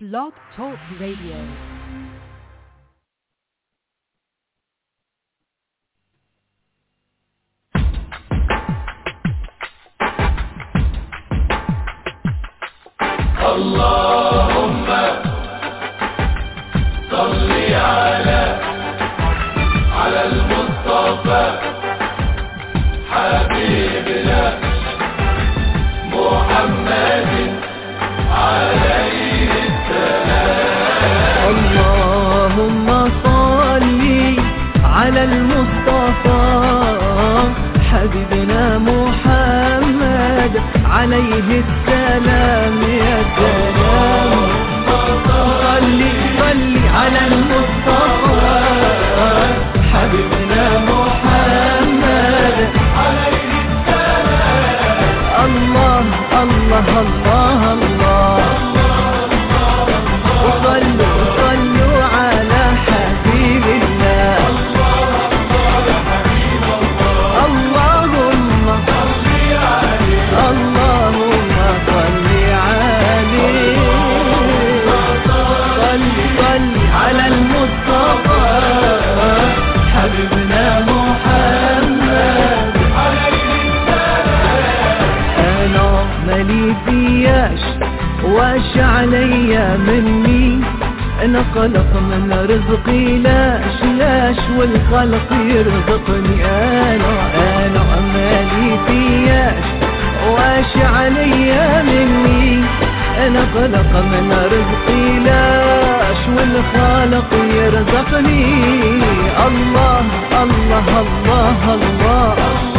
Blog Talk Radio. اللهم صل على على المصطفى حبيبنا محمد عليه السلام اللهم صل على المصطفى حبيبنا محمد عليه السلام يا سلام صل صل على المصطفى حبيبنا محمد عليه السلام الله الله الله الله وصلوا صلوا على حبيب الله اللهم اللهم صل عليه صل صل على المصطفى حبيبنا محمد انا مالي فياش واش عليا مني انا قلق من رزقي لاش لاش والخلق يرزقني انا انا مالي فياش واش عليا مني انا قلق من رزقي لاش والخالق يرزقني الله الله الله, الله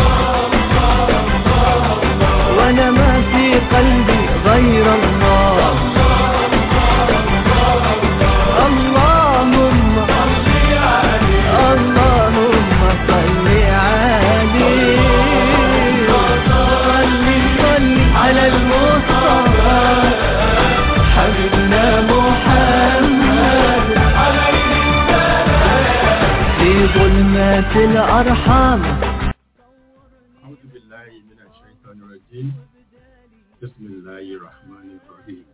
وانا ما في قلبي غير الله اللهم اللهم صل عليه صل صل على المصطفى حبيبنا محمد في ظلمات الأرحام أعوذ بالله من الشيطان الرجيم بسم الله الرحمن الرحيم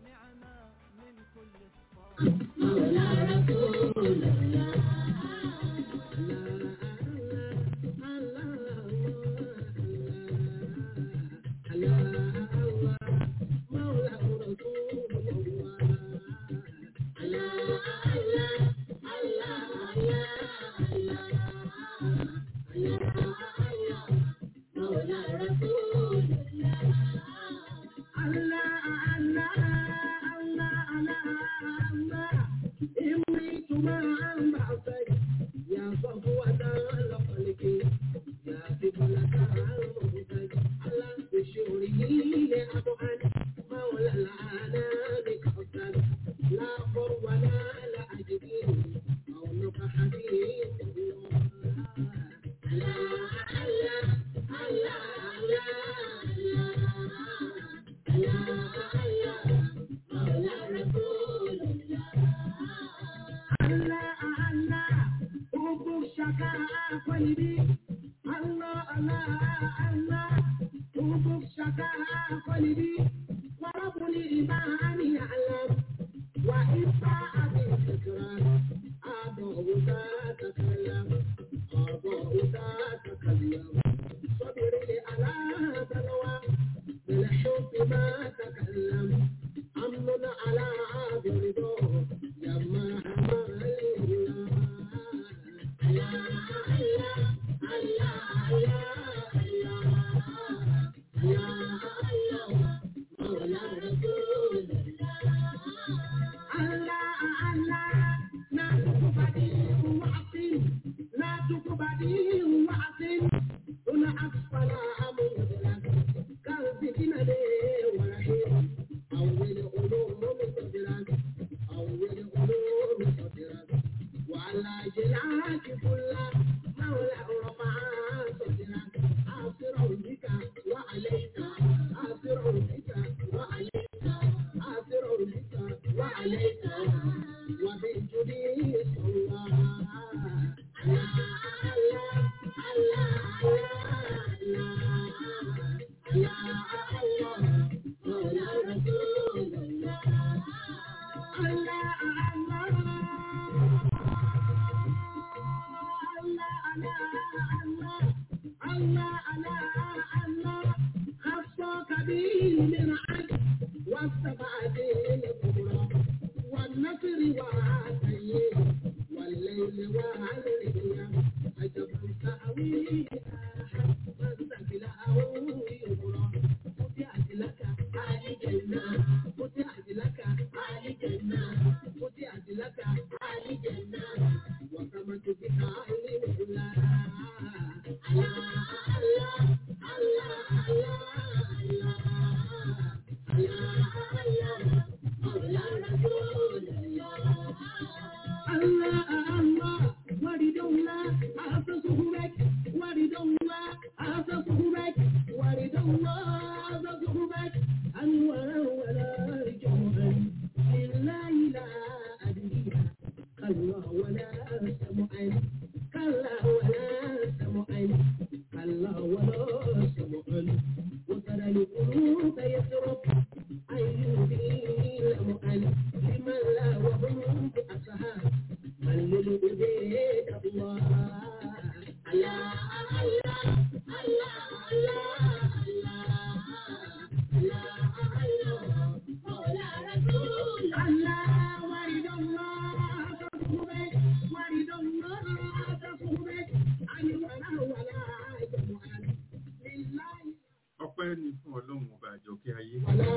ọpẹ́ ni fún ọlọ́run ọba àjọkẹ́ ayé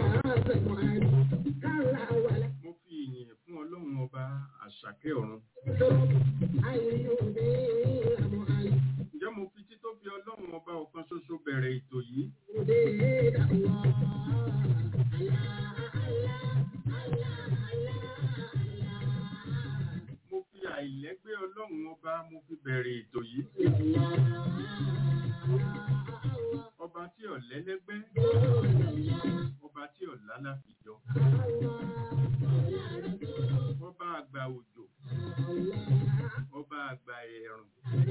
mo fi ìyìn fún ọlọ́run ọba àṣàkẹ́ ọ̀run ǹjẹ́ mo fi títóbi ọlọ́run ọba ọ̀kan ṣoṣo bẹ̀rẹ̀ ètò yìí mo fi àìlẹ́gbẹ́ ọlọ́run ọba mo fi bẹ̀rẹ̀ ètò yìí ọba tí ò lẹ́lẹ́gbẹ́ ọba tí ò lálàfíjọ ọba àgbà òjò ọba àgbà ẹ̀rùn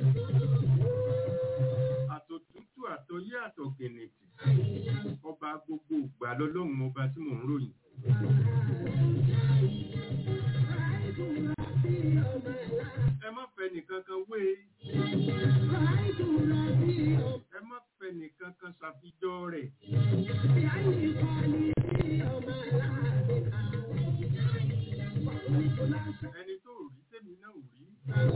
àtòtútù àtọyé àtọ̀gẹ̀nẹ̀tì ọba gbogbo ìgbà lọ́lọ́run ọba tí mò ń ròyìn ẹ má fẹ́ nìkan kan wé ẹ má fẹ́ nìkan kan ṣàfijọ́ rẹ̀ ẹni tó rí tèmi náà ò rí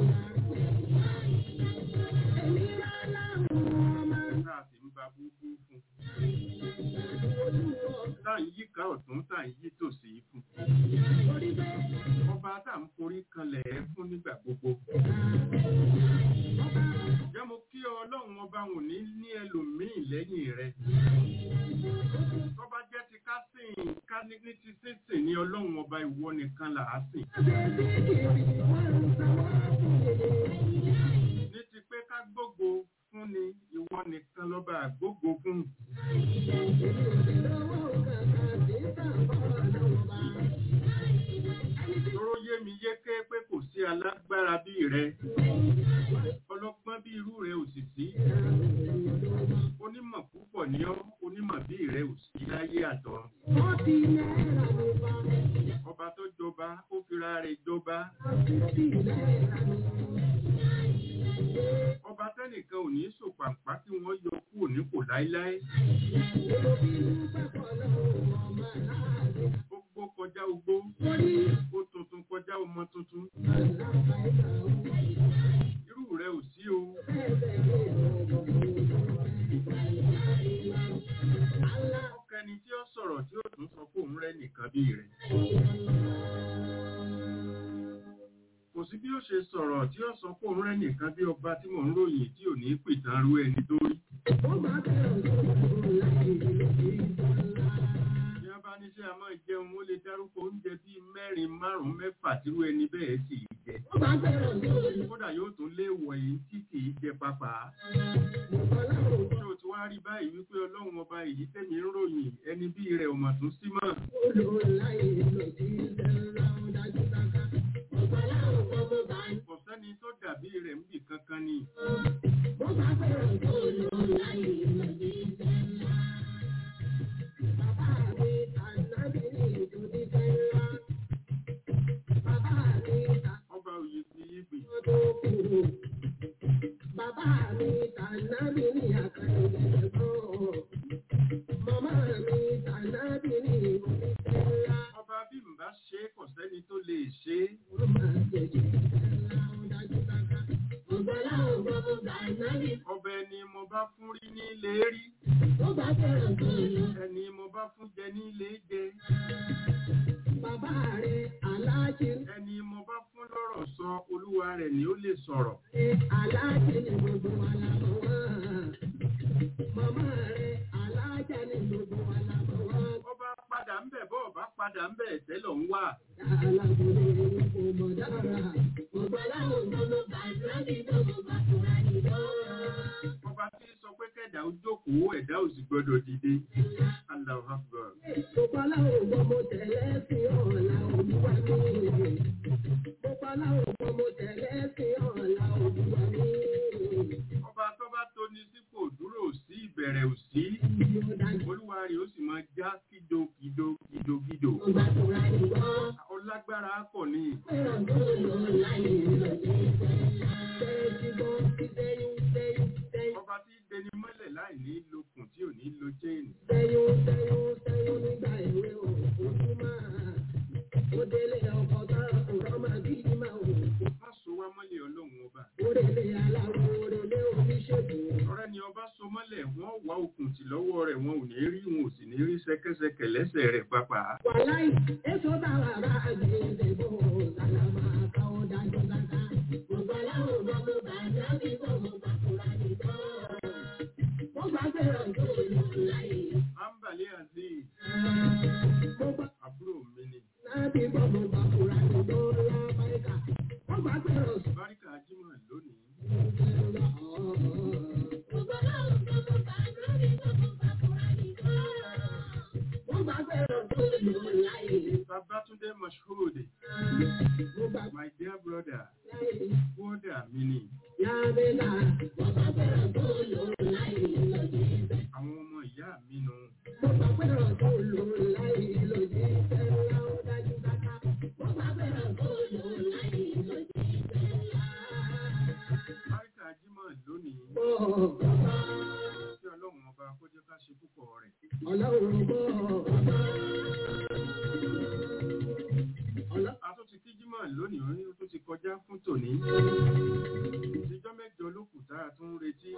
tá a sì ń ba búbú fún tá à ń yíká ọ̀tún tá à ń yí tòsí fún ọba tá à ń forí kanlẹ̀ ẹ́ fún nígbà gbogbo jẹ́ mo kí ọ ọlọ́run ọba wò ní ní ẹlòmíì lẹ́yìn rẹ̀ tọ́ba jẹ́ ti ká sìn ká ní ní ti sísìn ní ọlọ́run ọba ìwọ nìkan là á sìn ní ti pé ká gbógo fún ni ìwọ nìkan lọ́ba àgbógo fún tóró yé mi yéké pé kò sí alágbára bí rẹ ọlọ́gbọ́n bí irú rẹ ò sì sí onímọ̀ púpọ̀ ní ọ́ onímọ̀ bí rẹ ò sí láyé àtọ̀run ọba tó jọba ó fira rẹ̀ jọba ọba tẹ́nìkan ò ní sòpàpá kí wọ́n yọ kúrò nípò láíláí ó gbó kọjá ogbó ó tuntun kọjá ọmọ tuntun irú rẹ ò sí o ọkẹni tí ó sọ̀rọ̀ tí ó tún sọ pé òun rẹ nìkan bí rẹ kò sí bí ó ṣe sọ̀rọ̀ tí ó sọ pé òun rẹ nìkan bí ọba tí mò ń ròyìn tí ò ní pìtàn rú ẹni tó rí bí wọ́n bá ní ṣe a máa jẹun ó lè dárúkọ oúnjẹ bíi mẹ́rin márùn-ún mẹ́fà tírú ẹni bẹ́ẹ̀ sì í jẹ kódà yóò tún léèwọ̀ èyí tí kì í jẹ pápá ṣé o ti wá rí báyìí wípé ọlọ́run ọba èyí tẹ̀mí ń ròyìn ẹni bí rẹ̀ ò mà tún sí mọ́ kò sẹ́ni tó dàbí rẹ̀ ń bì kankan ni ṣe é kò sẹ́ni tó lè ṣe é. ọbẹ̀ ni mo bá fún rí ní ilé rí ẹni mo bá fún jẹ ní ilé jẹ Bàbá rẹ̀ aláàjì ẹni mo bá fún lọ́rọ̀ sọ olúwa rẹ̀ ni ó lè sọ̀rọ̀. aláàjì ni gbogbo wa la mọ̀ wọ́n. Màmá rẹ̀ aláàjà ni gbogbo wa la mọ̀ wọ́n. ọba padà ń bẹ̀ bọ́ ọba padà ń bẹ̀ tẹ́lọ̀ ń wà. Alágbèrè ni kò mọ̀ dára. Gbogbo aláwọ̀ gbogbo bàtúrà ní gbogbo bàtúrà ní gbogbo. ọba tí sọ pé kẹ̀dá ó jókòó ẹ̀dá ò sì gbọ́dọ̀ dìde. Allahu Akbar. Gbogbo aláwọ̀ gbogbo tẹ̀lé sí ọ̀la olúwa mi. Gbogbo aláwọ̀ gbogbo tẹ̀lé sí ọ̀la olúwa mi. ọba tó bá tóni sípò dúró ò sí ìbẹ̀rẹ̀ ò sí. Yóò dájú. olúwa rẹ̀ ó sì máa já kído kído kído kído. Bàtúrà ní gbogbo. ọlágbára pọ̀ ní. ọba tí dẹni mọ́lẹ̀ láì ní lókun tí ò ní lo chain. má so wá mọ́lẹ̀ ọlọ́run ọba. ọ̀rẹ́ ni ọba so mọ́lẹ̀ wọ́n wá okùn tì lọ́wọ́ rẹ̀ wọn ò ní rí wọn ò sì ní rí ṣẹ̀kẹ̀ṣẹ̀kẹ̀ lẹ́sẹ̀ rẹ̀ pápá. Wàláì, èso bàbá bá àgbèrè bò sálàmà káwọn dájú dáadáa. Gbogbo aláwọ̀ gbogbo bàjẹ́ bí gbogbo bàkúrà nìkan. Wọ́n bá bẹ̀rẹ̀ tó lò láyé. ambale azeez Gbogbo àbúrò mi ni láti gbogbo bàkúrà nìkan lábáríkà. Wọ́n bá bẹ̀rẹ̀ tó báríkà jimoh lónìí Gbogbo aláwọ̀ gbogbo bàjẹ́ bí gbogbo bàkúrà nìkan. Wọ́n bá bẹ̀rẹ̀ tó lò láyé. babatunde mashood Gbogbo my dear brother láyé. brother mi ni Yàrá wọ́n bá bẹ̀rẹ̀ tó lò láyé lóde ìfẹ́. àwọn ọmọ ìyá mi nu Wọ́n bá bẹ̀rẹ̀ tó lò láyé lóde ìfẹ́ ńlá ó dájú dáká. Wọ́n bá bẹ̀rẹ̀ tó lò láyé lóde ìfẹ́ ńlá. báríkà jimoh lónìí Bọ́ kí ọlọ́run ọba kó jẹ́ ká ṣe púpọ̀ rẹ̀ ọlọ́run bọ́ ọlọ́ a tún ti kí jimoh lónìí ó ní ó tún ti kọjá fún tòní ìjọ mẹ́jọ ló kù tá a tún ń retí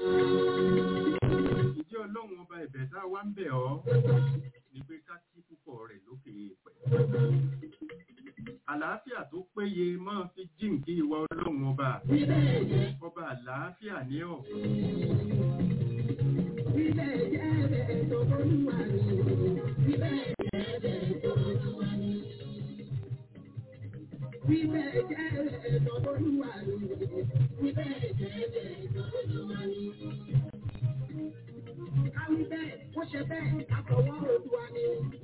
ìjẹ́ ọlọ́run ọba ẹ̀bẹ̀ tá a wá ń bẹ̀ ọ́ ni pé ká kí púpọ̀ rẹ̀ lókè èèpẹ̀ àlàáfíà tó péye máa fi jíǹkí ìwà ọlọ́run ọba ọba àlàáfíà ní ọ̀ ilé jẹ́ bẹ́ẹ̀ tó olúwa ni. Ilé jẹ́ bẹ́ẹ̀ tó olúwa ni. Ilé jẹ́ bẹ́ẹ̀ tó olúwa ni. Ilé jẹ́ bẹ́ẹ̀ tó olúwa ni. Káwí bẹ́ẹ̀, ó ṣe bẹ́ẹ̀, àkọ̀wọ́ Olúwa ni.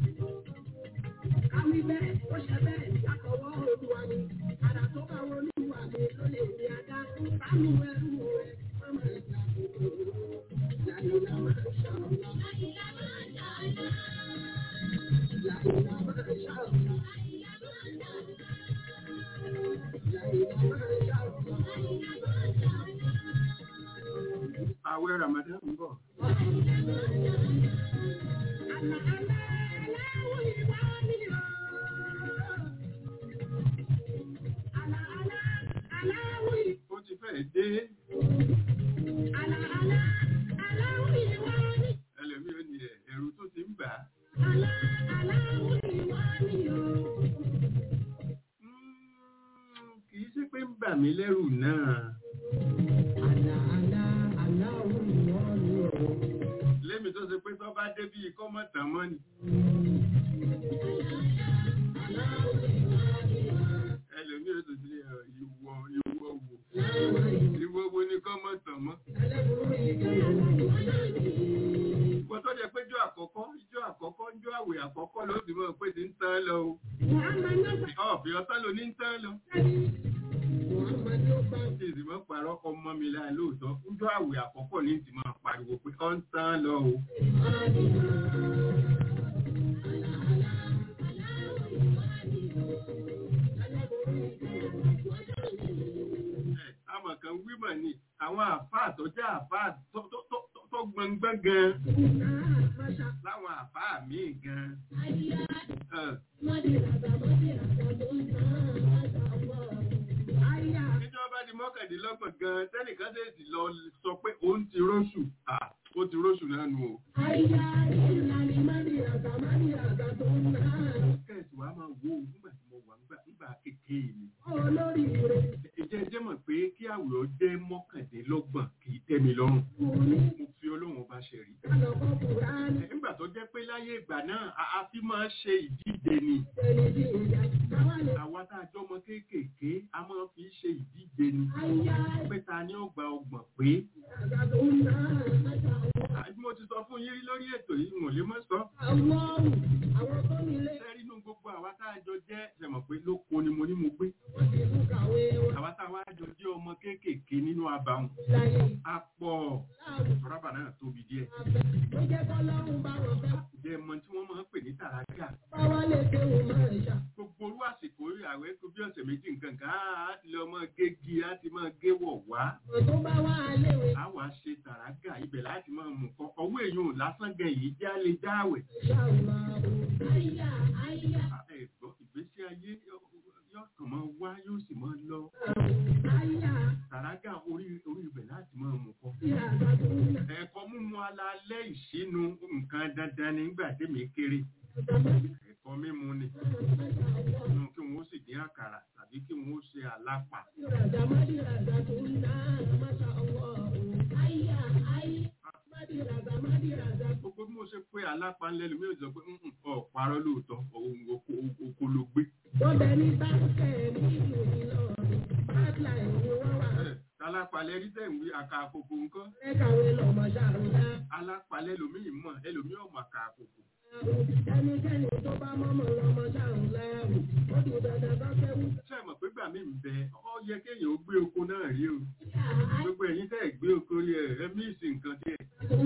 Káwí bẹ́ẹ̀, ó ṣe bẹ́ẹ̀, àkọ̀wọ́ Olúwa ni. Àrà tó bá wọ Olúwa mi ló lè ní adá. Sánú ẹrú rẹ̀, ọmọ ìjà kòkòrò. Láyìnlá máa ń ṣàlùyá. Láyìnlá máa ń ṣàlùyá. Láyìnlá máa ń ṣàlùyá. Láyìnlá máa ń ṣàlùyá. àwẹ̀ ramadan ń bọ̀ ó ti fẹ́ dé ẹlẹ́mí ò ní ẹ̀ ẹ̀rù tó ti ń bà á Mm, kì í ṣe pé ń bà mí lẹ́rù náà lémi tó ṣe pé tó bá dé bí ikọ́ mọ̀tàn mọ́ ni ẹlẹ́mí ò tó ti lè ọ̀ ìwọ ìwọ wò ìwọ wo ni kọ́ mọ̀tàn mọ́ ìwọ tó jẹ pé jọ àkọ́kọ́ ijó àkọ́kọ́ ijó àwẹ̀ àkọ́kọ́ ló ti mọ̀ pé ti ń tán lọ o ọ̀bì ọ̀tán ló ní ń tán lọ tí ìsìn mọ́ parọ́ ọmọ mi láì lóòótọ́ ijó àwẹ̀ àkọ́kọ́ ní ti máa pariwo pé ọ̀ ń tán lọ o ẹ̀ àmọ̀ kan wímọ̀ ni àwọn àfáà tó jẹ́ àfáà tó tó tó tó gbọ̀ngbọ́n gan náà máṣá. láwọn àfáà míì gan. Àyà Ẹ̀, mọ́dìràgbà mọ́dìràgbà tó ń náà máṣá ọ̀pọ̀. Àyà níjọba di mọ́kàndínlọ́gbọ̀n gan tẹ́nìkan ṣe sì lọ sọ pé òun ti róṣù Ah, ó ti róṣù náà nù o. àyà ìlànà mọ́dìràgbà mọ́dìràgbà tó ń náà. kẹ́sì wàá máa wo nígbà tí mo wà nígbà nígbà kékeré mi. Olórí rẹ̀ ìjẹ́ jẹ́ mọ̀ pé kí àwòrán jẹ́ mọ́kàndínlọ́gbọ̀n kì í tẹ́ mi lọ́rùn. kò ní mo fi Ọlọ́run ọba ṣe rí. kálọ̀kọ́ Kùránì. nígbà tó jẹ́ pé láyé ìgbà náà a a fi máa ń ṣe ìdíje ni. Ẹni tí ìjà káwá lè. àwa tá a jọ ọmọ kéékèèké a máa fi ṣe ìdíje ni. Àyà pé ta ni ó gba ọgbọ̀n pé. ìlànà tó ń náà máṣá ọ̀pọ̀. àbí mo ti sọ fún yín rí lórí ètò yìí mo lè mọ̀ sọ. Àwọn àwọn tó nílé sẹ́rí inú gbogbo àwa tá a jọ jẹ́ ṣẹ̀mọ̀ pé lóko ni mo ní mo gbé. wọ́n ti tún kàwé wọn àwa tá a wá jọ jẹ́ ọmọ kéékèèké nínú abàwọn. láyé. a pọ̀ Láàrú rọ́bà náà tóbi díẹ̀. abẹ ló jẹ́ kọ́lọ́run bá wọn fẹ́. jẹ́ mọ tí wọ́n máa ń pè ní tàràkà. Bá wá lè kéwòn máa ń ṣá. gbogbo orú àsìkò àwẹ̀ kó bí ọ̀sẹ̀ méjì nǹkan kan á ti lọ mọ gégi á ti mọ gé wọ̀ wá. Ọ̀rọ̀ tó bá wá léwe a wá ṣe tàràkà ibẹ̀ láti máa mú kọ́ ọwọ́ èèyàn lásán gan yìí já lè dáwẹ̀. ṣàlùmá o. Àyà àyà ẹ̀gbọ́n ìgbésí ayé yóò kàn máa wá yóò sì máa lọ. àyà tàràkà orí orí ibẹ̀ láti máa mú kọ́. tí àgbà tó ń nà. ẹ̀kọ́ mímu alalẹ́ ìṣínú nǹkan dandan nígbà tèmi kéré. ẹ̀kọ́ mímu ni nínú kí wọ́n sì dín àkàrà tàbí kí wọ́n ṣe àlápà. Mádìràdà mádìràdà tó ń nà. Máṣá ọwọ́ o. Àyà àyà mádìràdà mádìràdà tó gbogbo bí mo ṣe pé alápá ńlẹ́ lómi ò sọ pé "Mm, mm, ọ̀ parọ́ lóòótọ́ òun oko- oko ló gbé. wọ́n bẹ ní báńkẹ̀ nílùú Ìlọrin. Báńkì ni wọ́n wà. Ẹ̀, alápalẹ̀ rí tẹ̀ ń wí àkà àkókò nǹkan Ẹ̀kàwé lọ́mọ ṣàrùdá. alápalẹ̀ lómi mọ̀ ẹlòmí ọ̀mọ̀ àkà àkókò. ẹnikẹ́ni tó bá mọ́mọ́ lọ́mọ ṣàrùn lẹ́rù ó di dandan bá fẹ́wù. ṣé ẹ mọ̀ pé gbà mí ń bẹ ọ yẹ kéèyàn ó gbé oko náà rí o gbogbo ẹ̀yin tẹ́ ẹ̀ gbé oko rí ẹ̀ ẹ míìsì nǹkan díẹ̀.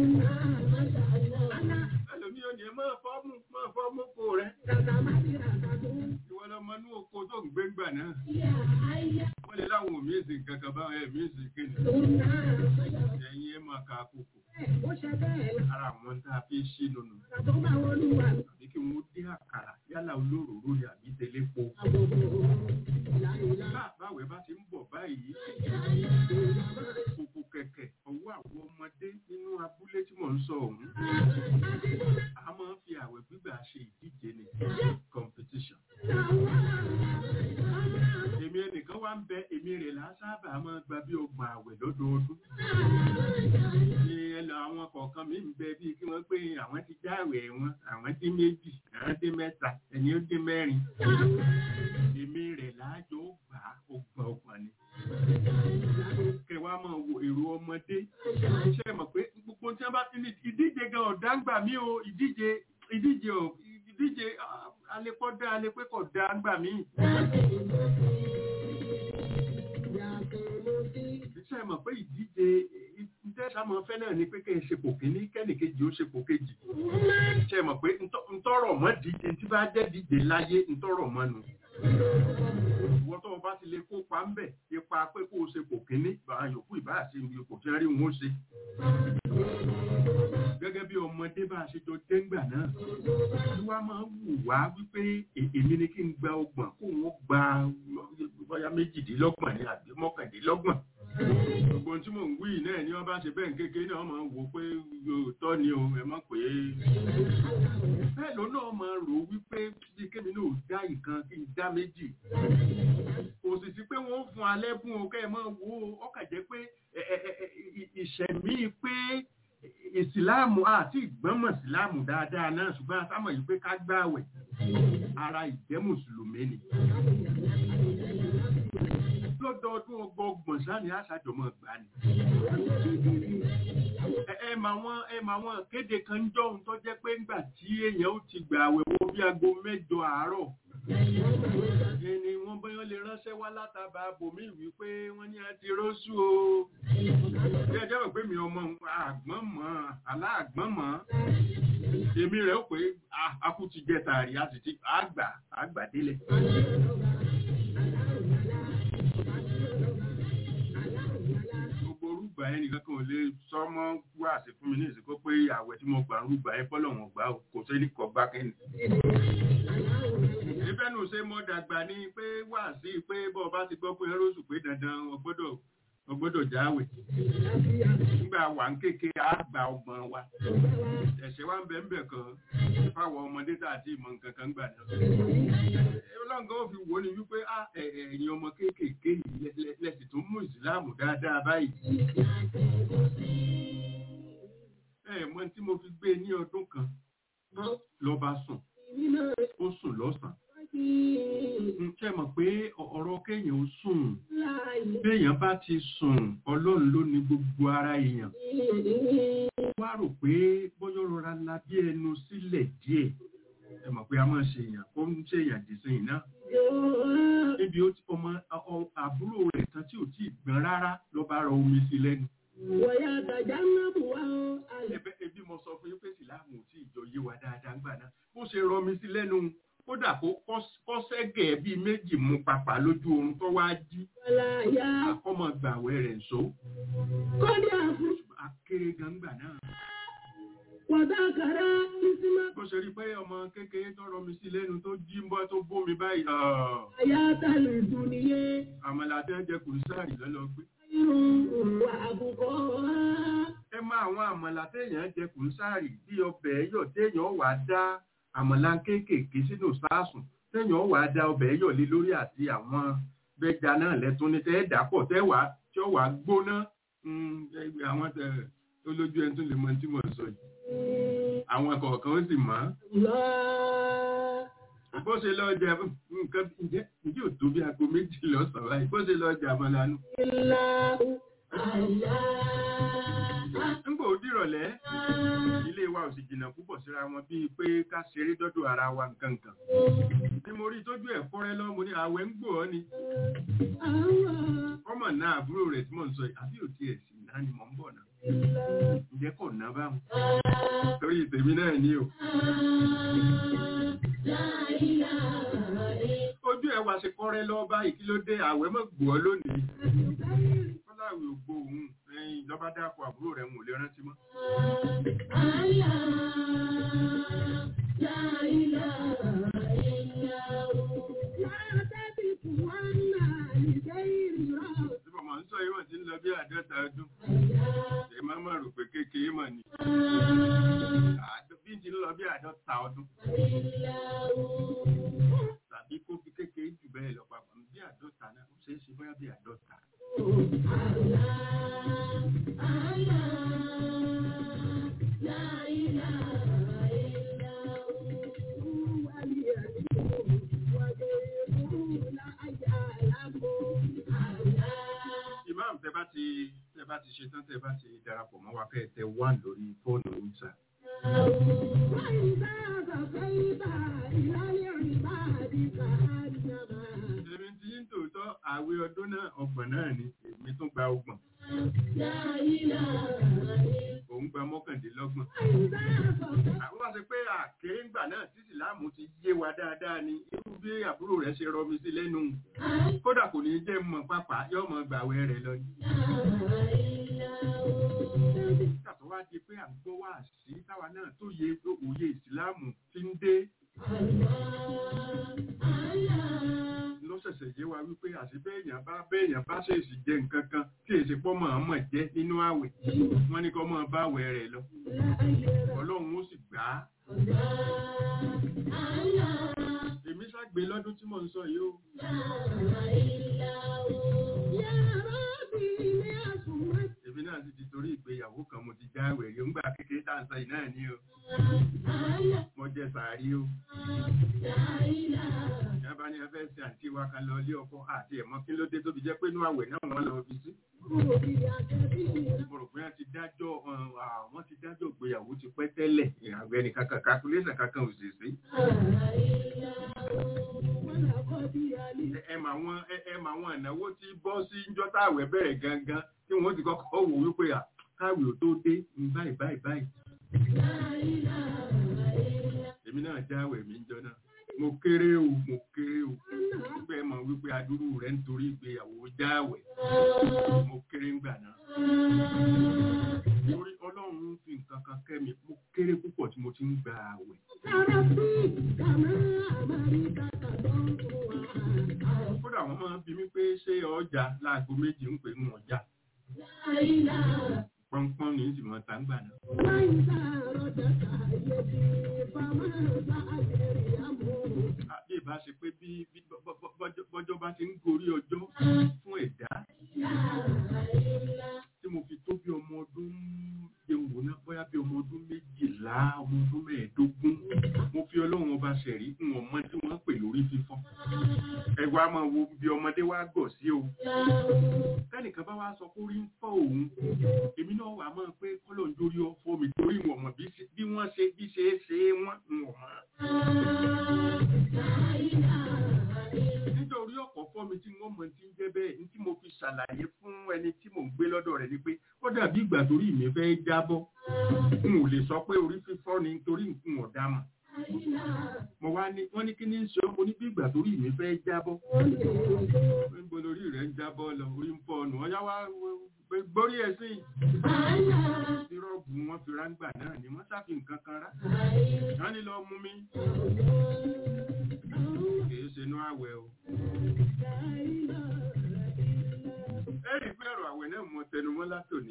ẹlòmí ò ní ẹ máa fọ́ọ̀mù máa fọ́ọ̀mù kó rẹ ìwọ lọmọ inú oko tó ń gbé gbà náà wọ́n lè láwọn ò míìsì nǹkan kan báwọn ẹ̀ míìsì kéde ẹ̀yin ẹ̀ máa ka àkókò ara àwọn tá a fi ṣí lónà tàbí kí wọ́n dín àkàrà yálà olóròró ni àbí tẹlẹ́po. Bá- báwẹ̀ bá ti ń bọ̀ báyìí kòkò kẹ̀kẹ́ ọwọ́ àwọn ọmọdé nínú abúlé tí mò ń sọ ọ̀hún a máa ń fi àwẹ̀ gbígbà ṣe ìdíje ní competition. èmi ẹnìkan wá ń bẹ èmi rẹ̀ là á sábà máa gba bí ọgbọ̀n àwẹ̀ lọ́dọọdún. ní ẹlò àwọn kọ̀ọ̀kan mi ń bẹ bíi kí wọ́n pé àwọn ti já àwẹ̀ wọn àwọn dín méjì àwọn dín mẹ́ta ẹni ó dín mẹ́rin. èmi rẹ̀ láàjọ gbà á ọgbọ̀n ọgbọ̀n ni. kẹwàá máa wo èrò ọmọdé ṣe é mọ̀ pé gbogbo tí wọ́n bá ti ní ìdíje gan ọ̀dá ń gbà mí o ìdíje ìdíje ò ìdíje ah, alẹ́pọ̀ dá alẹ́pẹ́ kọ̀ dá ń gbà mí. ṣe é mọ̀ pé ìdíje ìtẹ́sà máa fẹ́ náà ni pé kẹ́ ẹ ṣe pò kíní kẹ́nìkejì ó ṣe pò kejì. ṣe é mọ̀ pé ntọ́- ntọ́rọ̀ mọ́ díje tí bá jẹ́ díje láyé ntọ́rọ̀ mọ́ nu. ìwọ tó o bá ti lè kópa ń bẹ̀ ipa pé kó o ṣe pò kíní bá yòókù ìbá ṣe ipò tí wọ́n rí wọn ó ṣe. gẹ́gẹ́ bí ọmọdé bá a ṣe jọ déngbà náà wá máa ń wù wá wípé è- èmi ni kí n gba ọgbọ̀n kó wọ́n gba bóyá méjìdínlọ́gbọ̀n ní àbí mọ́kàndínlọ́gbọ̀n gbogbo ohun tí mò ń wí yìí náà ni wọ́n bá ṣe bẹ́ẹ̀ kékeré náà máa ń wò ó pé òótọ́ ni o ẹ mọ̀ pé bẹ́ẹ̀ ló náà máa rò ó wípé bí kémi náà dá ìkan kí n dá méjì kò sì sí pé wọ́n fún alẹ́ fún o kẹ́ ẹ máa wo ọkà jẹ́ pé ẹ- ẹ- ẹ- ẹ- ì- ìṣẹ̀mí pé ìsìláàmù àti ìgbọ́mọ̀ ìsìláàmù dáadáa náà ṣùgbọ́n asámọ̀ yìí pé ká gbààwẹ̀ ara ìjẹ́ mùsùlùmí ni lọ́dọọdún ọgbọọgbọ̀n sáni àṣàjọmọ̀ gbà ni. Ẹ- ẹ mà wọn ẹ mà wọn kéde kan jọ ohun tó jẹ́ pé ńgbà tí èèyàn ó ti gbà àwẹ̀ wo bí aago mẹ́jọ àárọ̀. Ẹni wọ́n bóyá lè ránṣẹ́ wá látàbà bòmí wípé wọ́n ní a ti rọ́ṣù o. Bí ẹjọ́ rẹ̀ pé mi ọmọ àgbọ̀n mọ́ aláàgbọ̀n mọ́. Èmi rẹ̀ ó pé "Ah, a kú ti jẹ tààrí a sì ti àgbà àgbà délẹ̀. gbogbo orúgbà ẹni ẹnìkan kan ò lè sọmọ wá sí fún mi ní ìsìnkú pé àwẹ̀ tí mo gbà ń rúgbà ẹ fọ́lọ̀ wọn gbà ó kò sẹ́ni kọ̀ gbá kẹ́ni. ìfẹ́nu ṣe mọ́ dàgbà ní pé wá sí pé bọ́ ọ bá ti gbọ́ pé ẹrọ́sù pé dandan o gbọ́dọ̀ o gbọ́dọ̀ jáwèé nígbà wà ń kéke àgbà ọgbọ̀n wa ẹ̀ṣẹ̀ wa ń bẹ̀ ń bẹ̀ kan fáwọn ọmọdé tá àti ìmọ̀ nǹkan kan gbà náà ọlọ́ngàn ó fi wò ó ni wípé á ẹ̀- ẹ̀- ẹ̀yin ọmọ kéékèèké yìí lẹ- lẹ- lẹ́sìn tó mú ìsìláàmù dáadáa báyìí ẹ mọ tí mo fi gbé ní ọdún kan lọ́ba sùn ó sùn lọ́sàn-án ń tẹ́ mọ̀ pé ọ- ọ̀rọ̀ kéèyàn ó sùn béèyàn bá ti sùn ọlọ́run ló ní gbogbo ara èèyàn wá rò pé bọ́yọ́ rọra la bí ẹnu sílẹ̀ díẹ̀ ẹ mọ̀ pé a máa ṣe èèyàn ó ń ṣe èèyàn dìsìn náà níbi ó ti ọmọ ọ- àbúrò rẹ̀ kan tí ò tí ì gbọ́n rárá ló bá rọ omi sí lẹ́nu ẹbẹ ẹbí mo sọ fún yín pé sìláàmù ò tí ì jọ yé wa dáadáa ńgbà náà bó ṣe rọ mi sí lẹ́nu kódà kó kọ́sẹ́gẹ̀ bíi méjì mú papà lójú oorun tó wá jí àkọ́mọ gbàwẹ̀ rẹ̀ ń so akéré gangba náà Wàdákàrá ìsinmi bó ṣe rí pé ọmọ kékeré tó rọ mi sí lẹ́nu tó jí ń bọ́ tó bómi báyìí ọ̀, àyátàlù ìdúniyé àmàlà tẹ́ jẹ kùn sáàrì lọ́lọ́ gbé irun wà àbùkọ́ ẹ máa àwọn àmàlà téèyàn jẹ kùn sáàrì bí ọbẹ̀ ẹ̀yọ̀ téèyàn wà á dá àmàlà kéékèèké sínú sáàsùn téèyàn wà á dá ọbẹ̀ ẹ̀yọ̀ lé lórí àti àwọn bẹ́jà náà lẹ́tún ní tẹ́ dàpọ̀ tẹ́ wàá tí ó wàá gbóná Mm, ẹ- àwọn tẹ olójú ẹni tó lè mọ tí mo sọ yìí àwọn kọ̀ọ̀kan ó sì mọ̀ lọ. ọ́ bó ṣe lọ jẹ nǹkan ǹjẹ́ ǹjẹ́ ò tó bí aago méjì lọ́sàn-án báyìí bó ṣe lọ jẹ àmàlà nù. Ilá àlá. nígbà ó dìrọ̀lẹ́ ilé wa ò sì jìnnà púpọ̀ síra wọn bíi pé ká ṣeré dọ́dọ̀ ara wa nǹkan kan. bí mo rí tójú ẹ̀ fọ́rẹ́ lọ mo ní àwẹ̀ ń gbò ọ́ ni Àwọn ọmọ náà àbúrò rẹ̀ tí mò ń sọ yìí àbí ò tiẹ̀ sì náà ni mò ń bọ̀ náà ilá. ǹjẹ́ kò ná báwọn torí tèmi náà ni o. ojú ẹ̀ wá ṣe kọ́rẹ́ lọ báyìí kí ló dé àwẹ̀ mọ̀ gbò ọ́ lónìí. fọláwì ògbó òun ẹyin ìjọba dákọ̀ àbúrò rẹ̀ ń wò lè rántí mọ́. tí mo máa ń sọ yìí wọ́n ti ń lọ bí àádọ́ta ọdún. ẹ má má rò pé kékeré mọ̀ ni. Àádọ́- bí ti ń lọ bí àádọ́ta ọdún tàbí kó fi kékeré jù bẹ́ẹ̀ lọ papọ̀ bí àádọ́ta náà ó ṣeé ṣe bóyá bí àádọ́ta. imam tẹ bá ti tẹ bá ti ṣetán tẹ bá ti darapọ̀ mọ́ wa kẹ́ ẹ tẹ wá lórí fóònù yín sá. èmi ti ń tòótọ́ àwẹ̀ ọdún náà ọgbọ̀n náà ni èmi tún gba ọgbọ̀n òun gba mọ́kàndínlọ́gbọ̀n. àwọn wá sí pé àkéré ńgbà náà tí ìsìláàmù ti yé wa dáadáa ni irú bí àbúrò rẹ̀ ṣe rọ mi sí lẹ́nu kódà kò ní jẹ́ mọ̀ pápá yóò mọ̀ gbàwẹ̀ rẹ̀ lọ ni. nígbà tó wá di pé à ń gbọ́ wá sí táwa náà tó yẹ òye ìsìláàmù ti ń dé ló ṣẹ̀ṣẹ̀ yé wa wípé àti béèyàn bá béèyàn bá ṣèṣì jẹ nǹkan kan tí èsì pọ́ mọ̀ ọ́n mọ̀ jẹ́ nínú àwẹ̀ wọ́n ní kó mọ̀ bá àwẹ̀ rẹ̀ lọ ọlọ́run ó sì gbà á. èmi ṣàgbé lọ́dún tí mò ń sọ yìí o èmi náà sì ti torí ìgbéyàwó kan mo ti já àwẹ̀ rí ńgbà kékeré tá à ń sọ yìí náà ní o mo jẹ sàárì o ìyá bá ní ẹ fẹ́ ṣe àǹtí wa kan lọ ilé ọkọ àti ẹ̀mọ́ kí ló dé tó fi jẹ́ pé inú àwẹ̀ náà wọ́n lọ fi sí. mo rò pé wọ́n ti dájọ́ wọ́n ti dájọ́ ìgbéyàwó ti pẹ́ tẹ́lẹ̀ àgbẹ̀ nìkan kan calculation kankan ò sì sí. ẹ mà wọn ẹ mà wọn ìnáwó tí bọ́ sí njọ́ táwẹ̀ bẹ̀rẹ̀ gangan tí wọ́n ti kọ́kọ́ wò wípé à káwé ò tó dé báyìí báyìí báyìí. èmi náà jáwèé mi ń jọ náà. mo kéré o mo kéré o bẹ́ẹ̀ mọ̀ wípé adúrú rẹ̀ nítorí ìgbéyàwó jáwẹ̀ mo kéré ńgbà náà torí ọlọ́run fi nǹkan kan kẹ́ mi mo kéré púpọ̀ tí mo ti ń gba àwẹ̀ kódà wọ́n máa ń bi mí pé ṣé ọjà láago méjì ń pè ń ọjà pọ́npọ́n ní ìsìnkú ọ̀tá ń gbà náà àbí ìbá ṣe pé bí bí bọ́- bọ́- bọ́jọ́ bọ́jọ́ bá ti ń gorí ọjọ́ fún ẹ̀dá tí mo fi tó bí ọmọ ọdún jẹun wò náà bóyá bí ọmọ ọdún méjìlá ọmọ ọdún mẹ́ẹ̀ẹ́dógún mo fi ọlọ́run ọba ṣẹ̀rí ń wọ̀n mọ́ tí wọ́n ń pè lórí fífọ́ ẹ wá máa wo bí ọmọdé wá gọ̀ sí o tẹ́nìkan bá wá sọ pé orí ń fọ́ òun èmi náà wà máa pé kọ́lọ̀ ń dórí ọ̀fọ́ mi torí ìwọ̀n mọ̀ bí ṣe- bí wọ́n ṣe bí ṣe é ṣe é wọ́n ń wọ̀n mọ́ nítorí ọ̀pọ̀ fọ́ mi tí wọ́n mọ̀ tí ń jẹ́ bẹ́ẹ̀ ní tí mo fi ṣàlàyé fún ẹni tí mò ń gbé lọ́dọ̀ rẹ̀ ni pé ó dàbí ìgbà torí mi fẹ́ jábọ́ n ò lè sọ pé orí fífọ́ ni nítorí nǹkan ọ̀dà mà mo wá ní wọ́n ní kí ní í ṣe mo ní bí ìgbà torí mi fẹ́ jábọ́ níbo lórí rẹ̀ ń jábọ́ lọ orí ń fọ́ ọ̀nà ọ̀yá wá gbórí ẹ̀ sí sírọ́ọ̀bù wọn fi ráńgbà náà ni wọ́n ṣàfi nǹkan kan rá wọ́n ní lọ mú mi kìí ṣe inú àwẹ̀ o. ẹ̀rí pé ọ̀rọ̀ àwẹ̀ náà mọ tẹnumọ́ látòní.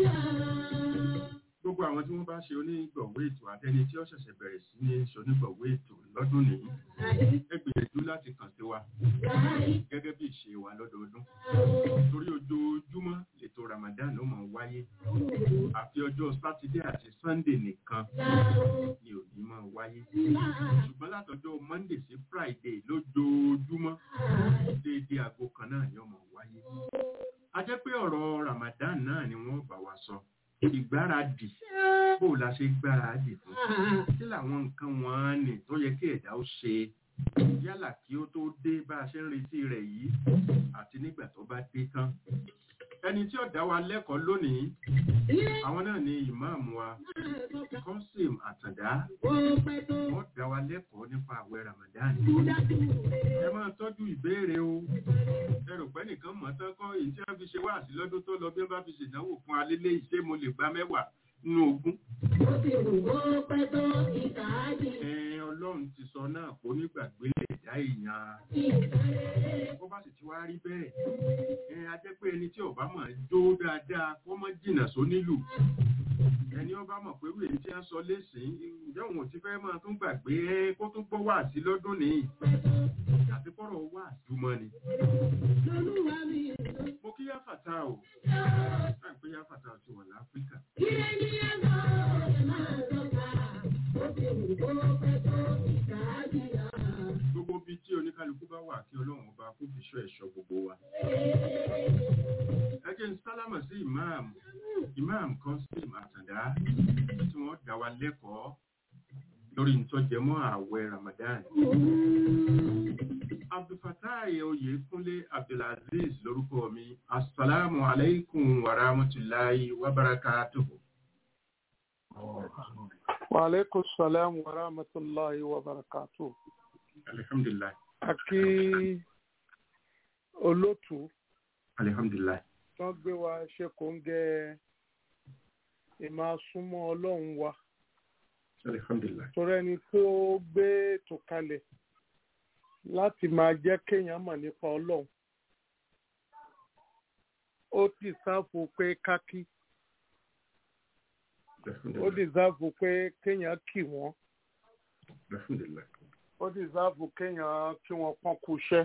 gbogbo àwọn tí wọ́n bá ṣe onígbọ̀wé ètò àtẹni tí ó ṣẹ̀ṣẹ̀ bẹ̀rẹ̀ sí ní ṣe onígbọ̀wé ètò lọ́dún nìyí ẹ gbìyànjú láti kàn sí wa gẹ́gẹ́ bí ìṣe wa lọ́dọọdún torí ojoojúmọ́ ètò Ramadan ló máa ń wáyé àfi ọjọ́ sátidé àti sannde nìkan ni ò ní máa wáyé ṣùgbọ́n látọjọ́ monday sí friday lójoojúmọ́ déédéé aago kan náà ni ó máa wáyé a jẹ́ pé ọ̀rọ̀ Ramadan náà ni wọ́n bá wa sọ ìgbáradì bó o la ṣe gbáradì fún kí làwọn nǹkan wọn nì tó yẹ kí ẹ̀dá ó ṣe yálà kí ó tó dé bá a ṣe ń retí rẹ̀ yìí àti nígbà tó bá dé tán ẹni tí ó dá wa lẹ́kọ̀ọ́ lónìí àwọn náà ni ìmáàmù wa kọ́sìm àtàndá wọ́n dá wa lẹ́kọ̀ọ́ nípa àwẹ̀ Ramadan ẹ máa tọ́jú ìbéèrè o ẹ rò pé nìkan mọ̀ tán kọ́ èyí tí wọ́n fi ṣe wá sí lọ́dún tó lọ bí wọ́n bá fi ṣèdánwò fún alélé ìṣe mo lè gba mẹ́wàá nínú ogún. ẹ ọlọ́run ti sọ náà kó nígbàgbé lè dá èèyàn bó bá sì ti wá rí bẹ́ẹ̀ ẹ a jẹ́ pé ẹni tí ọba mọ̀ jó dáadáa kó mọ́ jìnnà sónílù ẹni ọba mọ̀ pé wíwèé tí a sọ lẹ́sìn ǹjẹ́ òun ò ti fẹ́ máa tún gbàgbé ẹ kó tún gbọ́ wá sí lọ́dún nìyí àti kọ́rọ̀ wá àdúmọ́ ni. mo kí yáfàtà o láì pé yáfàtà ti wà láfíríkà. gbogbo bíi tí oníkálukú bá wà kí ọlọ́run ọba kó fi ṣọ́ ẹ̀ṣọ́ gbogbo wa. ẹ jẹ́ ń sálámà sí ìmáàmù ìmáàmù kan sí ìmàtàndá tí wọ́n dá wa lẹ́kọ̀ọ́ lórí ìtọ́jẹmọ́ ààwẹ̀ Ramadan. Abdulfatai Oyèkúnlé Abdulaziz lórúkọ mi. Assalamu alaikum wa rahmatullahi wa barakatuhu. Wa alaikum salam wa rahmatullahi wa barakatuh. Alhamdulillah. Àkí olótú Alhamdulillah. tán gbé wa ṣe kò ń gẹ ìmáa súnmọ́ ọlọ́run wa. Alhamdulillah. Torí ẹni tó gbé ètò kalẹ̀ láti máa jẹ́ kéèyàn mọ̀ nípa ọlọ́run. Ó ti sáfù pé kákí. Ó Alhamdulillah. ti sáfù pé kéèyàn kì wọ́n. Alhamdulillah. ó dìsáàbù kéèyàn kí wọ́n pọ́n kú iṣẹ́.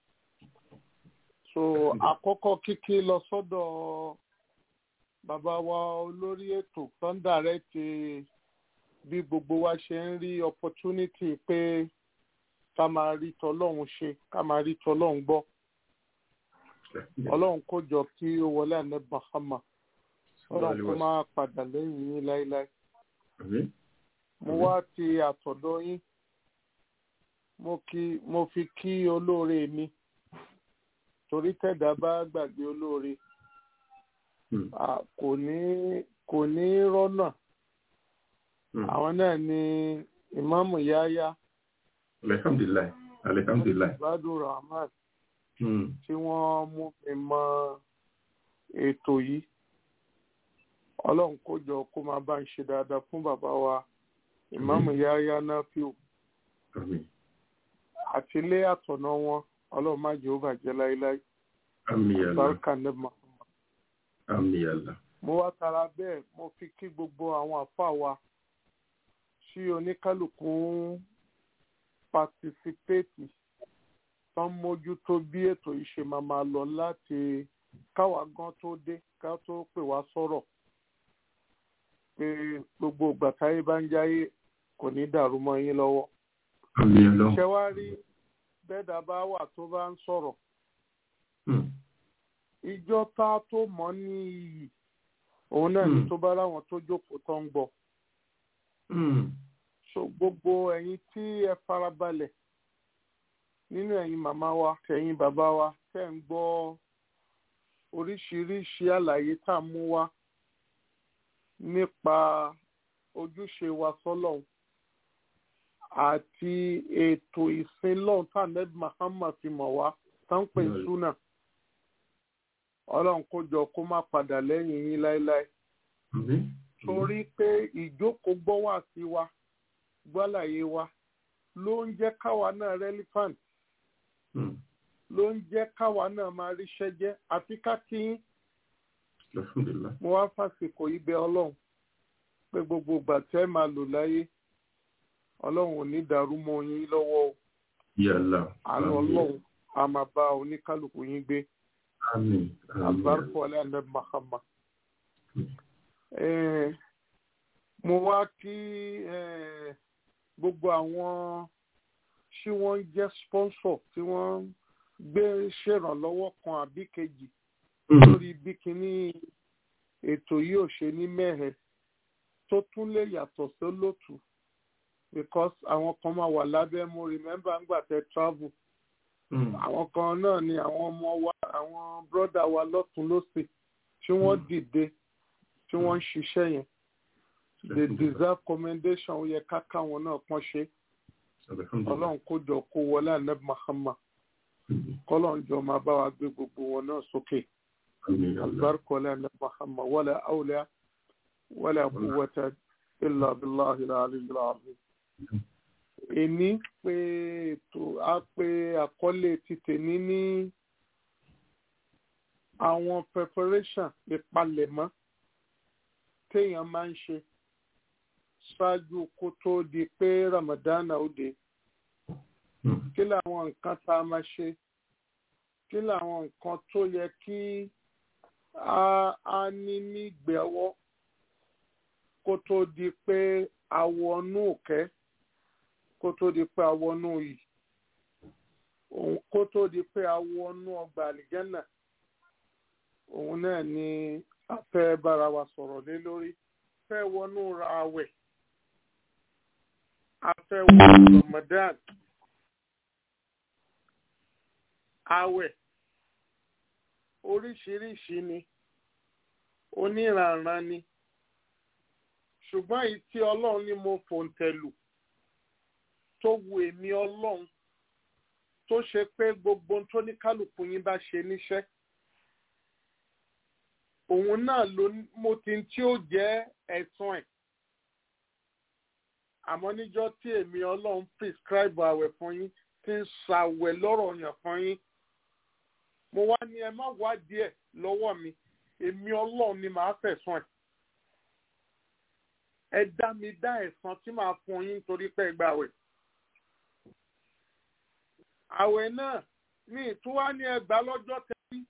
so àkọ́kọ́ kíkí lọ sọ́dọ̀ bàbá wa olórí ètò tó ń dàrẹ́tì bí gbogbo wa ṣe ń rí opportunity pé ká máa rí tọlọ́run ṣe ká máa rí tọlọ́run gbọ́ ọlọ́run kó jọ kí ó wọlé àná bahama ọlọ́run kó máa padà lẹ́yìn yín láéláé Àmín. mo wá ti àtọ̀dọ̀ yín mo kí mo fi kí olóore mi torí tẹ̀dá bá gbàgbé olóore Hmm. à, kò ní kò ní rọ́nà Hmm. àwọn náà ni ìmáàmù yáyá alihamdulilayi alihamdulilayi. gbádùn rahman Hmm. tí wọ́n mú mi mọ ètò yìí ọlọ́run kó jọ kó máa bá ń ṣe dáadáa fún bàbá wa ìmáàmù yáyá náfíù àmín àti ilé àtọ̀nà wọn ọlọ́run má jẹ́ ó bàjẹ́ láéláé àmín yàlla bárúkà nẹ́bà àmín yàlla. mo wá tara bẹ́ẹ̀ mo fi kí gbogbo àwọn àfa wa tí oníkálukú ń patisipéètì tán mójútó bí ètò yìí ṣe máa máa lọ láti káwa gan tó dé ká tó pè wá sọ̀rọ̀ pé gbogbo ìgbà táyé bá ń jáyé kò ní dàrú mọ́ yín lọ́wọ́. àmín yàlla. ṣé wàá rí bẹ́ẹ̀dá bá wà tó bá ń sọ̀rọ̀ Hmm. ìjọ tá tó mọ̀ ní iyì òun náà ní Hmm. tó bá láwọn tó jókòó tó ń gbọ́. Hmm. so gbogbo ẹ̀yin tí ẹ farabalẹ̀ nínú ẹ̀yin màmá wa tẹ̀yin bàbá wa tẹ̀ ń gbọ́ oríṣiríṣi àlàyé tá a mú wá nípa ojúṣe wa sọ́lọ́hun àti ètò ìsìn lọ́hun tá ahmed muhammad fi mọ̀ wá tá ń pè Bẹ́ẹ̀ni. súnà ọlọ́run kó jọ kó má padà lẹ́yìn yín láéláé àmín. torí pé ìjókòó gbọ́ wá sí wa gbọ́láyé wa ló ń jẹ́ káwa náà relevant Hmm. ló ń jẹ́ káwa náà máa ríṣẹ́ jẹ́ àfi ká kí yín alhamdulilayi. mo wá fàsìkò yìí bẹ̀ ọlọ́run pé gbogbo ìgbà tẹ́ máa lò láyé ọlọ́run ò ní dàrú mọ́ yín lọ́wọ́ o yàlla. àánú ọlọ́run a máa bá oníkálukú yín gbé àmín. àmín. àbárkọ alẹ́ àná mahama. Eh, mo wá kí eh, gbogbo àwọn tí wọ́n ń jẹ́ sponsor tí wọ́n ń gbé ṣèrànlọ́wọ́ kan àbí kejì Hmm. lórí bí kinní ètò yìí ò ṣe ní mẹ́hẹ̀ tó tún lè yàtọ̀ sólótù because àwọn kan máa wà lábẹ́ mo remember ńgbà tẹ travel Hmm. àwọn kan náà ni àwọn ọmọ wa àwọn brọ́dà wa lọ́tún lọ́sẹ̀ tí wọ́n Mm. dìde tí wọ́n ń ṣiṣẹ́ yẹn they deserve commendation ó yẹ ká káwọn náà kàn ṣe alhamdulilayi. ọlọ́run kó jọ kó wọlé àná mahama Hmm. kọ́lọ́run jọ máa bá wa gbé gbogbo wọn náà sókè àmín yàlla. albarka wọlé àná mahama wala awla wala quwwata illa billahi al-aliyyil azim. èní pé ètò á pé àkọlé ti tèmi ní àwọn preparation ìpalẹ̀mọ́ téèyàn máa ń ṣe ṣáájú kó tó di pé ramadana ó dé Hmm. kí làwọn nǹkan tá a máa ṣe kí làwọn nǹkan tó yẹ kí a a ní nígbẹ̀wọ́ kó tó di pé a wọnú òkẹ́ kó tó di pé a wọnú yìí òun kó tó di pé a wọnú ọgbà àlìjẹ́nà òun náà ni a fẹ́ bára wa sọ̀rọ̀ lé lórí fẹ́ wọnú ra àwẹ̀ a fẹ́ wọnú Ramadan àwẹ̀ oríṣiríṣi ni oníranran ni ṣùgbọ́n èyí tí ọlọ́run ní mo fòǹtẹ̀lù tó wu èmi ọlọ́run tó ṣe pé gbogbo ohun tó ní kálukú yín bá ṣe níṣẹ́ òun náà ló ní- mo ti ń tí ó jẹ́ ẹ̀sùn ẹ̀ àmọ́ níjọ́ tí èmi ọlọ́run prescribe àwẹ̀ fún yín ti ń ṣàwẹ̀ lọ́rọ̀ yàn fún yín mo wá ní ẹ má wádìí ẹ̀ lọ́wọ́ mi èmi ọlọ́run ni màá fẹ̀sùn ẹ̀ ẹ dá mi dá ẹ̀san tí màá fún yín nítorí pé ẹ gba àwẹ̀ àwẹ̀ náà mi ì tún wá ní ẹgbàá lọ́jọ́ tẹ́lí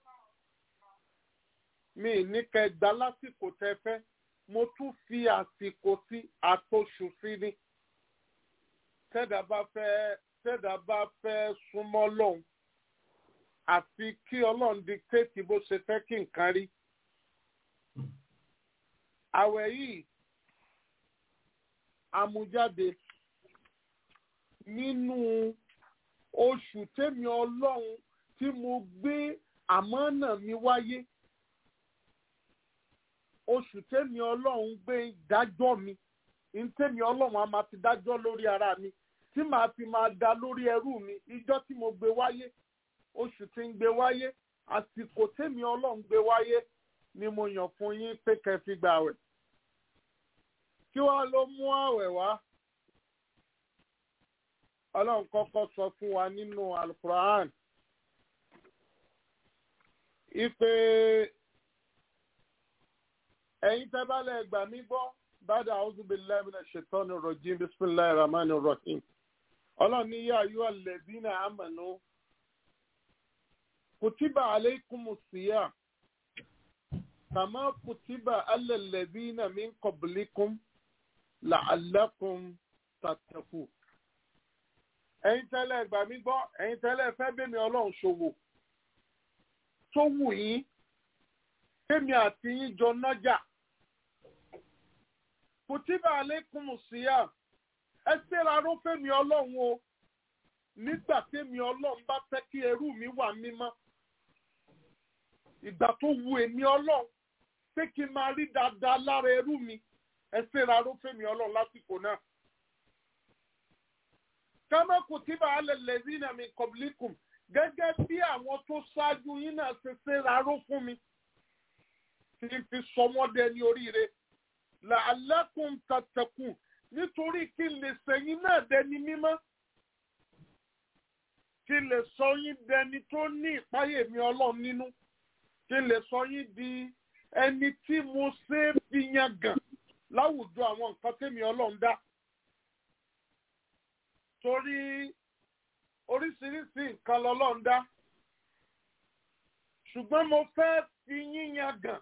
mi ì ní kẹ́ gbà lásìkò tẹ́ fẹ́ mo tún fi àsìkò sí àtòṣù sí ni tẹ́dà bá fẹ́ tẹ́dà bá fẹ́ súnmọ́ lọ́hùn àfi kí ọlọ́run dictate bó ṣe fẹ́ kí nǹkan rí. àwẹ̀ yìí amújáde nínú oṣù tẹ́mi ọlọ́run tí mo gbé àmọ́nà mi wáyé oṣù tẹ́mi ọlọ́run gbé dájọ́ mi ntẹ́mi ọlọ́run a máa fi dájọ́ lórí ara mi tí màá fi máa da lórí ẹrú mi ìjọ tí mo gbé wáyé oṣù tí ń gbé wáyé àsìkò tèmi ọlọ́run gbé wáyé ni mo yàn fún yín pé kẹ́ fi gbà wẹ̀ kí wàá ló mú àwẹ̀ wá ọlọ́run kọ́kọ́ sọ fún wa nínú alukur'an ipe ẹ̀yin tẹ́ bá lẹ̀ gbà mí gbọ́ bàdà a'udhu billahi minash shaitani rajim bismillahir rahmanir rahim ọlọ́run ní yá ayú alladhina amanu kutiba alaykumus siyam kama kutiba ala alladhina min qablikum la'allakum tattaqun ẹ̀yin tẹ́lẹ̀ gbà mí gbọ́ ẹ̀yin tẹ́lẹ̀ fẹ́ bẹ́mi ọlọ́run ṣòwò tó wù yín kémi àti yín jọ nájà kùtìbà alaykumu siyam ẹ ṣèrà ló fẹ́mi ọlọ́run o nígbà tẹ́mi ọlọ́run bá fẹ́ kí ẹrú mi wà mímọ́ ìgbà tó wù èmi ọlọ́run pé kí n máa rí dáadáa lára ẹrú mi ẹ ṣèrà ló fẹ́mi ọlọ́run lásìkò náà kama kutiba ala lezina min qablikum gẹ́gẹ́ bí àwọn tó ṣáájú yín náà ṣe ṣe ráró fún mi tí n fi sọmọdé ní oríire la'allakum tattaqun nítorí kí n lè sẹ́yìn náà dẹni mímọ́ kí n lè sọ yín dẹni tó ní ìpáyè mi ọlọ́run nínú kí n lè sọ yín di ẹni tí mo ṣe é fi yan gàn láwùjọ àwọn nǹkan tẹ́mi ọlọ́run dá torí oríṣiríṣi nǹkan lọ́lọ́run dá ṣùgbọ́n mo fẹ́ fi yíyan gàn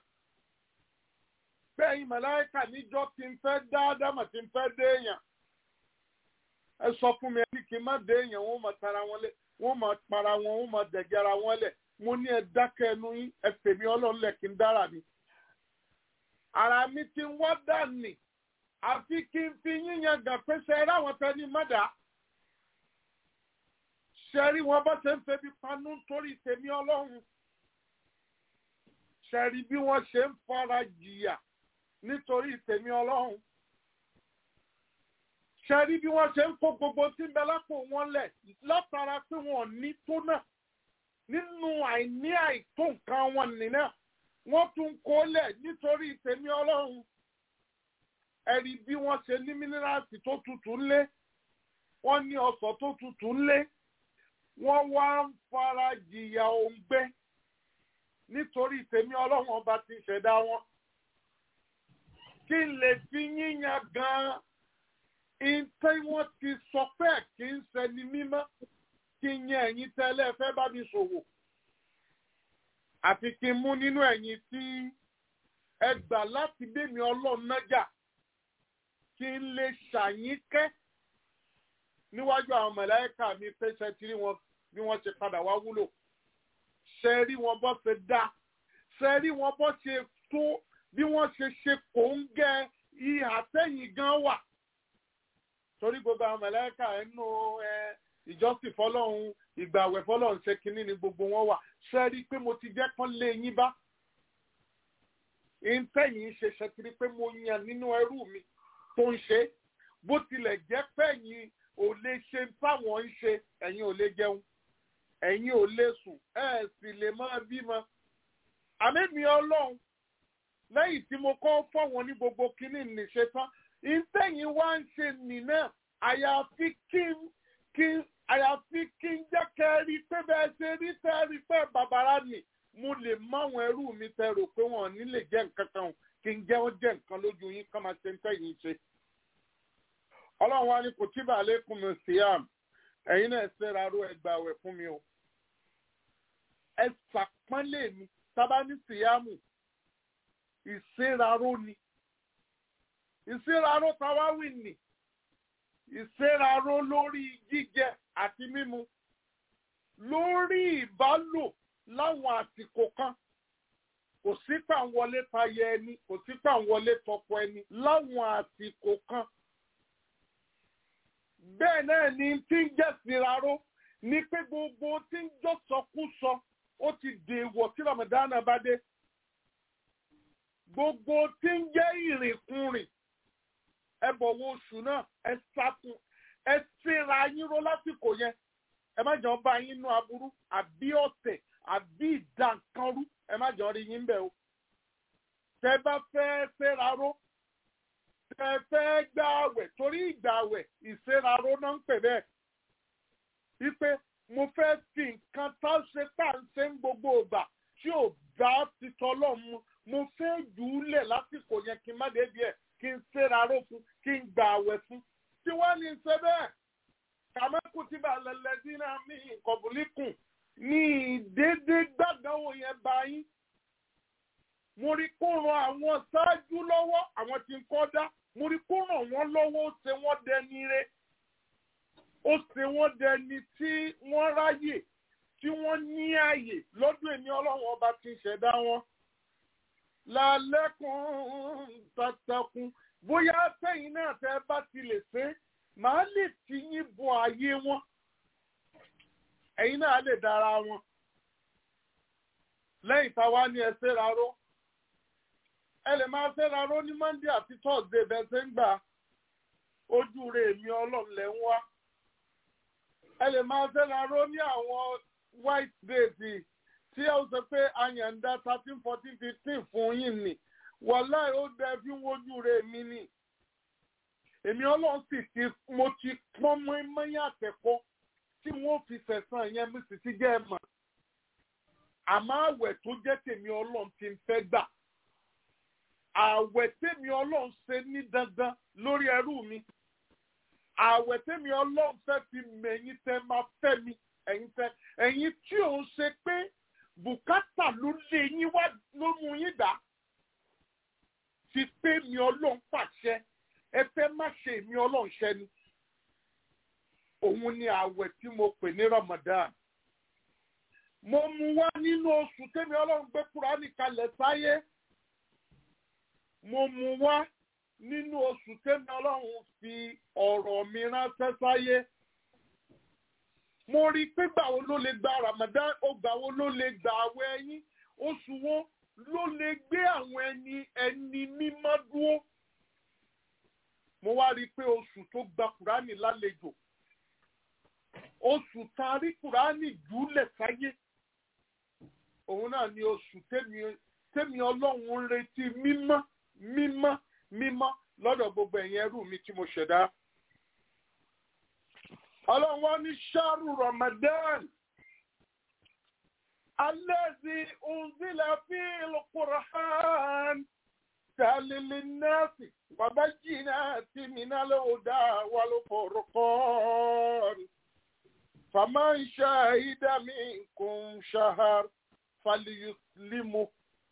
bẹ́ẹ̀ màláíkà níjọ́ tí n fẹ́ dá ádámà tí n fẹ́ dé èèyàn ẹ sọ fún mi ẹbí kí n má dé èèyàn wọ́n máa tara wọn lé wọ́n máa para wọn wọ́n máa dẹ̀gẹ́ ara wọn lẹ̀ mo ní ẹ dákẹ́ ẹnu yín ẹ fèmí ọlọ́run lẹ̀ kí n dára mi. ara mi ti ń wá dànì àfi kí n fi yíyan gàn pé ṣe ẹ ráwọn tẹ ní mọ́dà ṣẹ́rí wọn bá ṣe ń febi panú torí tèmi ọlọ́run ṣẹ́rí bí wọ́n ṣe ń fara jìyà nítorí tèmi ọlọ́run ṣẹ́rí bí wọ́n ṣe ń kó gbogbo tí ń bẹ lápò wọn lẹ̀ látara pé wọn ò ní tó náà nínú àìní àìtó nǹkan wọn nìyẹn wọ́n tún kó lẹ̀ nítorí tèmi ọlọ́run ẹ̀rí bí wọ́n ṣe ní mínírààsì tó tutù ńlé wọ́n ní ọsàn tó tutù ńlé wọ́n wá ń fara jìyà òǹgbẹ nítorí tèmi ọlọ́run ọba ti ṣẹ̀dá wọn. kí n lè fi yíyan gan-an ìtẹ́ wọ́n ti sọ pé kí n ṣẹni mímọ́ kí n yan ẹ̀yin tẹ́lẹ̀ fẹ́ bá mi ṣòwò. àfi kí n mú nínú ẹ̀yin tí ẹ gbà láti bẹ́mi ọlọ́run nájà kí n lè ṣàyínkẹ́ níwájú àwọn mọ̀láyíkà mi pé ṣe ti rí wọn bí wọ́n ṣe padà wá wúlò ṣe rí wọn bọ́ ṣe dá ṣe rí wọn bọ́ ṣe tó bí wọ́n ṣe ṣe kò ń gẹ ìhà sẹ́yìn gan wà torí gbogbo àwọn mọ̀láyíkà ẹnu ìjọsìn fọlọ́run ìgbàwẹ̀ fọlọ́run ṣe kínní ni gbogbo wọn wà ṣe rí pé mo ti jẹ́ kán lé yín bá ìtẹ̀yìn ṣe ṣe kiri pé mo yàn nínú ẹrú mi tó ń ṣe bó tilẹ̀ jẹ́ pẹ̀yìn ò lè ṣe táwọn ń ṣe ẹ̀yin ò lè jẹun ẹ̀yin ò lè sùn ẹ̀ sì lè máa bímọ. àmẹ́mi ọlọ́run lẹ́yìn tí mo kọ́ fọ́wọn ní gbogbo kínní nìṣe tán ìtẹ̀yìn wá ń ṣe nìna àyàfi kí n kí n àyàfi kí n jẹ́ kẹ́ rí pé bẹ́ẹ̀ ṣe rí tẹ́ rí pé bàbára nì mo lè máwọn ẹrú mi tẹ rò pé wọn ò ní lè jẹ́ nǹkan kan kí n jẹ́ wọ́n jẹ́ nǹkan lójú yín kọ́ máa ṣe ń tẹ̀yìn ṣe ọlọ́run wa ní kutiba alaykum siyam ẹ̀yin náà ṣẹ́ra ró ẹgbàá wẹ̀ fún mi o ẹ ṣàpọ́nlé mi sábà ní síyámù ìṣeraró ni ìṣeraró tàwáwì ni ìṣeraró lórí jíjẹ àti mímu lórí ìbálò láwọn àsìkò kan kò sí pàǹwọlé tayẹ ẹni kò sí pàǹwọlé tọkọ ẹni láwọn àsìkò kan bẹ́ẹ̀ náà ni tí ń jẹ́ síraró ní pé gbogbo tí ń jọ sọkúsọ ó ti dèèwọ̀ tí Ramadan bá dé gbogbo tí ń jẹ́ ìrìnkúrìn ẹ bọ̀wọ̀ oṣù náà ẹ sákun ẹ síra yín ró lásìkò yẹn ẹ má jọ bá yín nú aburú àbí ọ̀tẹ̀ àbí ìdànkanrú ẹ má jọ rí yín bẹ́ẹ̀ o tẹ bá fẹ́ síra ró tẹ fẹ́ gbà àwẹ̀ torí ìgbà àwẹ̀ ìsíra ró náà ń pè bẹ́ẹ̀ wípé mo fẹ́ fi nǹkan tá a ṣe tá à ń ṣe ń gbogbo ìgbà tí ò bá ti tọ́lọ́ mu mo fẹ́ jù ú lẹ̀ lásìkò yẹn kí n má débi ẹ̀ kí n ṣera ró fún kí n gbà àwẹ̀ fún tí wọ́n ní ṣe bẹ́ẹ̀ kàmẹ́kù tí bá lẹ́lẹ́ dín náà mí kọ̀bùlíkùn ní ìdédé gbàdánwò yẹn bá yín mo rí kó ran àwọn ṣáájú lọ́wọ́ àwọn tí ń kọ́ dá mo rí kó ràn wọ́n lọ́wọ́ ó ṣe wọ́n dẹni re ó ṣe wọ́n dẹni tí wọ́n ráyè tí wọ́n ní àyè lọ́dún èmi ọlọ́run ọba tí ń ṣẹ̀dá wọn. lálẹ́kùn tàtàkùn bóyá sẹ́yìn náà tẹ́ bá ti lè ṣe màá lè ti yín bọ ààyè wọn ẹ̀yin náà lè dára wọn. lẹ́yìn táwa ní ẹ ṣe ráró ẹ lè máa ṣe ráró ní monday àti thursday bẹ́ẹ̀ ṣe ń gbà ojú rẹ̀ èmi ọlọ́run lẹ́ ń wá ẹ lè máa fẹ́ra ró ní àwọn white days tí ó sọ pé àyàndá thirteen fourteen fifteen fún yín ni wàláì ó dẹ fi wojú rẹ̀ mi ni èmi ọlọ́run sì ti mo ti pọ́n mọ́ mọ́yìn àtẹ̀kọ́ tí wọ́n fi sẹ̀sán yẹn mi sì ti jẹ́ ẹ mọ̀ àmọ́ àwẹ̀ tó jẹ́ tèmi ọlọ́run ti ń fẹ́ gbà àwẹ̀ tèmi ọlọ́run ṣe ní dandan lórí ẹrú mi àwẹ̀ tẹ́mi ọlọ́run fẹ́ fi mẹ̀yìn tẹ́ máa fẹ́ mi ẹ̀yin tẹ́ ẹ̀yin tí ò ń ṣe pé bùkátà ló lé yín wá ló mú yín dá ti pé mi ọlọ́run pàṣẹ ẹ fẹ́ má ṣe mi ọlọ́run ṣẹ ni òun ni àwẹ̀ tí mo pè ní Ramadan mo mú wá nínú oṣù tẹ́mi ọlọ́run gbé Kúránì kalẹ̀ sáyé mo mú wá nínú oṣù tẹ́mi ọlọ́run fi ọ̀rọ̀ mi ránṣẹ́ sáyé. mo rí i pé gbàwo ló lè gba Ramadan ó gbàwo ló lè gba àwẹ̀ ẹ̀yìn oṣù wo ló lè gbé àwọn ẹni ẹni mímọ́ dúró. mo wá rí i pé oṣù tó gba Kùránì lálejò oṣù tá a rí Kùránì jùlẹ̀ sáyé òun náà ni oṣù tẹ́mi tẹ́mi ọlọ́run ń retí mímọ́ mímọ́ mímọ́ lọ́dọ̀ gbogbo ẹ̀yin ẹrú mi tí mo ṣẹ̀dá. Ọlọ́run wá ní ṣáàrù Ramadan. Allazi unzila fil Qur'an. Talil nasi wa bayyinati minal huda wal furqan. Faman shahida minkum shahar falyuslimu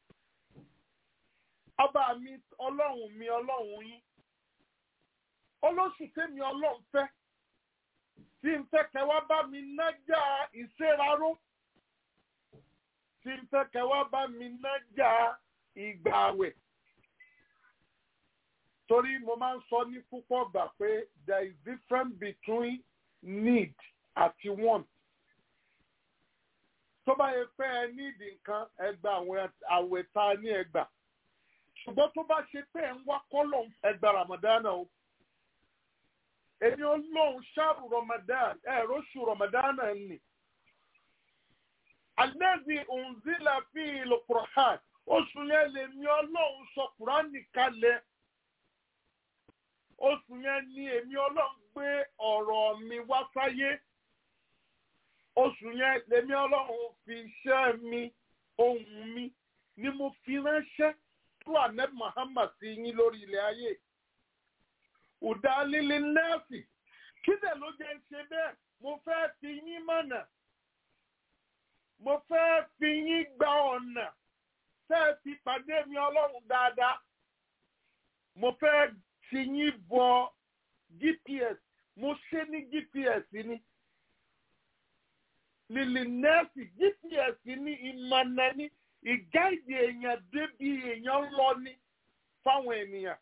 ọba mi ọlọ́run mi ọlọ́run yín olóṣù tèmi ọlọ́run fẹ́ tí n fẹ́ kẹ́ wá bá mi nájà ìṣeraró tí n fẹ́ kẹ́ wá bá mi nájà ìgbà àwẹ̀ torí mo máa ń sọ ní púpọ̀ gbà pé there is difference between need àti want tó bá yẹ pé ẹ need nǹkan ẹ gba àwẹ̀ tá a ní ẹ gbà ṣùgbọ́n tó bá ṣe pé ẹ̀ ń wá kọ́lọ̀ ẹgbà ramadana o èmi olóhùn ṣáàrù ramadan ẹ̀rọ ṣù ramadana ni alẹ́bí òǹzílà fi ìlú kùrọ̀hán oṣù yẹn lè ní ọlọ́run sọ kùránì kalẹ̀ oṣù yẹn ni èmi ọlọ́run gbé ọ̀rọ̀ mi wá sáyé oṣù yẹn lèmi ọlọ́run fi iṣẹ́ mi ohùn mi ni mo fi ránṣẹ́ tó ànẹ́bí Muhammad sí yín lórí ilẹ̀ ayé. Ùdá líle nẹ́ẹ̀sì. Kí dẹ̀ ló jẹ́ ń ṣe bẹ́ẹ̀? Mo fẹ́ fi yín mọ̀nà. Mo fẹ́ fi yín gba ọ̀nà. Tẹ́ ẹ fi pàdé mi ọlọ́run dáadáa. Mo fẹ́ fi yín bọ GPS. Mo ṣe ní GPS ni. Líle nẹ́ẹ̀sì GPS ní ìmọ̀nà ni ìgáìdì èèyàn débi èèyàn lọ ní fáwọn ènìyàn.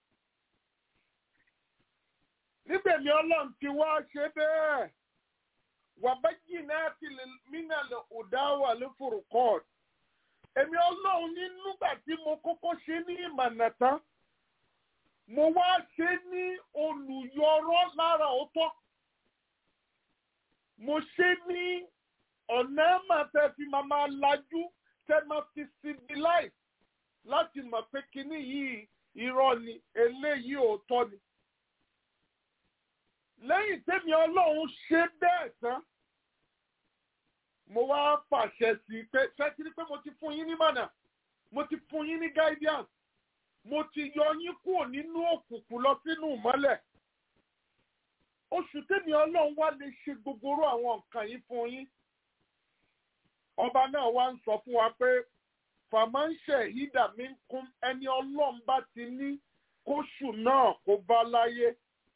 níbẹ̀mí ọlọ́run ti wá ṣe bẹ́ẹ̀ wàbájì náà ti lè mínàlẹ̀ ọ̀dáwà ló fòrò kọ́ọ̀d. èmi ọlọ́run ní nígbà tí mo kọ́kọ́ ṣe ní ìmọ̀nà tán mo wá ṣe ní olùyọrọ lára ọ̀tọ̀ mo ṣe ní ọ̀nà mà tẹ́ fi máa máa lajú tẹ́ máa fi civilize láti mọ̀ pé kinní yìí irọ́ ni eléyìí òótọ́ ni. lẹ́yìn tẹ́mi ọlọ́run ṣe bẹ́ẹ̀ tán mo wá pàṣẹ sí i pé ṣẹ́kiri pé mo ti fún yín ní mọ̀nà mo ti fún yín ní guidance mo ti yọ yín kúrò nínú òkùnkùn lọ sínú ìmọ́lẹ̀ oṣù tẹ́mi ọlọ́run wá lè ṣe gbogbo orú àwọn nǹkan yìí fún yín ọba náà wá ń sọ fún wa pé fàmáńṣẹ ìdá mi ń kún ẹni ọlọ́run bá ti ní kóṣù náà kó bá láyé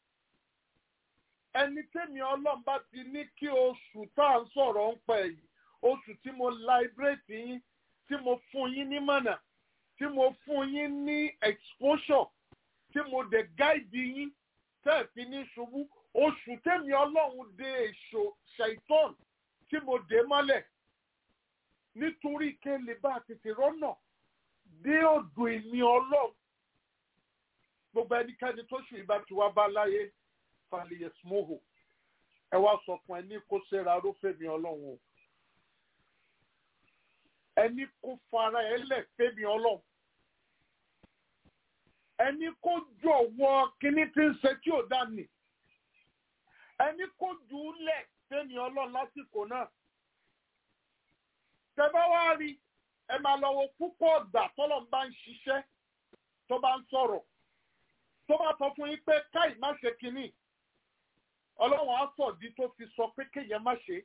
ẹni tẹ́mi ọlọ́run bá ti ní kí oṣù tá à ń sọ̀rọ̀ ń pẹ̀ yìí oṣù tí mo liberate yín tí mo fún yín ní mọ̀nà tí mo fún yín ní exposure tí mo dẹ̀ guide yín tẹ́ ẹ̀ fi ní ṣubú oṣù tẹ́mi ọlọ́run dé èso ṣàìtọ́n tí mo dé mọ́lẹ̀ nítorí kéle bá tètè rọ́nà dé ọ̀dọ̀ èmi ọlọ́run gbogbo ẹnikẹ́ni tó ṣù ìbá tí wá bá láyé falẹ̀yẹsimoho ẹ wá sọ fún ẹni kó ṣera rófèmí ọlọ́run o ẹni kó fara ẹ lẹ̀ fẹ́mi ọlọ́run ẹni kó jọ̀wọ́ kíní tí ń ṣe tí ò dá nì ẹni kó jù ú lẹ̀ fẹ́mi ọlọ́run lásìkò náà tẹ́bá wá rí ẹ máa lọ wo púpọ̀ ọ̀gbà tọ́lọ̀ ń bá ń ṣiṣẹ́ tó bá ń sọ̀rọ̀ tó bá sọ fún yín pé káì má ṣe kínní ọlọ́run á sọ̀dí tó fi sọ pé kéèyàn má ṣe.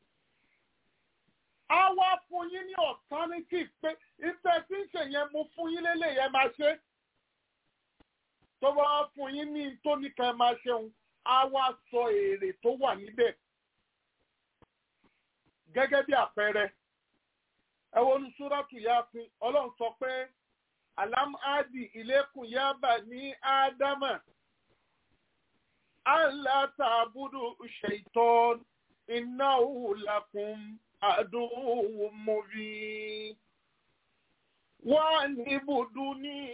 á wá fún yín ní alternative pé ìfẹ́ tí ń ṣe yẹn mo fún yín lélẹ̀ yẹn máa ṣe. tó bá wá fún yín ní tó ní ká ẹ máa ṣeun á wá sọ èrè tó wà níbẹ̀. gẹ́gẹ́ bí àpẹẹrẹ ẹ wo ní súrátù Yásìn ọlọ́run sọ pé alam adi ilékun yaba ní ádámà allah ta'budu shaitan innahu lakum aduwwun mubin wa nibuduni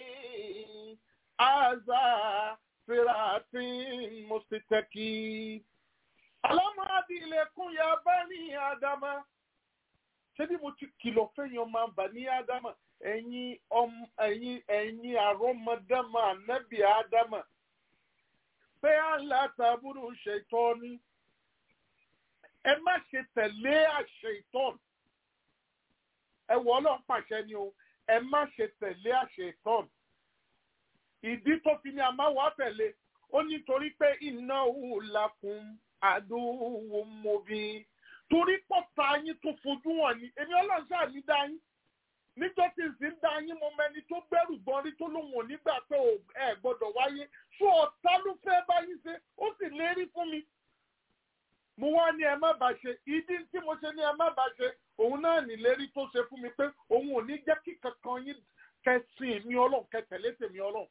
aza siratin mustaqim alam adi ilékun yaba ní ádámà ṣé bí mo ti kìlọ̀ fẹ́yìn ọmọ àbá ní ádámà ẹ̀yin ọmọ ẹ̀yin ẹ̀yin àrọ́mọdámà ànábì ádámà pé aláàtàbúrò ṣètọ́ ni ẹ má ṣe tẹ̀lé àṣẹ ìtọ́n ẹ wọ ọlọ́run pàṣẹ ni o ẹ má ṣe tẹ̀lé àṣẹ ìtọ́n ìdí tó fi ní àmáwá tẹ̀lé ó nítorí pé iná òun làkùn àdúgbò mọ́bí torí pọ̀ta yín tó fojú hàn ní èmi ọlọ́run ṣáà ní dá yín níjọ́ tí n sì ń dá yín mo mẹni tó gbẹ́rù gbọ́n rí tó lóun ò nígbà pé ẹ gbọ́dọ̀ wáyé fún ọ̀tá ló fẹ́ bá yín ṣe ó sì lérí fún mi. mo wá ní ẹ má bàa ṣe ìdí tí mo ṣe ní ẹ má bàa ṣe òun náà nílérí tó ṣe fún mi pé òun ò ní jẹ́ kí kankan yín kẹsìn mi ọlọ́run kẹtẹ̀lé tèmi ọlọ́run.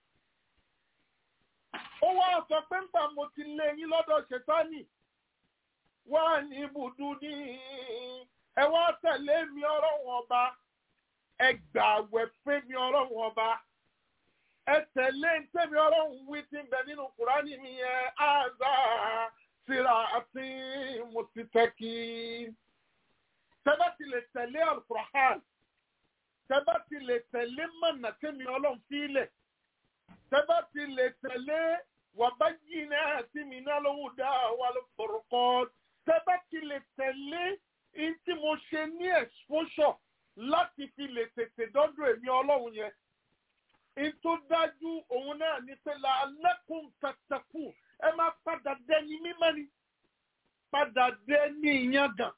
ó wá sọ pé ńgbà mo ti lé yín lọ́dọ̀ ṣètánì wá ní ibùdó ní ẹ wá tẹ̀lé mi ọlọ́run ọba ẹ gbà àwẹ̀ fún mi ọlọ́run ọba ẹ tẹ̀lé ntẹ́mi ọlọ́run wí tí ń bẹ nínú kùránì mi yẹn áza síra àti mùsítẹ́kì. tẹ́bá ti lè tẹ̀lé alukurahàn tẹ́bá ti lè tẹ̀lé mọ̀nà tẹ́mi ọlọ́run fílẹ̀ tẹ́bá ti lè tẹ̀lé wàbáyé náà tí mi náà lówó dá wà ló fọ̀rọ̀kọ́ tẹ́bá ti lè tẹ̀lé ntí mo ṣe ní exposure láti fi lè tètè dọ́dọ̀ èmi ọlọ́run yẹn. Ètò dájú òun náà ní pé la alẹ́kùn tàtàkù ẹ máa padà dẹni mímọ́ ni. Padà dẹni ìyangàn.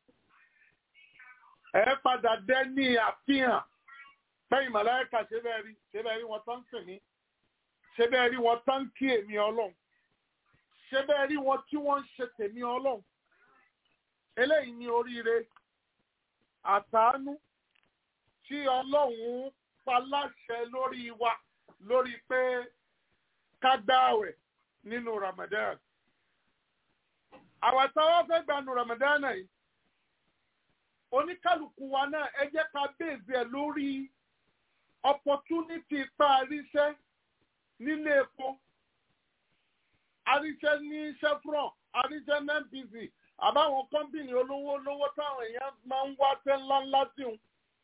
Ẹ padà dẹni àfihàn. Bẹ́ẹ̀ni màláíkà ṣe bẹ́ẹ̀ rí ṣe bẹ́ẹ̀ rí wọn tán sìn mí. Ṣé bẹ́ẹ̀ rí wọn tán kí èmi ọlọ́run. Ṣé bẹ́ẹ̀ rí wọn tí wọ́n ń ṣe tèmi ọlọ́run. Eléyìí ni oríire àtàánú tí ọlọ́run pa láṣẹ lórí wa lórí pé ká gbààwẹ̀ nínú Ramadan. Àwa táwa fẹ́ gbanu Ramadan yìí, oníkálukú wa náà ẹ jẹ́ ká bèèzì ẹ̀ lórí opportunity pa àríṣẹ́ nílé epo, àríṣẹ́ ní Chevron, àríṣẹ́ ní NPC, àbáwọn kọ́mpìnì olówó olówó táwọn èèyàn máa ń wá tẹ́ ńláńlá sí wọn.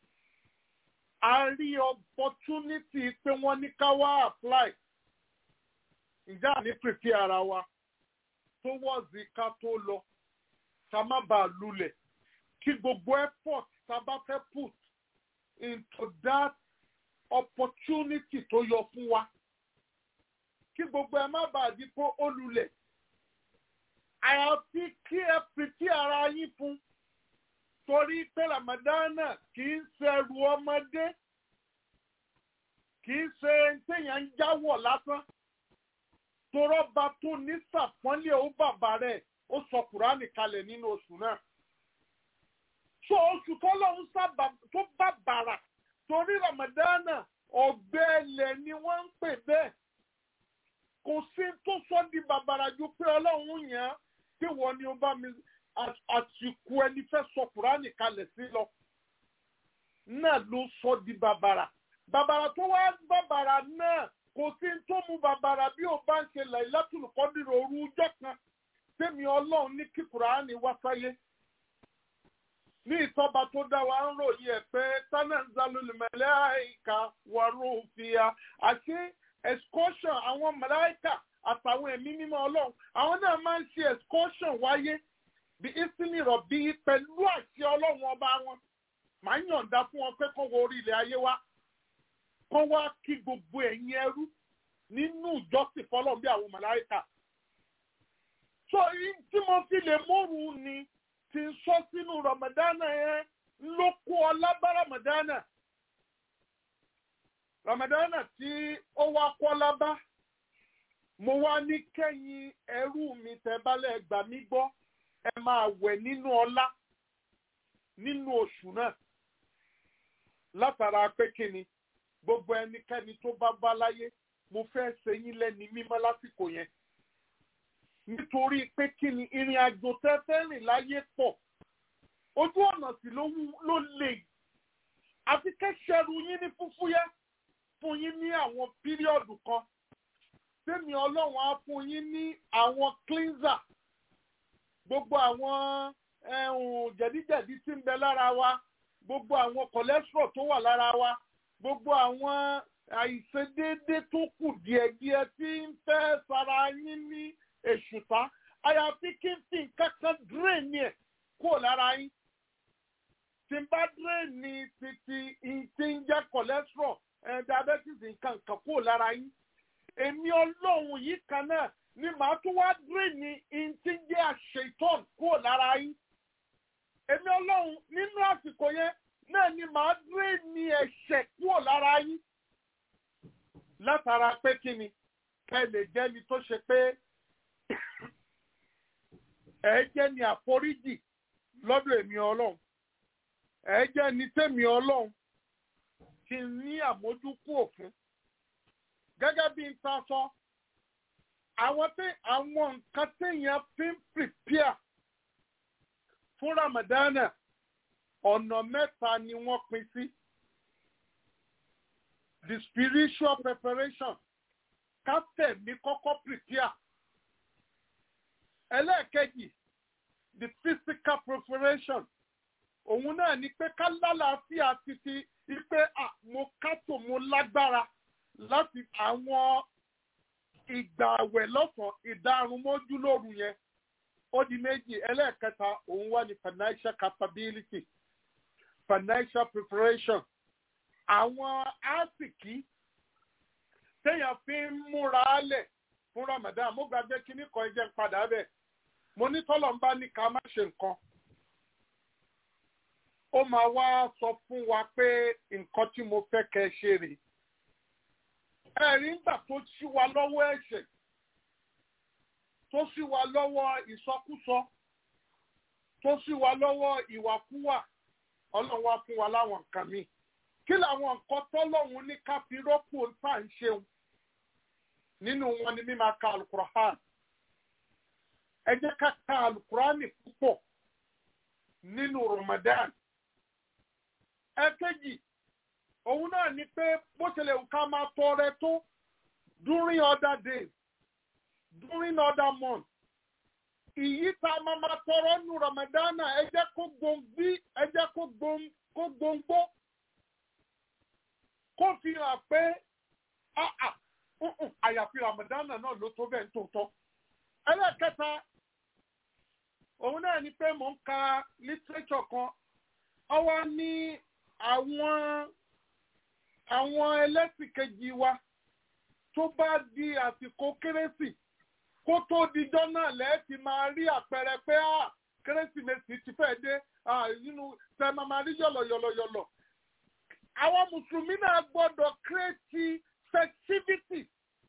a rí opportunity pé wọ́n ní ká wá apply ǹjẹ́ àní prepare ara wa towards ká tó lọ ká má bàa lulẹ̀ kí gbogbo effort tá a bá fẹ́ put into that opportunity tó yọ fún wa kí gbogbo ẹ má bàa di pé ó lulẹ̀ àyàfi kí ẹ pìtì ara yín fún torí pé ramadana kì í ṣẹrù ọmọdé kì í ṣe téèyàn ń jáwọ̀ lásán torọ́ba tó ní sàpọ́nlé ó bàbá rẹ̀ ó sọ kùránì kalẹ̀ nínú oṣù náà so oṣù tó lọ́hún tó bàbàrà torí ramadana ọ̀gbẹ́lẹ̀ ni wọ́n ń pè bẹ́ẹ̀ kò sí tó sọ di bàbàrà ju pé ọlọ́run yàn án pé wọ́n ní ó bá mi àsìkò ẹni fẹ́ sọ kùránì kalẹ̀ sí lọ náà ló sọ di bàbàrà bàbàrà tó wá bàbàrà náà kò sí tó mú bàbàrà bí ó bá ń ṣe Lailatul Qadr òru ọjọ́ kan tèmi ọlọ́run ní kí kùránì wá sáyé ní ìtọ́ba tó dá wa ń ròyìn ẹ̀ pé tanazzalul malaika wa ruhu fiha àti excursion àwọn màláìkà àtàwọn ẹ̀mí mímọ́ ọlọ́run àwọn náà máa ń ṣe excursion wáyé bí ìsinmi rọ̀bì pẹ̀lú àṣẹ ọlọ́run ọba wọn màá yọ̀ǹda fún wọn pé kó wọ orí ilẹ̀ ayé wa kó wá kí gbogbo ẹ̀yin ẹrú nínú ìjọsìn fọlọ́run bí àwọn màláìkà. so tí mo fi lè móru ni ti ń sọ sínú ramadana yẹn ló kó ọlá bá ramadana ramadana tí ó wá kọ́lá bá mo wá ní kẹ́yìn ẹrú mi tẹ́bálẹ̀ gbà mí gbọ́ ẹ máa wẹ̀ nínú ọlá nínú oṣù náà látara pé kíni gbogbo ẹnikẹ́ni tó bá bá láyé mo fẹ́ ṣe yín lẹ́ni mímọ́ lásìkò yẹn nítorí pé kíni ìrìn àjò tẹ́tẹ́ rìn láyé pọ̀ ojú ọ̀nà sì ló lè àfi kẹ́sẹ̀rù yín ní fúfúyẹ́ fún yín ní àwọn píríọ̀dù kan sẹ́mi ọlọ́run á fún yín ní àwọn cleanser gbogbo àwọn jẹ̀díjẹ̀dí tí ń bẹ lára wa gbogbo àwọn cholesterol tó wà lára wa gbogbo àwọn àìṣedéédé tó kù díẹ̀díẹ̀ tí ń fẹ́ sara yín ní èṣùtá àyàfi kí n fi nǹkan kan drain ẹ̀ kúrò lára yín tí n bá drain ní títí tí ń jẹ́ cholesterol diabetes nǹkan kan kúrò lára yín èmi ọlọ́run yìí kan náà ni màá tún wá drain ní tí ń jẹ́ àṣetán kúrò lára yín èmi ọlọ́run nínú àsìkò yẹn náà ni màá drain ní ẹ̀ṣẹ̀ kúrò lára yín látara pé kí ni kẹ́ lè jẹ́ni tó ṣe pé ẹ jẹ́ ni àforíjì lọ́dọ̀ èmi ọlọ́run ẹ jẹ́ ni tèmi ọlọ́run kí n ní àmójúkú òfin gẹ́gẹ́ bí n ta sọ àwọn tí àwọn nǹkan téèyàn fi ń prepare fún ramadana ọ̀nà mẹ́ta ni wọ́n pín sí the spiritual preparation ká tẹ̀mí kọ́kọ́ prepare ẹlẹ́ẹ̀kejì the physical preparation òun náà ni pé ká lálàáfíà títí ipe mo kátó mo lágbára láti àwọn ìgbà àwẹ̀ lọ́sàn ìdárun mọ́jú lóru yẹn ó di méjì ẹlẹ́ẹ̀kẹta òun wà ní financial capability financial preparation àwọn àsìkí téèyàn fi ń múra lẹ̀ fún Ramadan mo gbàgbé kíní kan jẹ́ padà bẹ̀ mo ní tọ́lọ̀ ń bá ní ká má ṣe nǹkan ó máa wá sọ fún wa pé nǹkan tí mo fẹ́ kẹ́ ẹ ṣe rèé ẹ̀rí ńgbà tó ṣí wa lọ́wọ́ ẹ̀ṣẹ̀ tó ṣí wa lọ́wọ́ ìsọkúsọ tó ṣí wa lọ́wọ́ ìwàkúwà ọlọ́run wá fún wa láwọn nǹkan míì kí làwọn nǹkan tọ́lọ́run ní ká fi rọ́pò tá à ń ṣeun nínú wọn ni mímá ka alukur'an ẹ jẹ́ ká ka alukur'an púpọ̀ nínú Ramadan ẹ̀kejì òun náà ni pé bó ṣẹlẹ̀ ká máa tọrẹ tó during other days during other months ìyí tá a máa máa tọrọ nu ramadana ẹ jẹ́ kó gbòǹgbí ẹ jẹ́ kó gbòǹgbó kó fi hàn pé àyàfi ramadana náà ló tó bẹ́ẹ̀ tó tọ́. ẹlẹ́kẹta òun náà ni pé mò ń ka literature kan ọwọ́ ní àwọn àwọn ẹlẹ́sìn kejì wa tó bá di àsìkò kérésì kó tó dijọ́ náà lẹ́ẹ̀tì máa rí àpẹẹrẹ pé kérésìmesì ti fẹ́ dé nínú tẹ́ máa máa rí yọ̀lọ̀yọ̀lọ̀yọ̀lọ̀. àwọn mùsùlùmí náà gbọ́dọ̀ kírètì festivity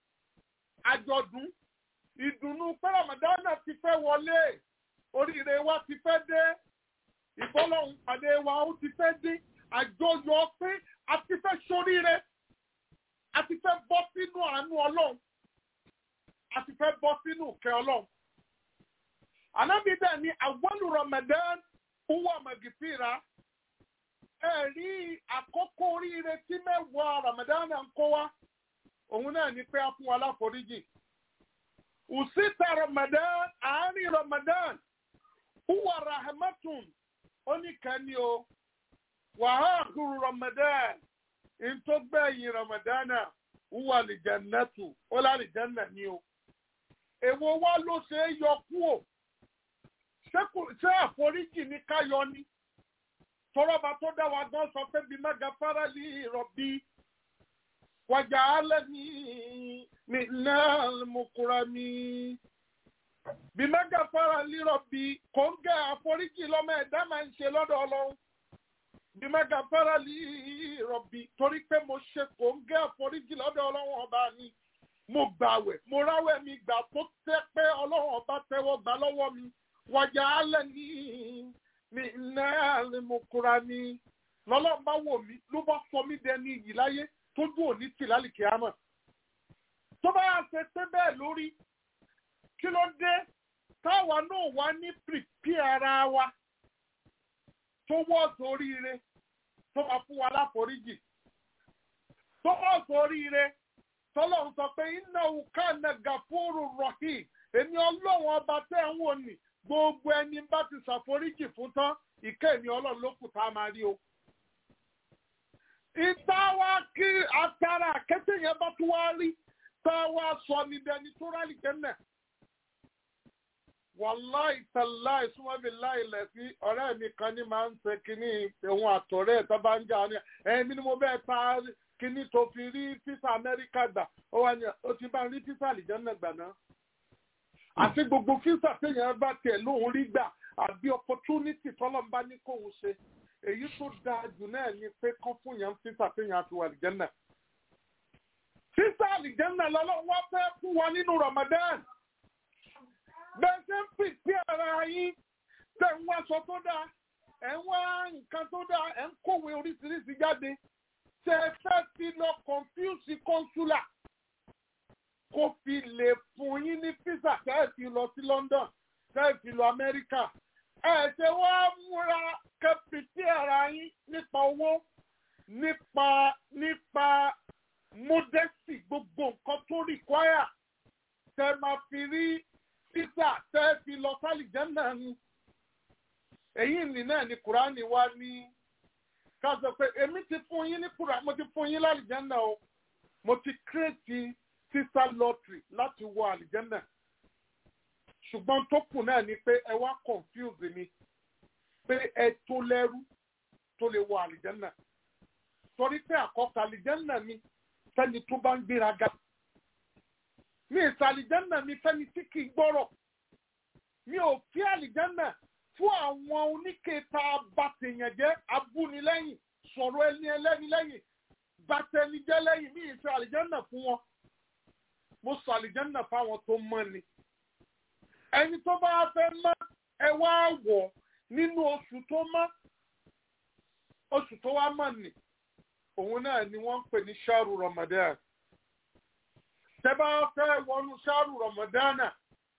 àjọ̀dún ìdùnnú pé ramadana ti fẹ́ wọlé oríire wa ti fẹ́ dé ìbọ́lọ́hún pàdé wa ó ti fẹ́ dé àjọyọ̀ pé a ti fẹ́ ṣoríire a ti fẹ́ bọ́ sínú àánú ọlọ́run a ti fẹ́ bọ́ sínú ìkẹ́ ọlọ́run. Ànábì dẹ̀ ní awwalu Ramadan huwa magfira. Ẹ rí àkókò oríire tí mẹ́wàá Ramadan ń kó wá. Òun náà ní pé a fún wa láforíjì. Usita Ramadan, àárín Ramadan, huwa rahmatun. Ó ní kẹ́ni o. Wàhálà Ramadan, ìntọ́gbẹ̀yìn Ramadan náà, huwa lìjẹ̀nẹ́tù, ó lálìjẹ́nà ni o èwo wá ló ṣe é yọ kúò ṣé àforíjì ní ká yọ ni tọrọba tó dá wa gan sọ pé bí mẹga fárálì rọbí wàjà alẹ ní ní náà mokura mi bí mẹga fárálì rọbí kò ń gẹ àforíjì lọmọ ẹ̀dá máa ń ṣe lọ́dọ̀ Ọlọ́run bí mẹga fárálì rọbí torí pé mo ṣe kò ń gẹ àforíjì lọ́dọ̀ Ọlọ́run ọba mi mo gbàwẹ̀ mo ráwẹ̀ mi gbà tó tẹ́ pé ọlọ́run ọba tẹ́wọ́ gbà lọ́wọ́ mi wàjà alẹ́ ní ní náà ni mo kura mi lọ́lọ́run bá wò mí ló bá sọ mí dẹni iyì láyé tójú òní tì lálìkí àmọ́ tó bá yà ṣe pé bẹ́ẹ̀ lórí kí ló dé táwa náà wá ní pìpì ara wa tó wọ́ọ̀sì oríire tó máa fún wa láforíjì tó wọ́ọ̀sì oríire tọ́lọ́run sọ pé iná òkà nàgà fóòrò rọ̀hìn èmi ọlọ́run ọba tẹ́ ń wò ní gbogbo ẹni bá ti ṣàforíjì fún tán ìkẹ́ èmi ọlọ́run ló kù tá a máa rí o. ìta wa kí atara àkẹ́tẹ̀ yẹn bá tún wá rí tá a wá sọ ní dẹni tó rálì kẹ́nẹ̀. wàláì tàláì súnmọ́bí láì lẹ̀ sí ọ̀rẹ́ mi kan ní máa ń ṣe kínní ìhun àtọ̀rẹ́ ẹ̀ tó bá ń jà ní ẹ̀mí ni mo bẹ́ẹ̀ ta kíní tó fi rí físà amẹ́ríkà gbà ó wà ní ó ti bá rí físà àlìjánná gbà náà. àti gbogbo físà téèyàn bá tiẹ̀ lóun rí gbà àbí opportunity tọ́lọ́n bá ní kóun ṣe èyí tó dáa jù náà ni pé kán fún yàn físà téèyàn fi wà àlìjánná. físà àlìjánná lọ́lọ́ wá fẹ́ fún wa nínú Ramadan. bẹ́ẹ̀ ṣe ń pèsè ara yín tẹ̀ ń wá aṣọ tó dáa ẹ̀ ń wá nǹkan tó dáa ẹ̀ ń kówé oríṣiríṣi jáde tẹ fẹ́ fi lọ confuse consular kó fi lè fún yín ní visa tẹ́ ẹ fi lọ sí London tẹ́ ẹ fi lọ Amẹ́ríkà ẹ ṣe wá múra kẹpìtì ara yín nípa owó nípa nípa modesty gbogbo nǹkan tó require tẹ́ máa fi rí visa tẹ́ ẹ fi lọ sálìjẹ́ ni èyí nì náà ni Kùránì wá ní ká sọ pé èmi ti fún yín ní kúrò mo ti fún yín lálìjẹ́nà o mo ti kírètì sísá lọ́tìrì láti wọ àlìjẹ́nà ṣùgbọ́n tó kù náà ni pé ẹ wá confuse mi pé ẹ tó lẹ́rú tó lè wọ àlìjẹ́nà torí pé àkọ́kọ́ àlìjẹ́nà mi fẹ́ni tó bá ń gbéraga mi ìsà àlìjẹ́nà mi fẹ́ni tí kì í gbọ́rọ̀ mi ò fi àlìjẹ́nà fún àwọn oníkèéta bàtẹ̀yànjẹ́ abúnilẹ́yìn sọ̀rọ̀ ẹni ẹlẹ́ni lẹ́yìn bàtẹ̀nijẹ́ lẹ́yìn ní ìfẹ́ àlìjẹ́nà fún wọn. mo sọ àlìjẹ́nà fáwọn tó mọ́ ni. ẹni tó bá fẹ́ mọ́ ẹ wá wọ̀ nínú oṣù tó mọ́ oṣù tó wá mọ̀ ni òun náà ni wọ́n ń pè ní ṣáàrù Ramadan. tẹ́ bá fẹ́ wọnú ṣáàrù Ramadan náà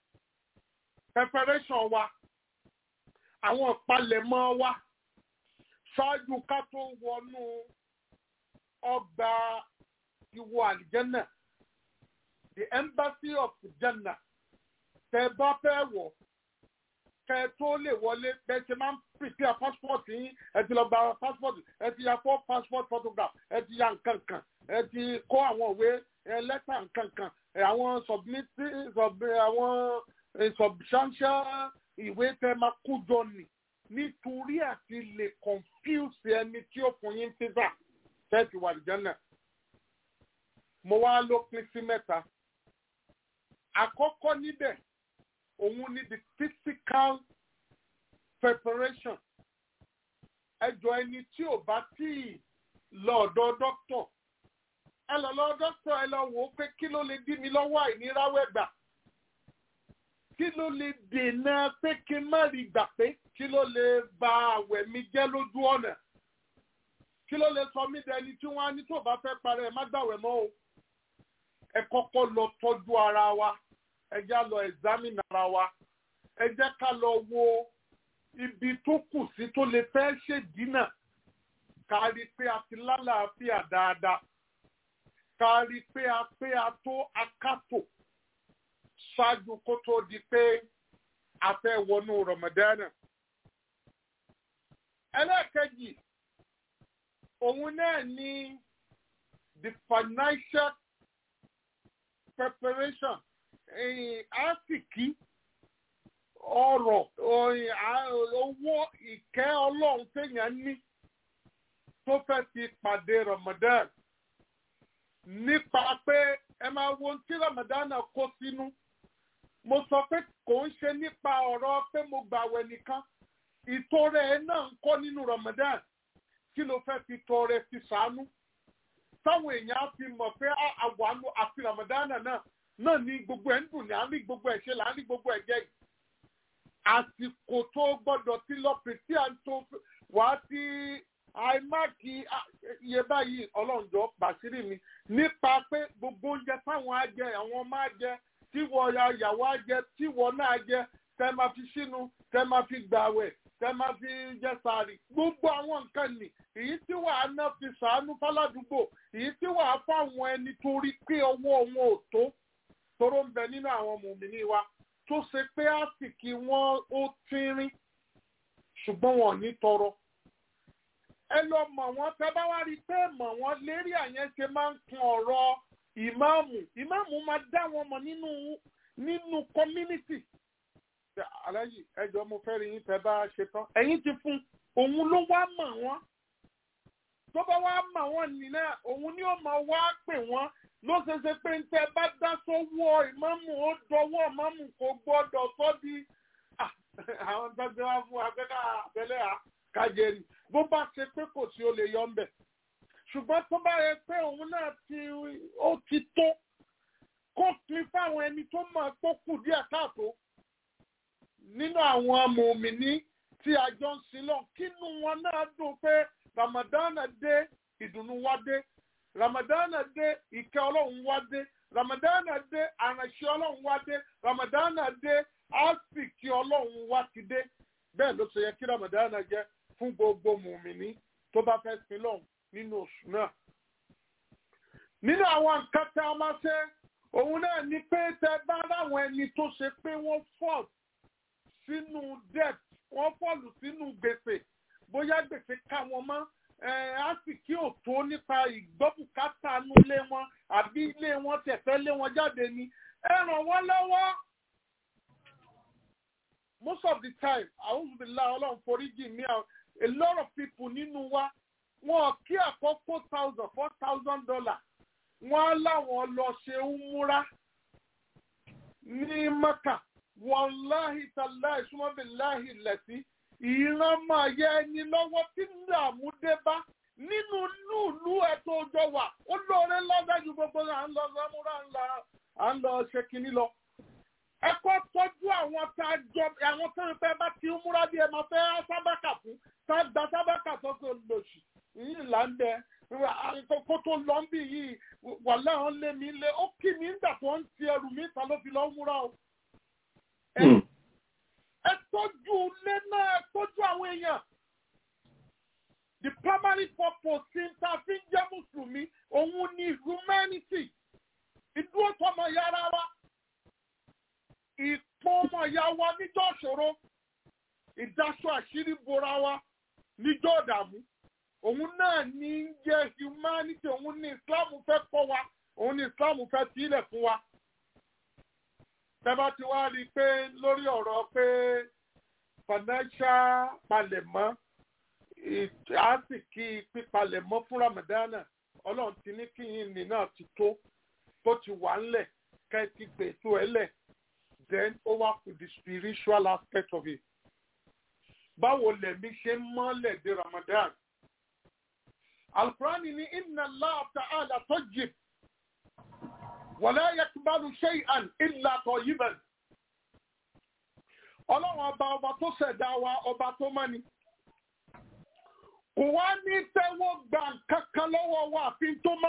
preparation wa àwọn ìpalẹ̀mọ́ wa ṣáájú ká tó wọnú ọgbà ìwọ àlìjẹ́nà the embassy of Jannah tẹ bá fẹ́ wọ̀ kẹ tó lè wọlé bẹ́ẹ̀ ṣe máa ń prepare passport yín ẹ ti lọ gba passport ẹ ti ya four passport photograph ẹ ti ya nǹkan kan ẹ ti kó àwọn òwe ẹ lẹ́tà nǹkan kan ẹ àwọn submit sub àwọn ẹ, substantial ìwé tẹ máa kú jọ nì nítorí àti lè confuse ẹni tí ó fún yín visa tẹ́ẹ̀tì wà lìjánà mo wá ló pín sí mẹ́ta àkọ́kọ́ níbẹ̀ òun ni the physical preparation ẹjọ́ ẹni tí ò bá tí ì lọ ọ̀dọ̀ dókítọ̀ ẹ lọ lọ dókítọ̀ ẹ lọ wò ó pé kí ló lè dí mi lọ́wọ́ àìníráwẹ̀ gbà kí ló lè dènà pé kí n má rí gbà pé kí ló lè ba àwẹ̀ mi jẹ́ lójú ọ̀nà kí ló lè sọ mí dẹni tí wọ́n á ní tó bá fẹ́ parẹ́ ẹ má gbàwẹ̀ mọ́ o ẹ kọ́kọ́ lọ tọ́jú ara wa ẹ já lọ examine ara wa ẹ jẹ́ ká lọ wo ibi tó kù sí tó lè fẹ́ ṣèdínà ká rí i pé a ti lálàáfíà dáadáa ká rí i pé a pé a tó akátò ṣáájú kó tó di pé a fẹ́ wọnú Ramadana. ẹlẹ́ẹ̀kejì òun náà ni the financial preparation àsìkí ọrọ̀ owó ìkẹ́ ọlọ́run téèyàn ní tó fẹ́ fi pàdé Ramadan nípa pé ẹ máa wo ohun tí Ramadan náà kó sínú mo sọ pé kò ń ṣe nípa ọ̀rọ̀ pé mo gbàwẹ̀ nìkan ìtọrẹ ẹ náà ń kọ́ nínú Ramadan kí ló fẹ́ fi tọrẹ fi sàánú táwọn èèyàn á fi mọ̀ pé àwàánu àfi Ramadan náà náà ní gbogbo ẹ̀ ń dùn ní à ń rí gbogbo ẹ̀ ṣe là ń rí gbogbo ẹ̀ jẹ́ yìí àsìkò tó gbọ́dọ̀ ti lọ pèsè àǹtó wàá ti àìmáàkì iye báyìí ọlọ́njọ́ bàṣírí mi nípa pé gbogbo oúnjẹ táwọn á jẹ àwọn máa jẹ tíwọ yàwó á jẹ tíwọ náà jẹ tẹ máa fi sínú tẹ máa fi gbàwẹ̀ tẹ máa fi jẹ sàárì gbogbo àwọn nǹkan nì èyí tí wàá ná fi sàánú fáládùúgbò èyí tí wàá fáwọn ẹni torí pé ọwọ́ wọn ò tó toró ń bẹ nínú àwọn mòmìnì wa tó ṣe pé àsìkí wọn ó tínrín ṣùgbọ́n wọn ò ní tọrọ ẹ lọ mọ̀ wọ́n tẹ́ bá wá rí i pé mọ̀ wọ́n lérí àyẹn ṣe máa ń kun ọ̀rọ̀ ìmáàmù ìmáàmù máa dá wọn mọ̀ nínú nínú community aláyì ẹjọ́ mo fẹ́ rí yín tẹ́ bá ṣe tán ẹ̀yin ti fún òun ló wá mọ̀ wọ́n tó bá wá mọ̀ wọ́n nìyẹn òun ni ó máa wá pè wọ́n ló ṣe ṣe pé ntẹ bá dá sọ́wọ́ ìmáàmù ó dọwọ́ ìmáàmù kò gbọ́dọ̀ sọ di àwọn tó gbé wá fún abẹ́ká abẹ́lẹ́ à kájẹ́rì bó bá ṣe pé kò sí ó lè yọ ńbẹ̀ ṣùgbọ́n tó bá yẹ pé òun náà ti ó ti tó kó pin fáwọn ẹni tó mọ̀ pé kù díẹ̀ káàtó nínú àwọn mòmìnì tí a jọ ń sin lọ kínú wọn náà dùn pé Ramadan dé ìdùnnú wá dé ramadana dé ìkẹ́ ọlọ́run wá dé ramadana dé àránṣẹ́ ọlọ́run wá dé ramadana dé àsìkí ọlọ́run wá ti dé bẹ́ẹ̀ ló ṣe yẹ kí ramadana jẹ́ fún gbogbo mùmíní tó bá fẹ́ sin lọ́hùn nínú oṣù náà. nínú àwọn nǹkan tí a máa ṣe òun náà ni pé tẹ bá láwọn ẹni tó ṣe pé wọ́n fọ́ sínú debt wọ́n fọ́ọ̀lù sínú gbèsè bóyá gbèsè ká wọn mọ́ á sì kí ò tó nípa ìgbọ́bùkátà nú ilé wọn àbí ilé wọn tẹ̀fẹ́ lé wọn jáde ni ẹ ràn wọ́n lọ́wọ́. most of the time àwùjọbìlà ọlọ́run foríjì ní a lot of people nínú wa wọn kí àkọ́ four thousand four thousand dollar wọn á láwọn lọ ṣe umura ní maka wàláhì tàláhì súnmọ́bìláhì lẹ́sí ìran máa yẹ ẹni lọ́wọ́ tí dààmú dé bá nínú lúùlú ẹ̀tọ́ ọjọ́ wà ó lóore lọ́dọ̀ ju gbogbo à ń lọ sọ́múrà ńlá à ń lọ ṣe kínní lọ. ẹ kọ́ tọ́jú àwọn tá a jọ àwọn tó ń fẹ́ bá ti ń múra bí ẹ máa fẹ́ sábàkà fún tá a gba sábàkà tó tó lòṣì yìí là ń bẹ kó tó lọ ń bì yìí wà láwọn lé mi lé ó kì mí ń dà tó ń ti ẹrù mi ta ló fi lọ́ múra o ẹ tọ́jú ilé náà ẹ tọ́jú àwọn èèyàn. the primary purpose tí n ta fi ń jẹ́ mùsùlùmí òun ni humanity ìdúró tọmọ yàrá wa ìpọ́n ọmọ ìyá wa níjọ́ ṣòro ìdáṣọ àṣírí bora wa níjọ́ ọ̀dààmú òun náà ní í jẹ́ humanity òun ní islam fẹ́ kọ́ wa òun ní islam fẹ́ sílẹ̀ fún wa. tẹ́bá ti wá rí i pé lórí ọ̀rọ̀ pé financial palẹ̀mọ́ àsìkí pípalẹ̀mọ́ fún ramadana ọlọ́run ti ní kíyìn ní náà ti tó tó ti wà ńlẹ̀ ká ẹ ti gbèsò ẹ lẹ̀ then over to the spiritual aspect of it. báwo lẹ̀mí ṣe ń mọ́lẹ̀ dé ramadan alkurani ní inna allah ta'ala tayyib wala yakbalu shay'an illa tayyiban ọlọ́run ọba ọba tó ṣẹ̀dá wa ọba tó mọ́ ni kò wá ní tẹ́wọ́ gba nǹkan kan lọ́wọ́ wa àfi tó mọ́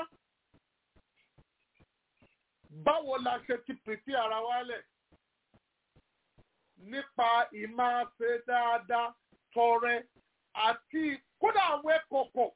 báwo la ṣe ti pèsè ara wa lẹ̀ nípa ìmáṣe dáadáa tọrẹ àti kódà àwọn ẹ̀kọ̀kọ̀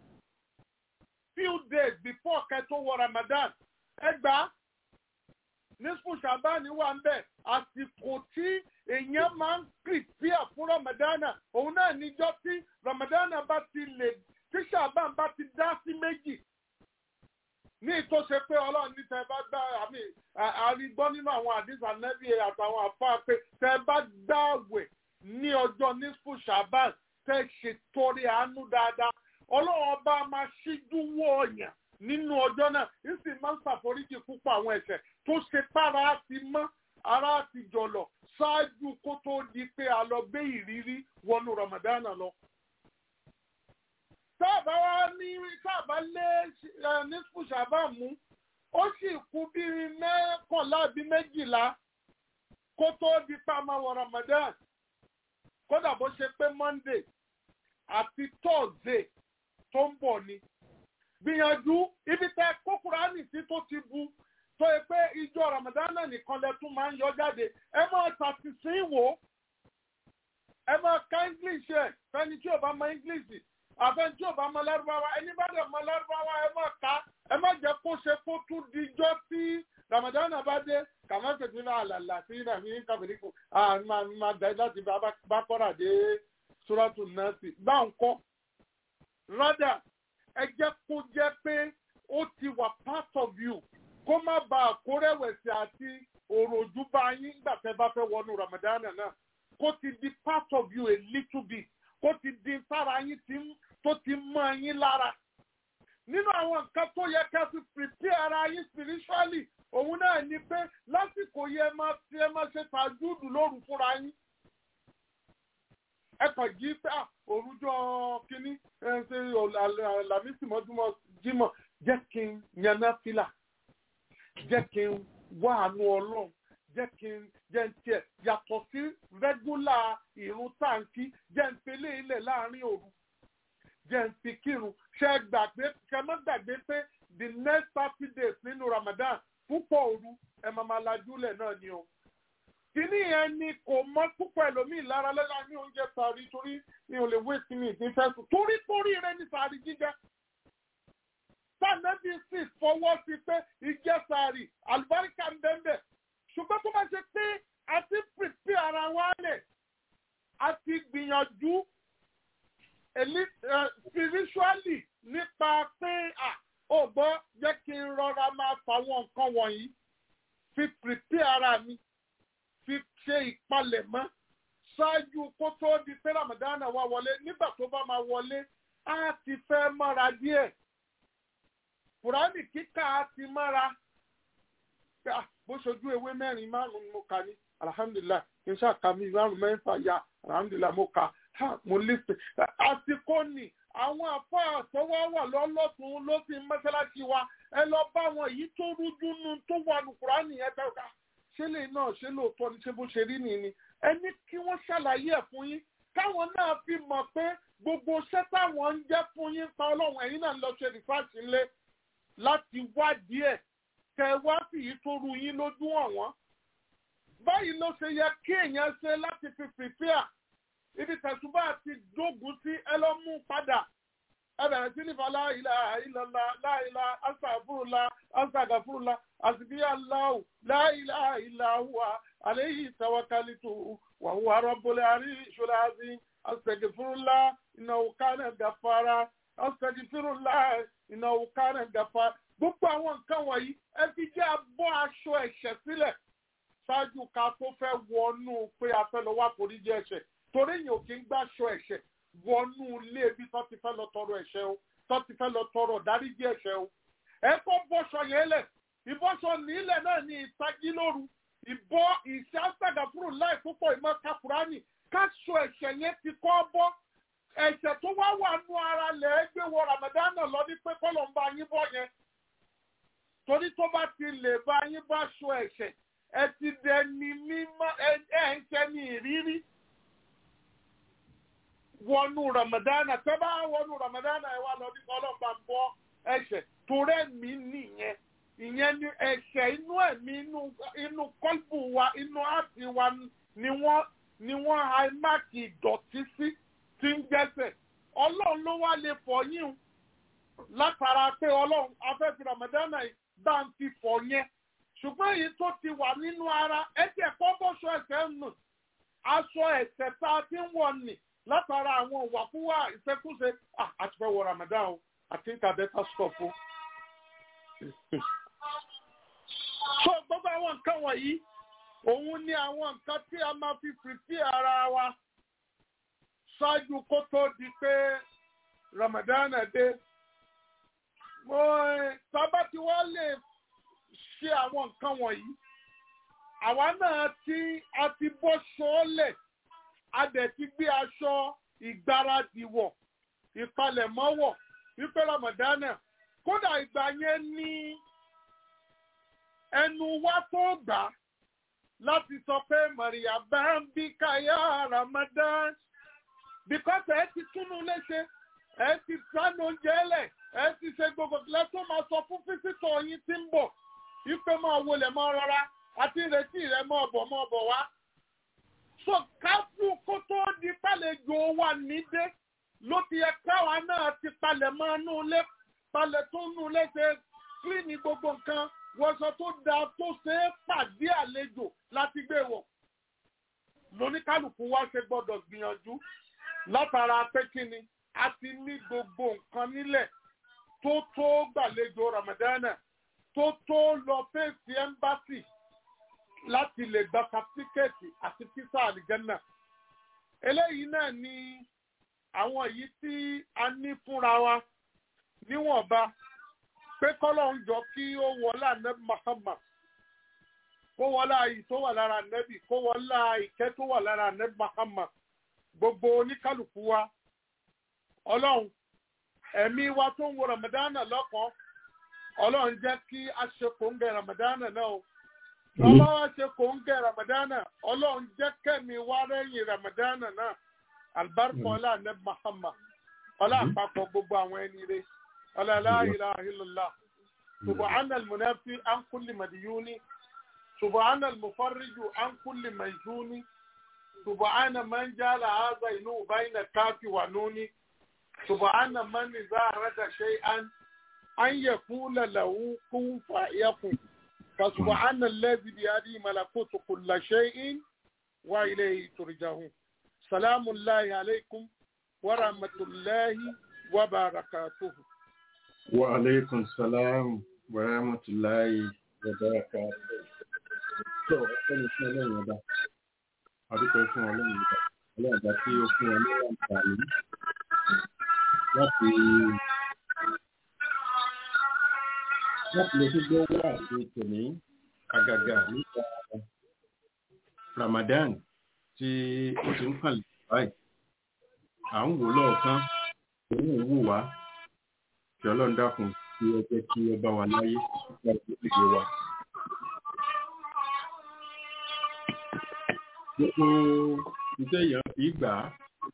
few days before kẹtó wọ Ramadan ẹgbàá nísfù ṣàbáni wà ń bẹ̀ àsìkò tí èèyàn máa ń prepare fún ramadana òun náà níjọ́ tí ramadana bá ti lè tí ṣàbán bá ti dá sí méjì ní ìtòsí pé ọlọ́run ní tẹ́ bá gbá àmì àrígbọ́ nínú àwọn àdìsá nẹ́bí àtàwọn àfáà pé tẹ́ bá gbààwẹ̀ ní ọjọ́ nísfù ṣàbán tẹ́ ṣètọrẹ àánú dáadáa ọlọ́run ọba máa ṣíjú wọ ọ̀yàn nínú ọjọ́ náà ń sì máa ń ṣàforíjì púpọ̀ àwọn ẹ̀ṣẹ̀ tó ṣe pára ti mọ́ ara ti jọ̀lọ̀ ṣáájú kó tó di pé a lọ gbé ìrírí wọnú ramadana lọ. sáàbà wa ní sáàbà lé nísfù sábà mú ó sì kú bíi mẹ́kànlá bíi méjìlá kó tó di pé a máa wọ ramadan kódà bó ṣe pé monday àti thursday tó ń bọ̀ ni gbìyànjú ibi tẹ kókùránì tí tó ti bu tó yẹ pé ìjọ ramadana nìkan lẹ tún máa ń yọ jáde ẹ máa tàtìsí wò ẹ máa ka english ẹ fẹni tí ò bá mọ english àfẹni tí ò bá mọ lárúbáwá ẹni bá dẹ̀ mọ lárúbáwá ẹ máa ka ẹ má jẹ́ kó ṣe kó tún dijọ́ tí ramadana bá dé kàmá tètè náà àlàlà sí ìrìnàmí kàbìrìkù máa dá láti bá kọ́ra dé sóràtù nọ́ọ̀sì bá ń kọ́ rádà ẹ jẹ́ kó jẹ́ pé ó ti wà part of you kó má ba àkórẹ̀wẹ̀sì àti òròjú bá yín nígbà tẹ́ bá fẹ́ wọnú Ramadan náà kó ti di part of you a little bit kó ti di sára yín tó ti mọ́ yín lára. nínú àwọn nǹkan tó yẹ ká fi prepare ara yín spiritually òun náà ni pé lásìkò yẹ máa fi ẹ máa ṣe tàjúdù lóru fúnra yín ẹ kàn jí pé òrùjọ kínní ẹ ṣe làmísì mọ́júmọ́ jímọ̀ jẹ́ kí n yaná fìlà jẹ́ kí n wá àánú ọlọ́run jẹ́ kí n jẹ́ n tiẹ̀ yàtọ̀ sí rẹ́gúlà ìrun táǹkì jẹ́ n pélé ilẹ̀ láàrin òru jẹ́ n fi kírun ṣe gbàgbé ṣe má gbàgbé pé the next thirty days nínú Ramadan púpọ̀ òru ẹ̀ máa máa lajúlẹ̀ náà ni o kìíní yẹn ni kò mọ púpọ̀ ẹlòmíì lára lẹ́la ní oúnjẹ sàárì torí mi ò lè wéètì mi ìdí fẹ́ sùn torí torí rẹ ní sàárì jíjẹ. sànẹ́bí sì fọwọ́ sí pé ìjẹ́ sàárì àlùbáríkà ń bẹ́ẹ̀ ṣùgbọ́n tó bá ṣe pé a ti pèsè ara wa lẹ̀ a ti gbìyànjú spiritually nípa pé ó gbọ́ jẹ́ kí n rọra máa fàwọn nǹkan wọ̀nyí fi pèsè ara mi fi ṣe ìpalẹ̀mọ́ ṣáájú kó tó di pé Ramadan wá wọlé nígbà tó bá máa wọlé á ti fẹ́ mọ́ra díẹ̀ Kùránì kíkà á ti mọ́ra bó ṣojú ewé mẹ́rin márùn-ún mo kà ní alhamdulilah kí n ṣàkà mi márùn mẹ́fà ya alhamdulilah mo kà mo lísè àsìkò ni àwọn àfọ àtọwọ́ wà lọ́lọ́tún ló ti mọ́ṣáláṣí wa ẹ lọ bá wọn èyí tó rújú nu tó wà ní Kùránì yẹn tẹ́ ká ṣé lè náà ṣé lóòótọ́ ni ṣé bó ṣe rí nìyí ni ẹni kí wọ́n ṣàlàyé ẹ̀ fún yín káwọn náà fi mọ̀ pé gbogbo iṣẹ́ táwọn ń jẹ́ fún yín pa ọlọ́run ẹ̀yin náà lọ ṣe rìfáàsì ńlẹ̀ láti wádìí ẹ̀ kẹ wá sí yìí tó ru yín lójú ọ̀wọ́n. báyìí ló ṣe yẹ kí èèyàn ṣe láti fi pìpìà ibi tẹ̀sùbá ti dógùn sí ẹ lọ mú padà ẹ bẹ̀rẹ̀ sí nífa láìlà ìlàlá láìlà àṣàfúrúlà àṣàgàfúrúlà àṣìbíyà láwù láìlà ìlàhùwà عليه توكلت وهو رب العرش العظيم أستغفر الله إنه كان غفارا أستغفر الله إنه كان غفارا gbogbo àwọn nǹkan wọ̀nyí ẹ fi jẹ́ abọ́ aṣọ ẹ̀ṣẹ̀ sílẹ̀ ṣáájú ká tó fẹ́ wọnú pé a fẹ́ lọ wá foríjì ẹ̀ṣẹ̀ torí èèyàn ò kí ń gbàṣọ ẹ̀ṣẹ̀ wọnú ilé ibi tó ti fẹ́ lọ tọrọ ẹ̀ṣẹ̀ o tó ti fẹ́ lọ tọrọ dáríjì ẹ̀ṣẹ̀ o ẹ kọ́ bọ́ṣọ yẹn lẹ̀ ìbọ́ṣọ nílẹ̀ náà ní ìtají lóru ìbọ́ ìṣàṣàgàfúrò láì púpọ̀ ìmọ̀ kakùránì káṣọ ẹ̀ṣẹ̀ yẹn ti kọ́ bọ́ ẹ̀ṣẹ̀ tó wá wà nú ara lẹ̀ ẹ́ gbé wọ ramadana lọ ní pé kọ́lọ̀ ń bá yín bọ́ yẹn torí tó bá ti lè bá yín bá ṣọ ẹ̀ṣẹ̀ ẹ ti dẹni mímọ́ ẹ ẹ ń ṣe ní ìrírí wọnú ramadana tẹ bá wọnú ramadana ẹ wá lọ ní kọ́lọ̀ ń bá ń bọ́ ẹ̀ṣẹ̀ torí ẹ̀mí nìyẹn ìyẹn ni ẹ̀ṣẹ̀ inú ẹ̀mí inú inú kọ́lbù wa inú àti wa ni wọ́n ni wọ́n àìmáàkì ìdọ̀tí sí tí ń jẹ́sẹ̀ ọlọ́run ló wá lè fọ̀ yín o látara pé ọlọ́run afẹ́fẹ́ ramadana yìí bá ń fi fọ̀ yẹn ṣùgbọ́n èyí tó ti wà nínú ara ẹ̀jẹ̀ kọ́ bọ́ṣọ ẹ̀ṣẹ̀ nù aṣọ ẹ̀ṣẹ̀ tá a ti ń wọ̀ nì látara àwọn ìwàkúwà ìṣekúṣe àti fẹ́ wọ ramadan o àti ìtàbẹ́ta stop o. so gbogbo àwọn nǹkan wọ̀nyí òun ni àwọn nǹkan tí a máa fi fìtí ara wa ṣáájú kó tó di pé Ramadan dé. mo sábà tí wọ́n lè ṣe àwọn nǹkan wọ̀nyí àwa náà tí a ti bọ́ sọ́ọ́lẹ̀ a dẹ̀ ti gbé aṣọ ìgbáradì wọ̀ ìpalẹ̀mọ́ wọ̀ wípé Ramadan kódà ìgbà yẹn ní ẹnu wa tó gbà láti sọ pé Maria bá ń bí káyà Ramadan because ẹ ti túnú léṣe ẹ ti sánú oúnjẹ lẹ ẹ ti ṣe gbogbo lẹtọ máa sọ fún físítọ̀ yín tí ń bọ̀ wípé máa wọlé máa rọra àti ìrètí rẹ máa bọ̀ máa bọ̀ wá. so káfù kó tó di pàlejò wà nídé ló ti yẹ káwa náà ti palẹ̀ máa nú lé palẹ̀ tó nú léṣe kílíìnì gbogbo nǹkan wọṣọ tó dáa tó ṣe é pàdé àlejò láti gbé wọ̀ lóníkálùkù wa ṣe gbọ́dọ̀ gbìyànjú látara pé kí ni a ti ní gbogbo nǹkan nílẹ̀ tó tó gbàlejò ramadana tó tó lọ fèsì ẹ́mbásì láti lè gba sàtífíkẹ́ẹ̀tì àti físà àlìjẹ́nà eléyìí náà ni àwọn èyí tí a ní fúnra wa níwọ̀nba pé kọ́lọ̀ ń jọ kí ó wọlé ànẹ́bí Muhammad kó wọlé àyè tó wà lára ànẹ́bí kó wọlé ìkẹ́ tó wà lára ànẹ́bí Muhammad gbogbo oníkálukú wa ọlọ́run ẹ̀mí wa tó ń wo ramadana lọ́kàn ọlọ́run jẹ́ kí a ṣe kòńgẹ́ ramadana náà o lọ́wọ́ wa ṣe kòńgẹ́ ramadana ọlọ́run jẹ́ kẹ́mi wá rẹ́yìn ramadana náà alibarika ọlá ànẹ́bí Muhammad ọlá àpapọ̀ gbogbo àwọn ẹni rẹ̀. ولا لا إله إلا الله سبحان المنافي عن كل مديون سبحان المفرج عن كل ميزون سبحان من جعل هذا إنه بين الكاف ونون سبحان من إذا أراد شيئا أن يقول له كن فيكون فسبحان الذي بيده ملكوت كل شيء وإليه ترجعون سلام الله عليكم ورحمة الله وبركاته وعليكم السلام ورحمة الله وبركاته. tó ẹni fún ọlọ́run ọba adúpẹ́ fún ọlọ́run ọba ọlọ́run ọba tí ó fún ọ ní àǹfààní láti láti lè tún gbọ́ wá àti tòní àgàgà nípa Ramadan tí ó ti ń kàlẹ̀ báyìí à ń wò lọ́ọ̀kan òun ò wò wá kí ọlọ́run dákun kí ẹ jẹ́ kí ẹ bá wa láyé nípa ìgbésẹ̀ wa. gbogbo iṣẹ́ èèyàn fi gbà á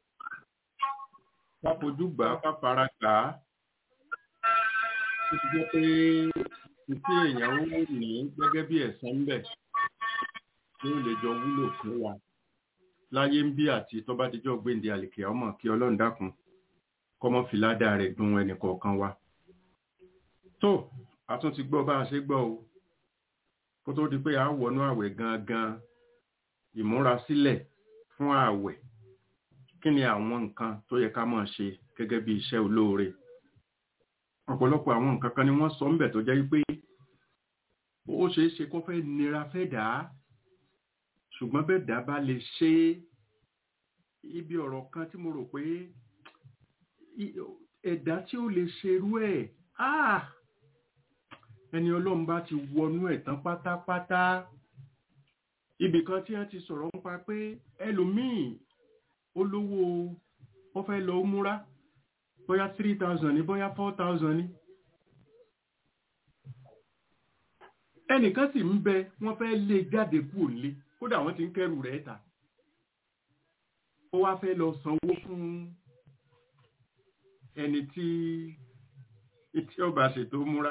ká fojú gbà á ká fara gbà á ó ti jẹ́ pé iṣẹ́ èèyàn ó ní gẹ́gẹ́ bí ẹ̀san ń bẹ̀ tí ó lè jọ wúlò fún wa láyé ń bí àti tó bá dijọ́ gbéǹde àlèkè ọmọ kí ọlọ́run dákun kọ́mọ́ fìládà rẹ̀ dùn ẹnì kọ̀ọ̀kan wa. tó a tún ti gbọ́ bá a ṣe gbọ́ o kó tó di pé a wọnú àwẹ̀ gangan ìmúrasílẹ̀ fún ààwẹ̀ kí ni àwọn nǹkan tó yẹ ká máa ṣe gẹ́gẹ́ bí iṣẹ́ olóore ọ̀pọ̀lọpọ̀ àwọn nǹkan kan ni wọ́n sọ ń bẹ̀ tó jẹ́ pé ó ṣeé ṣe kó fẹ́ nira fẹ́ dà á ṣùgbọ́n bẹ́ẹ̀ dá bá lè ṣe ibi ọ̀rọ̀ kan tí mo rò pé ẹ̀dá tí ó lè ṣerú ẹ̀ ẹni ọlọ́run bá ti wọnú ẹ̀ tán pátápátá ibì kan tí wọ́n ti sọ̀rọ̀ nípa pé ẹlòmíì olówó ó fẹ́ lọ múra bóyá three thousand ní bóyá four thousand ní. ẹnìkan sì ń bẹ wọ́n fẹ́ lé jáde kúrò nílé kódà wọ́n ti ń kẹ́rù rẹ̀ ta ó wá fẹ́ lọ sanwó fún ẹni tí tí ọba ṣètò múra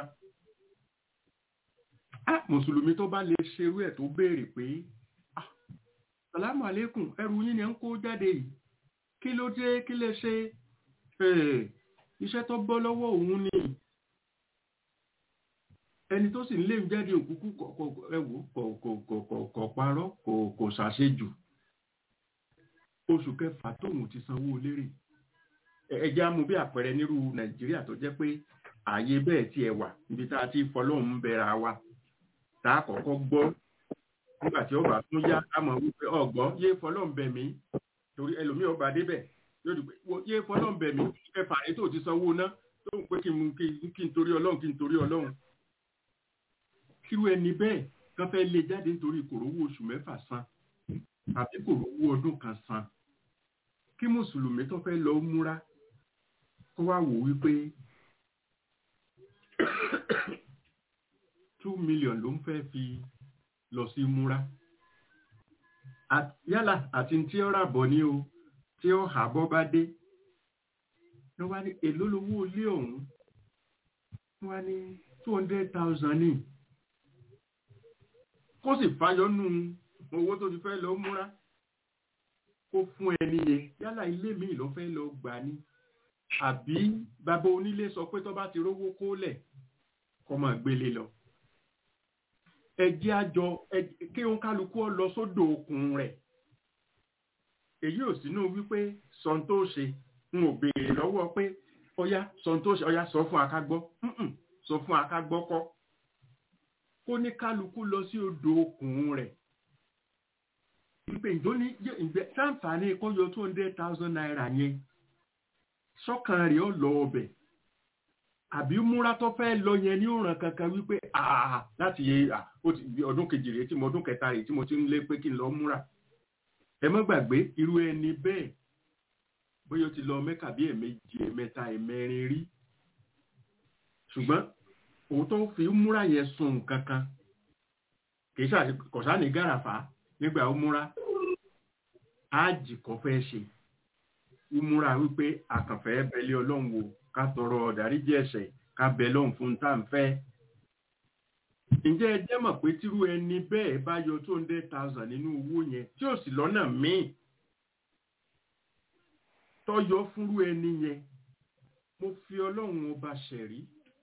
ah mùsùlùmí tó bá lè ṣerú ẹ̀ tó béèrè pé ah salamu alaikum ẹrù yín ni ń kó jáde yìí kí ló dé kí lè ṣe iṣẹ́ tó bọ́ lọ́wọ́ òun ni ẹni tó sì ń lé jáde òkúkú ẹwò kò parọ́ kò ṣàṣejù oṣù kẹfà tóun ti sanwó lérè ẹjẹ́ amú bí àpẹẹrẹ nírú nàìjíríà tó jẹ́ pé ààyè bẹ́ẹ̀ tí ẹ wà níbi tá a ti fọlọ́run ń bẹ̀rẹ̀ wa tá a kọ́kọ́ gbọ́ nígbà tí ọba tún yá a mọ̀ wípé ọ̀gbọ́n yé fọlọ́run bẹ̀ mí torí ẹlòmíì ọba débẹ̀ yóò dùn pé yé fọlọ́run bẹ̀ mí kẹfà rẹ tó ti sanwó ná tó ń pé kí n torí ọlọ́run kí n torí ọlọ́run kírú ẹni bẹ́ẹ̀ kán fẹ́ lé jáde nítorí kòrówó oṣù mẹ́fà san àbí kòrówó ọdún kan san kí mùsùlùmí tó fẹ́ lọ múra kó wá wò wípé two million ló ń fẹ́ fi lọ sí múra yálà àti tí ó rà bọ̀ ní o tí ó hà bọ́ bá dé wọ́n wá ní èló lówó ilé ọ̀hún wọ́n wá ní two hundred thousand ní kó sì fàyọ nù owó tó ti fẹ́ lọ múra kó fún ẹni yẹn yálà ilé míì ló fẹ́ lọ gbà ní àbí bàbá onílé sọ pé tó bá ti rówó kólẹ̀ kó máa gbélé lọ ẹjẹ́ àjọ kí òun kálukú ọ lọ sódò okùn rẹ̀ èyí ò sínú wípé sọ̀n tó ṣe n ò béèrè lọ́wọ́ pé ọyá sọ̀n tó ṣe ọyá sọ fún akágbọ́ sọ fún akágbọ́ kọ́ kó ní kálukú lọ sí odò okùn rẹ̀ wípé ìdóní ìgbẹ́ sáǹfààní kó yọ two hundred thousand naira yẹn sọ́kàn rẹ̀ ó lọ ọbẹ̀ àbí múra tó fẹ́ lọ yẹn ní òràn kankan wípé àà láti yẹ ọdún kejì rèé tí mo ọdún kẹta rèé tí mo ti ń lé pé kí n lọ múra ẹ má gbàgbé irú ẹni bẹ́ẹ̀ bóyá o ti lọ mẹ́kà bí ẹ̀mejì ẹ̀mẹ́ta ẹ̀mẹ́rin rí ṣùgbọ́n òun tó fi múra yẹn sun kankan kì í ṣàkọsá ní gàràfà nígbà ó múra áàjì kan fẹ́ ṣe ìmúra wípé àkànfẹ́ bẹ̀lẹ́ ọlọ́run wò ká tọrọ ọ̀dáríjì ẹ̀ṣẹ̀ ká bẹ̀ lọ́hùn fún tá à ń fẹ́. ǹjẹ́ ẹ jẹ́ mọ̀ pé tírú ẹni bẹ́ẹ̀ bá yọ two hundred thousand nínú owó yẹn tí ò sì lọ́nà míì tọ́yọ fúnrú ẹni yẹn mo fi ọlọ́run ọba ṣẹ̀rí.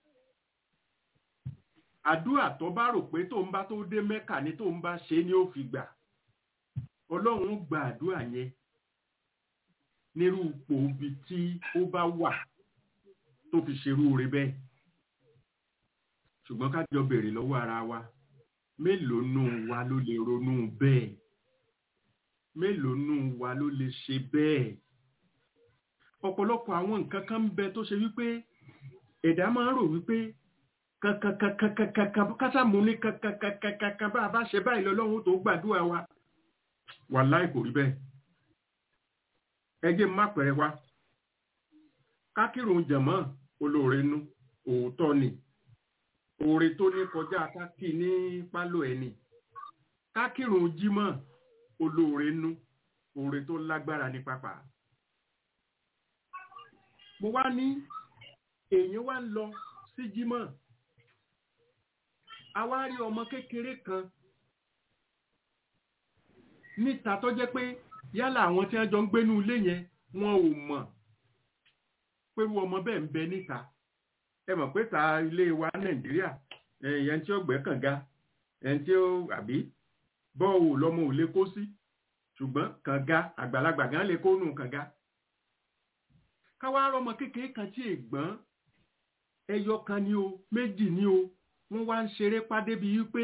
àdúrà tó bá rò pé tó ń bá tó dé mẹ́kà ni tó ń bá ṣe ni ó fi gbà ọlọ́run gba àdúrà yẹn nírú ipò ibi tí ó bá wà tó fi ṣerú rẹ bẹ́ẹ̀ ṣùgbọ́n ká jọ bèrè lọ́wọ́ ara wa mélòó nù wa ló lè ronú bẹ́ẹ̀ mélòó nù wa ló lè ṣe bẹ́ẹ̀ ọ̀pọ̀lọpọ̀ àwọn nǹkan kan ń bẹ tó ṣe wípé ẹ̀dá máa ń rò wípé kankankankankankan kásàmù ní kankankankankan bá a bá ṣe báyìí lọ́lọ́run tó gbàdúrà wa wàláì kò rí bẹ́ẹ̀ ẹjẹ́ má pẹ̀rẹ̀ wá kákìrún jẹ̀mọ́ olóore nú òótọ́ ni oore tó ní kọjá kákì ní pálò ẹni kákìrún jímọ̀ olóore nú oore tó lágbára ní pápá mo wá ní èèyàn wá ń lọ sí jímọ̀ a wá rí ọmọ kékeré kan níta tó jẹ́ pé yálà àwọn tí wọ́n jọ ń gbénú ilé yẹn wọn ò mọ̀ pẹ̀lú ọmọ bẹ́ẹ̀ ń bẹ níta ẹ mọ̀ pé ta ilé wa nàìjíríà ẹ̀yẹn tí ó gbẹ́ kànga ẹ̀yẹn tí ó àbí bọ́ọ̀wù lọ́mọ ò lè kó sí ṣùgbọ́n kànga àgbàlagbà gan lè kó nù kànga káwá rọmọ kékeré kan tí ègbọ́n ẹyọ kan ni o méjì ni o wọ́n wá ń ṣeré pàdé bíi wípé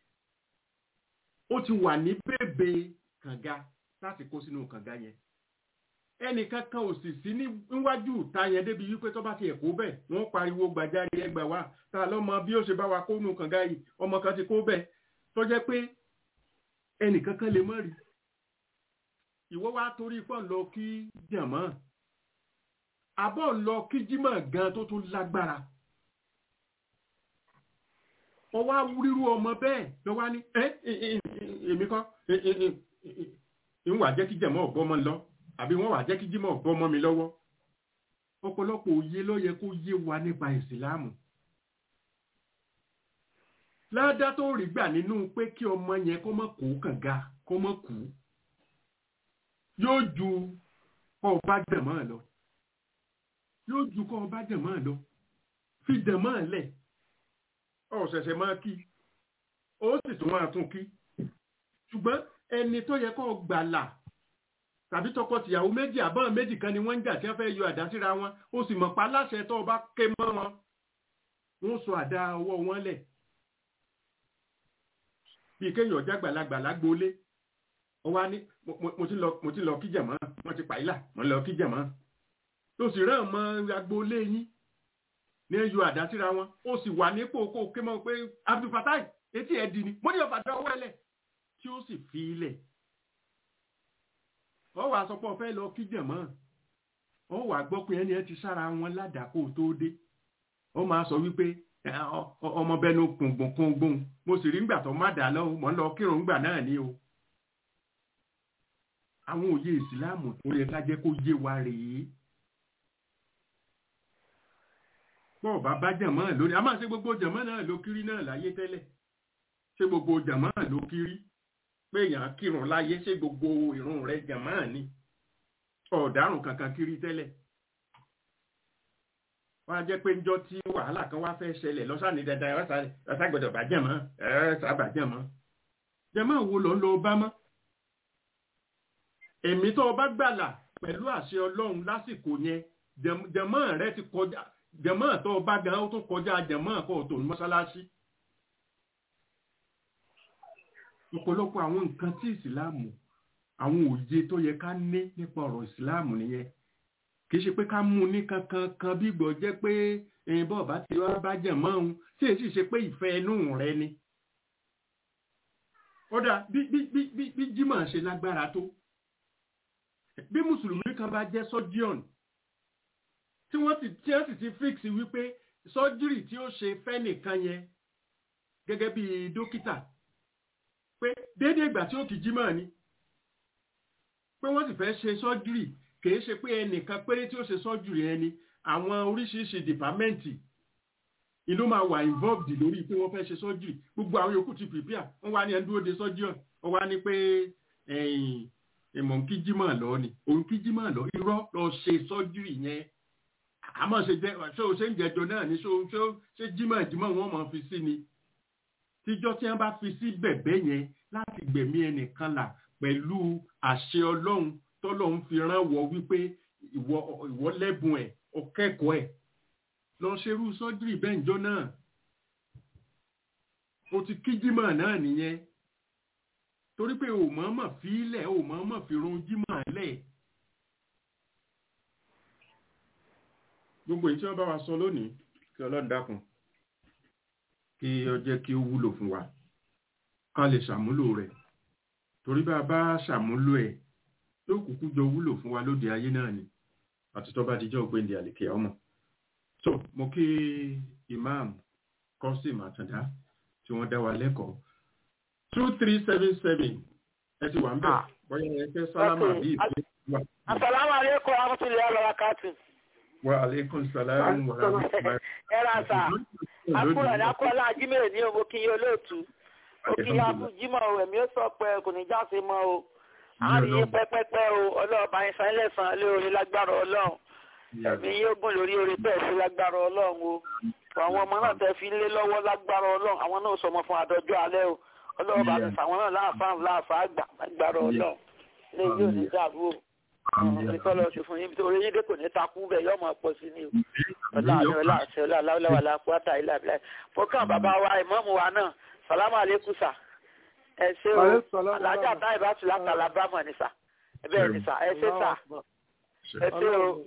ó ti wà ní bèbè kànga láti kó sínú kànga yẹn ẹnìkan kan ò sì sí níwájú ìta yẹn débi wípé tó bá ti ẹ̀kọ́ bẹ̀ wọ́n pariwo gbàjáre ẹgbà wá ta lọ́mọ bí ó ṣe bá wa kó nù kànga yìí ọmọ kan ti kó bẹ̀ tó jẹ́ pé ẹnìkan kan lè mọ̀ rí ìwọ wá torí pọ̀ lọ kí jàmọ́ àbọ̀ lọ kí jímọ̀ gan tó tún lágbára ọwọ́ awúrírú ọmọ bẹ́ẹ̀ lọ wá ní ẹ́ èmi kọ́ ìwà jẹ́ kí jàmọ́ ọ̀bọ́mọ lọ àbí wọ́n wà jẹ́ kí jímọ̀ bọ́mọ mi lọ́wọ́ ọ̀pọ̀lọpọ̀ òye ló yẹ kó yé wa nípa ìsìláàmù ládá tó rí gbà nínú pé kí ọmọ yẹn kó mọ̀ kó kànga kó mọ̀ kú yóò ju kọ́ ọba dẹ̀mọ́ lọ yóò ju kọ́ ọba dẹ̀mọ́ lọ fi dẹ̀mọ́ lẹ̀ ọ̀sẹ̀sẹ̀ máa kí ó sì tún máa tún kí ṣùgbọ́n ẹni tó yẹ kó gbàlà tàbí tọkọtìyàwó méjì àbọ̀n méjì kan ni wọ́n ń jà tí wọ́n fẹ́ yọ àdá síra wọn ó sì mọ̀ pa láṣẹ tó o bá ké mọ́ wọn wọ́n sọ àdá ọwọ́ wọn lẹ̀ bíi kéèyàn jágbàlagbà lágbólé ó wá ní mo ti lọ kí jẹ̀mọ́ wọ́n ti pàílà wọ́n lọ kí jẹ̀mọ́ tó sì rán mọ́ agbólé yín ní yọ àdá síra wọn ó sì wà nípò kó ké mọ́ pé Abdulfatai etí ẹ̀ di ni mo ní ọ̀fà dá ọwọ́ ẹlẹ̀ tí ó sì fi ilẹ̀ ọ wà sọ pé ọ fẹ́ lọ kí jẹ̀mọ́ ọ wà gbọ́ pé ẹni ẹ ti sára wọn ládàkó tó dé ọ máa sọ wípé ọmọ bẹnu kùngbùn kùngbùn mo sì rí ngbà tó má dà lọ mọ́ ń lọ kírun ngbà náà ni o àwọn òye ìsìláàmù tó yẹ ká jẹ́ kó yé wa rèé bọ́ọ̀ bá bá jẹ̀mọ́ lórí a máa ṣe gbogbo jẹ̀mọ́ náà ló kiri náà láyé tẹ́lẹ̀ ṣe gbogbo jẹ̀mọ́ ló kiri pé èèyàn kírun láyé ṣé gbogbo ìrun rẹ̀ jàmáà ni ọ̀daràn kankan kiri tẹ́lẹ̀ wọ́n á jẹ́ pé ńjọ́ tí wàhálà kan wá fẹ́ ṣẹlẹ̀ lọ́sàn-án dandan ẹ̀rọ gbọ́dọ̀ bá jẹ̀mọ́ ẹ̀rọ sábà jẹ̀mọ́ jẹ̀mọ́ wo ló ń lọ bá mọ́ èmi tó o bá gbàlà pẹ̀lú àṣẹ ọlọ́run lásìkò yẹn jẹ̀mọ́ rẹ ti kọjá jẹ̀mọ́ tó o bá gan ó tún kọjá jẹ̀mọ́ kó o tó ní mọ́ṣáláṣí ọ̀pọ̀lọpọ̀ àwọn nǹkan tí ìsìláàmù àwọn òye tó yẹ ká ní nípa ọ̀rọ̀ ìsìláàmù nìyẹn kì í ṣe pé ká mú ní kankan kan bí gbọ́ jẹ́ pé ẹ̀yin bọ́ọ̀ bá ti wá bá jẹ̀ mọ́ òun tí èsì ṣe pé ìfẹ́ inú rẹ ni. kódà bí bí bí bí bí Jímọ̀ ṣe lágbára tó bí mùsùlùmí kan bá jẹ́ sọ́jíọ̀n tí wọ́n ti tí wọ́n sì ti fix wípé sọ́jírì tí ó ṣe fẹ́ nìkan yẹn gẹ́gẹ́ bí dókítà pé déédéé ìgbà tí ó kì jímọ̀ ni pé wọ́n sì fẹ́ ṣe sọ́júrì kìí ṣe pé ẹnìkan péré tí ó ṣe sọ́júrì ẹni àwọn oríṣiríṣi dìpámẹ́ǹtì inú máa wà involved lórí pé wọ́n fẹ́ ṣe sọ́júrì gbogbo àwọn yòókù ti prepare wọ́n wá ní ẹni dúró de sọ́júrì wọ́n wá ní pé ìmọ̀ ń kí jímọ̀ lọ ni òun kí jímọ̀ lọ irọ́ lọ ṣe sọ́júrì yẹn àmọ́ ṣe jẹ́ ṣé o ṣe ń jẹjọ náà ni ṣé jímọ̀ jímọ̀ wọ́n máa fi sí ni tíjọ́ tí wọ́n bá fi sí bẹ̀bẹ̀ yẹn láti gbẹ̀mí ẹnìkan là pẹ̀lú àṣẹ ọlọ́run tọ́lọ́run fi rán wọ wípé ìwọ lẹ́bùn ẹ̀ ọkẹ́kọ̀ọ́ ẹ̀ lọ ṣerú sọ́jírì bẹ́ǹjọ́ náà o ti kíjímọ̀ náà nìyẹn torí pé o mọ̀ọ́mọ̀ fi ilẹ̀ o mọ̀ọ́mọ̀ fi run jímọ̀ lẹ̀ gbogbo èyí tí wọ́n bá wa sọ lónìí kí ọlọ́run dákun kí ó jẹ́ kí ó wúlò fún wa ká lè ṣàmúlò rẹ̀ torí bá a bá ṣàmúlò ẹ̀ yóò kúkú jọ wúlò fún wa lóde ayé náà ni àti tó bá dijọ́ ògbéǹde àlèkè ọmọ so mo kí imam kọ́sìm àtàndá tí wọ́n dá wa lẹ́kọ̀ọ́ two three seven seven ẹ ti wà ń bẹ̀ bóyá ẹ fẹ́ sálámà bí ìpín wa. asalaamu aleykum rahmatulahi wa barakatu. wa aleykum salaam wa rahmatulahi. ẹ ra sa akúrò ní akọ́lá ajímẹ̀rẹ̀ ní òmò kí yín olóòtú ó kí yín akú jímọ̀ o ẹ̀mí ó sọ pé kò ní jáse mọ́ o àárín yín pẹ́pẹ́pẹ́ o ọlọ́ọ̀bá yín san ẹlẹ́sàn lé orí lágbára ọlọ́run ẹ̀mí yín ogun lórí orí bẹ́ẹ̀ sí lágbára ọlọ́run o àwọn ọmọ náà tẹ́ fi lé lọ́wọ́ lágbára ọlọ́run àwọn náà sọmọ fún àdọ́jọ́ alẹ́ o ọlọ́ọ̀bá mi fàwọn náà láàfáà láàfáà gbà lágbára ọlọ́run ilé yóò ní dàrú o ìtọ́ lọ sí fún yín torí yín dé kò ní takú bẹ́ẹ̀ yọ́ máa pọ̀ sí ni o ọlá àmì ọlá àṣẹ ọlá aláwọ̀lá la pátá ilé àbílá fọkàn bàbá wa ìmọ̀ọ́mù wa náà sàlámù àlékún sà ẹ ṣé o alájà táyì bá tù látàlá bá mọ̀ ní sà bẹ́ẹ̀ ni sà ẹ ṣé sà ẹ ṣé o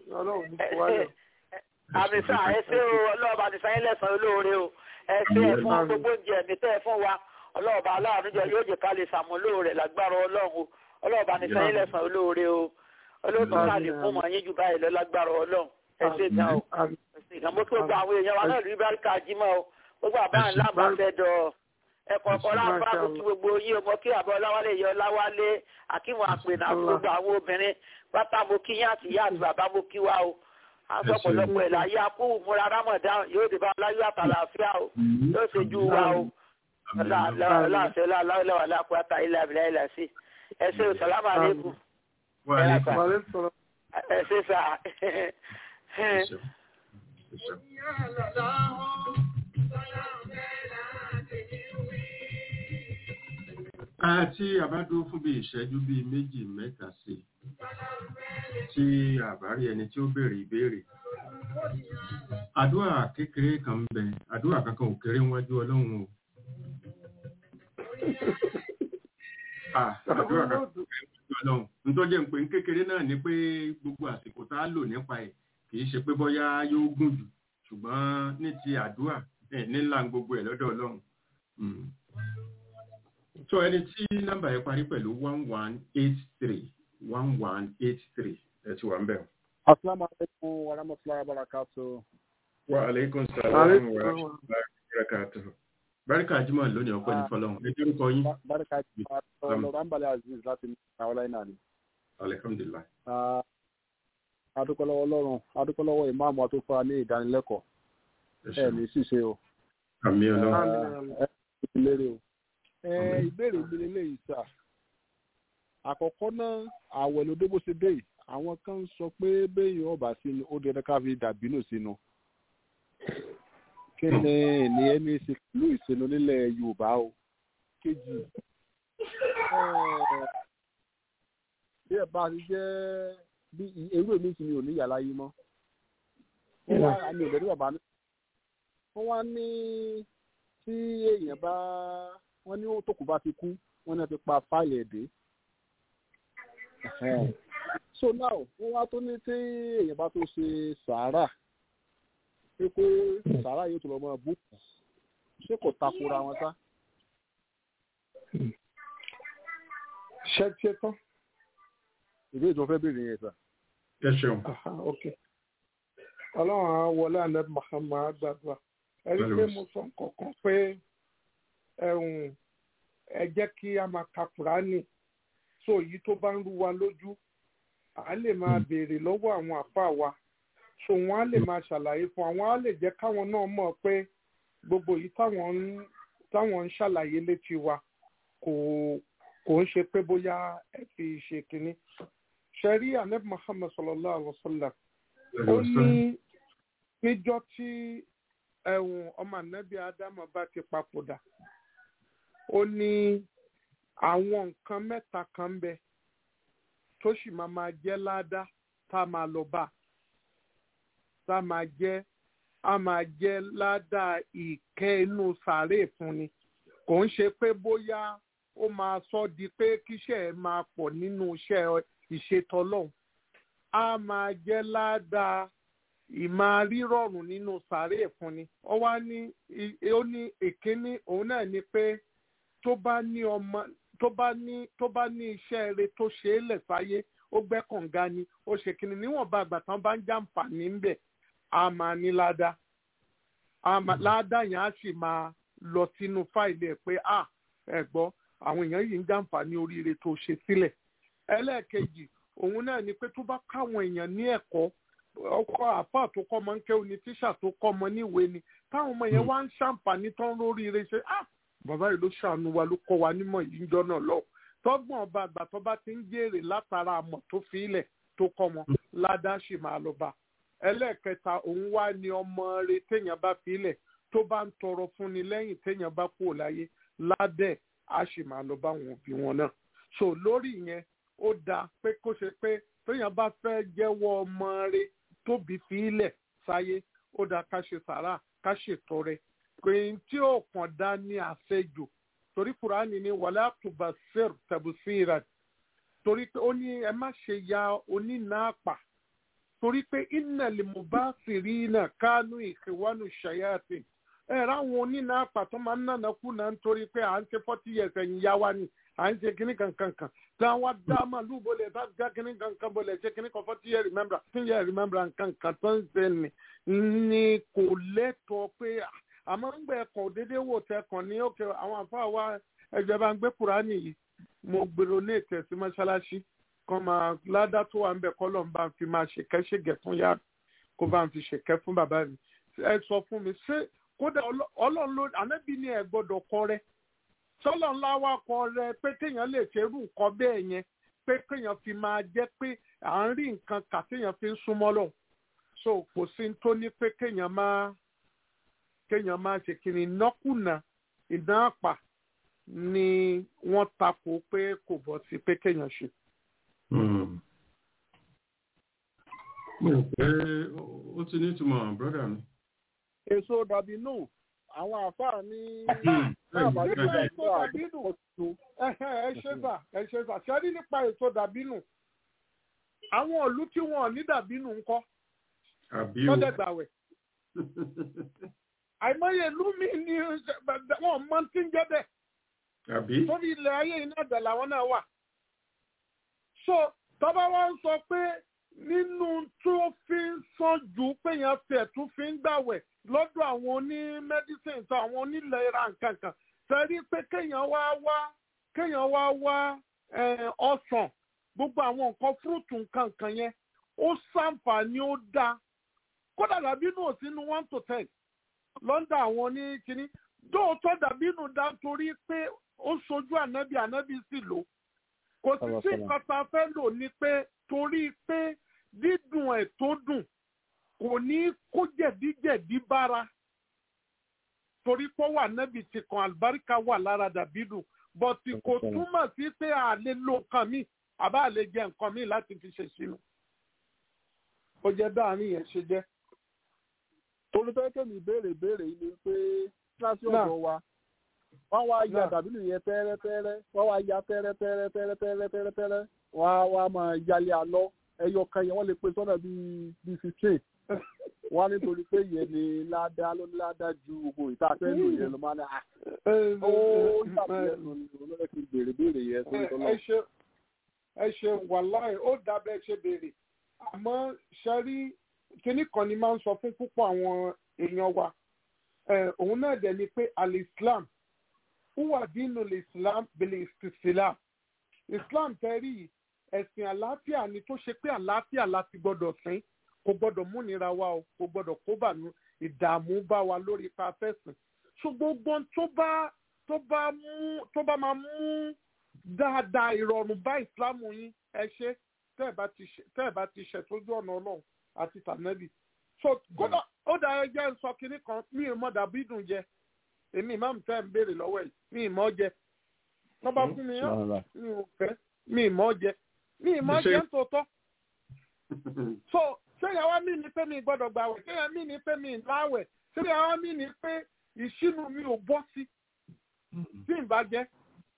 àmì sà ẹ ṣé o ọlọ́ọ̀bà ní sáyẹn lẹ́sàn-án olóore o ẹ ṣé ẹ fún gbogbo oúnjẹ mi tẹ́ ẹ fún wa ọlọ́ọ̀bà aláàánú jẹ yóò jẹ ká lè ṣàmúlò rẹ̀ lágbára ọlọ́run o ọlọ́ọ̀bà ní sáyẹn lẹ́sàn-án olóore o olóòtú ká lè fún mọ̀ yín jù báyìí lọ lágbára ọlọ́run ẹ ṣé gan o ẹ ṣé gan mo kí gbogbo àwọn èèyàn wa náà rí báríkà jímọ̀ o gbogbo àbá ńlá bá fẹ́ dọ̀ ẹ̀kọ́ ọ̀kọ́ láǹfà kó kí gbogbo yín o mo kí àbọ̀ ọláwálé yọ ọláwálé akínwó àpènà gbogbo àwọn obìnrin pátá mo kí yín àti ìyá àti bàbá mo kí wa o aṣọ ọ̀pọ̀lọpọ̀ ẹ̀ láyé akú múra rámọ̀dán yóò dé bá aláyọ̀ àtàlàáfíà o yóò ṣojú wa o láàṣẹ láwọlẹ́wà lápáta ilẹ̀ àbílẹ̀ ilẹ̀ sí ẹ ṣé o sàlámù àlékún ẹ ṣé sà. àti àbádúró fún bí ìṣẹ́jú bíi méjì mẹ́ta sí tí àbárí ẹni tí ó béèrè ìbéèrè àdúrà kékeré kan ń bẹ àdúrà kankan ò kéré níwájú ọlọ́run o àdúrà kankan ò kéré níwájú ọlọ́run nítorí jẹ́ pé kékeré náà ni pé gbogbo àsìkò tá a lò nípa ẹ̀ kì í ṣe pé bóyá yóò gùn jù ṣùgbọ́n ní ti àdúrà nílà gbogbo ẹ̀ lọ́dọ̀ ọlọ́run so ẹni tí nọ́mbà yẹn parí pẹ̀lú one one eight three one one eight three ẹ ti wà ń bẹ̀. asalaamualeykum wa rahmatulahi wa barakatu. wa aleykum salaam wa rahmatulahi wa barakatu. barika jimoh lónìí ọpẹ́ ní fọ́lọ́run ẹ jẹ́ orúkọ yín. barika jimoh lọ́rọ̀ anbalẹ̀ aziz láti àwọn náà ni. alihamdulilayi. adúpẹ́lọ́wọ́ lọ́rùn adúpẹ́lọ́wọ́ ìmáàmù àtúfà ní ìdánilẹ́kọ̀ọ́ ẹ̀ ní ṣíṣe o. àmì ọlọ́run. ẹ ẹ lérè o ìbéèrè mi lélẹ́yìí sà àkọ́kọ́ náà àwẹ̀ ló dé bó ṣe dé yìí àwọn kan ń sọ pé béèyàn ọba sínú ó dẹrẹ ká fi dàbínú sínú kí ni ènìyàn ní í ṣe pẹ̀lú ìsinú nílẹ̀ yorùbá o kejì bí ẹ bá ti jẹ́ bí ewúrẹ́ mi ti mi ò ní yàrá yìí mọ́ wọ́n wá àmì ìbẹ̀rù bàbá mi wọ́n wá ní tí èèyàn bá wọ́n ní tókù bá ti kú wọ́n náà ti pa fáìlì ẹ̀dẹ́ so now wọ́n wá tó ní tí èèyàn bá tó ṣe sàárà pé pé sàárà yóò tó lọ máa bú ṣé kò takora wọn sá. ṣé tí ẹ tán. ìbéèrè tí wọ́n fẹ́ béèrè yẹn sà. ẹ ṣeun. ok ọlọ́run á wọlé àná Muhammad gbàdúrà ẹ rí i pé mo sọ nǹkan kan pé ẹ̀hún ẹ jẹ́ kí a máa ka Kùránì so èyí tó bá ń rú wa lójú à lè máa béèrè lọ́wọ́ àwọn àfa wa so wọ́n á lè máa ṣàlàyé fún àwọn á lè jẹ́ káwọn náà mọ̀ pé gbogbo yìí táwọn ń táwọn ń ṣàlàyé létí wa kò kò ń ṣe pé bóyá ẹ fi ṣe kínní ṣẹ̀rí anabi Muhammad sallallahu alaihi wa sallam ó ní níjọ́ tí ẹ̀hún ọmọ anabi Ádámù bá ti papòdà ó ní àwọn nǹkan mẹ́ta kan ń bẹ tó sì máa máa jẹ́ ládàá tá a máa lọ bá tá a máa jẹ́ a máa jẹ́ ládàá ìkẹ́ inú sàárè fún ni kò ń ṣe pé bóyá ó máa sọ di pé kíṣẹ́ ẹ̀ máa pọ̀ nínú iṣẹ́ ìṣètọ́lọ́hún a máa jẹ́ ládàá ìmáa rírọ̀rùn nínú sàárè fún ni ó wá ní ó ní èkíní òun náà ni pé tó bá ní ọmọ tó bá ní tó bá ní iṣẹ́ eré tó ṣe é lẹ̀ sáyé ó gbẹ́ kànga ni ó ṣe kìnnì níwọ̀nba àgbà tán bá ń jàǹfààní ń bẹ̀ á máa ní ládàá ládàá yẹn á sì máa lọ sínú fáìlì ẹ̀ pé à ẹ gbọ́ àwọn èèyàn yìí ń jàǹfààní oríire tó ṣe sílẹ̀ ẹlẹ́ẹ̀kejì òun náà ni pé tó bá káwọn èèyàn ní ẹ̀kọ́ ọkọ àpá tó kọ́ ọmọ ń kẹ́ òní tíṣà tó kọ́ ọmọ níwèé ni táwọn ọmọ yẹn wá ń ṣàǹfààní tán lóríire ṣe ah bàbá yìí ló ṣàánú wa ló kọ́ wa nímọ̀ yìí ń jọ náà lọ tọ́gbọ̀n ọba àgbà tó bá ti ń jèrè látara àmọ̀ tó fi ilẹ̀ tó kọ́ wọn ládàá sì máa lọ bá ẹlẹ́ẹ̀kẹta òun wá ní ọmọ rẹ téèyàn bá fi ilẹ̀ tó bá ń tọrọ fún ni lẹ́yìn téèyàn bá kú láyé ládẹ̀ á sì máa lọ bá wọn òbí wọn náà so lórí yẹn ó dáa pé kó ṣe pé téèyàn bá fẹ́ jẹ́wọ́ ọmọ rẹ̀ tóbi fi ilẹ̀ sáyé ó dáa ká ṣe sàrà ká ṣètọrẹ pé tí ó kàn dá ní àṣejù torí kùránì ní wàlá tubasir tabusira torí pé ó ní ẹ má ṣe ya onínàápà torí pé iná lè mú bá fìrí náà kánú ìkẹwánu ṣayáàtì ẹ ráwọn onínàápà tó máa ń nànà kú náà nítorí pé à ń ṣe forty years ẹ̀yìn yá wa ni à ń ṣe kíní kankan kan tí àwọn dá màlúù bọ̀lẹ̀ tá já kíní kankan bọ̀lẹ̀ ṣe kíní kan forty years remember fifteen years remember kankan tó ń ṣe ni ni kò lẹ́tọ̀ọ́ pé àmọ́ ń gbẹ ẹ̀kọ́ déédéé wò tẹkàn ní òkè àwọn àfáà wa ẹgbẹ́ bá ń gbé kúránì yìí mo gbèrò ní ìtẹ̀sí mọ́ṣáláṣí kan máa ládá tó wà ń bẹ̀ kọ́ lọ́n bá ń fi máa ṣèkẹ́ ṣègẹ̀ fún yá kó bá ń fi ṣèkẹ́ fún bàbá mi ẹ sọ fún mi ṣé kódà ọlọ́run ló ànábì ní ẹ gbọ́dọ̀ kọ rẹ sọ́lọ́ ńlá wa kọ rẹ pé kéèyàn lè ṣerú nǹkan bẹ́ẹ̀ yẹn pé kéèyàn fi máa jẹ́ pé à ń rí nǹkan kà kéèyàn fi ń súnmọ́ lọ so kò sí tó ní pé kéèyàn máa kéèyàn máa ṣe kiri nọ́kùnà ìdán àpà ni wọ́n takò pé kò bọ́ sí pé kéèyàn ṣe. mo rò pé ó ti ní ìtumọ̀ brọ́dà mi. èso dàbí nù àwọn àfáà ní èso dàbínù ẹ ṣe sà ẹ ṣe sà ṣẹ́rí nípa èso dàbínù àwọn ìlú tí wọn ò ní dàbínù ńkọ́ àbí o lọ́dẹ̀gbàwẹ̀ àìmọye ìlú mi ni wọn mọ tí ń jẹ́ bẹ́ẹ̀ àbí torí ilẹ̀ ayé iná ẹ̀dẹ̀ làwọn náà wà. so tọ́ba wa ń sọ pé nínú tó fi ń sàn jù péyàn fẹ̀ tún fi ń gbàwẹ̀ lọ́dọ̀ àwọn oní medicine tó àwọn onílẹ̀ ra nǹkan kan sẹ́rí pé kéèyàn wá wá kéèyàn wá wá ọsàn gbogbo àwọn nǹkan fúrúùtù nǹkan kan yẹn ó ṣàǹfààní ó dáa kódà dàbí nù sínú one to ten lọ́ndà àwọn ní kínní dóòtọ́ dàbí nù dá torí pé ó sojú ànábì ànábì sì lò kò sí sí nǹkan tá a fẹ́ lò ní pé torí pé dídùn ẹ̀ tó dùn kò ní kó jẹ̀díjẹ̀dí bára torí pé wà ànábì ti kan àlùbáríkà wà lára dàbí dùn bọ̀tì kò túmọ̀ sí pé a lè lo nǹkan míì àbá lè jẹ nǹkan míì láti fi ṣe sínú ó jẹ́ dáhàrin yẹn ṣe jẹ́ olùfẹ́ mi béèrè béèrè yìí ni pé kíláàsì ọ̀dọ̀ wa wọ́n wá ya dàbílù yẹn tẹ́rẹ́tẹ́rẹ́ wọ́n wá ya tẹ́rẹ́tẹ́rẹ́tẹ́rẹ́tẹ́rẹ́tẹ́rẹ́ wọ́n á wá máa yálé alọ́ ẹyọ kan yẹn wọ́n lè pe sọ́nà bíi bíi fifteen wọ́n á nítorí pé yẹn ni ládàá ló ní ládàá ju gbogbo ìta fẹ́ẹ́ lò yẹn ló máa ní à ó ṣàbẹ̀yẹ lò ní olóyè kí n béèrè béèrè yẹn tó ń tọ́lọ́. ẹ ṣe wàláì ó dábẹ́ ṣe béèrè àmọ́ ṣẹ́rí kinní kan ni máa ń sọ fún púpọ̀ àwọn èèyàn wa òun náà dẹ̀ ni pé al-islam huwa dínú islam bil istislam islam tẹ́rí ẹ̀sìn àlàáfíà ni tó ṣe pé àlàáfíà láti gbọ́dọ̀ sìn kò gbọ́dọ̀ múnira wa o kò gbọ́dọ̀ kó bànú ìdààmú bá wa lórí ipa fẹ́sìn so gbogbo tó bá tó bá mú tó bá máa mú dáadáa ìrọ̀rùn bá ìsìlámù yín ẹ ṣe tẹ́ ẹ̀ bá ti ṣẹ̀ tójú ọ̀nà ọlọ́run àti tànẹ́bì so kódà ó dà ẹ jẹ́ sọ kinní kan mi ì mọ dàbí dùn jẹ èmi ìmáàmù tẹ́ ń béèrè lọ́wọ́ ẹ̀ mi ì mọ́ jẹ wọ́n bá fún mi yán mi ò fẹ́ mi ì mọ́ jẹ mi ì mọ́ jẹ ń tòótọ́ so ṣéyàwó mi ní pé mi gbọ́dọ̀ gbàwẹ̀ ṣéyàwó mi ní pé mi láwẹ̀ ṣéyàwó mi ní pé ìṣínú mi ò bọ́ sí tí n bá jẹ́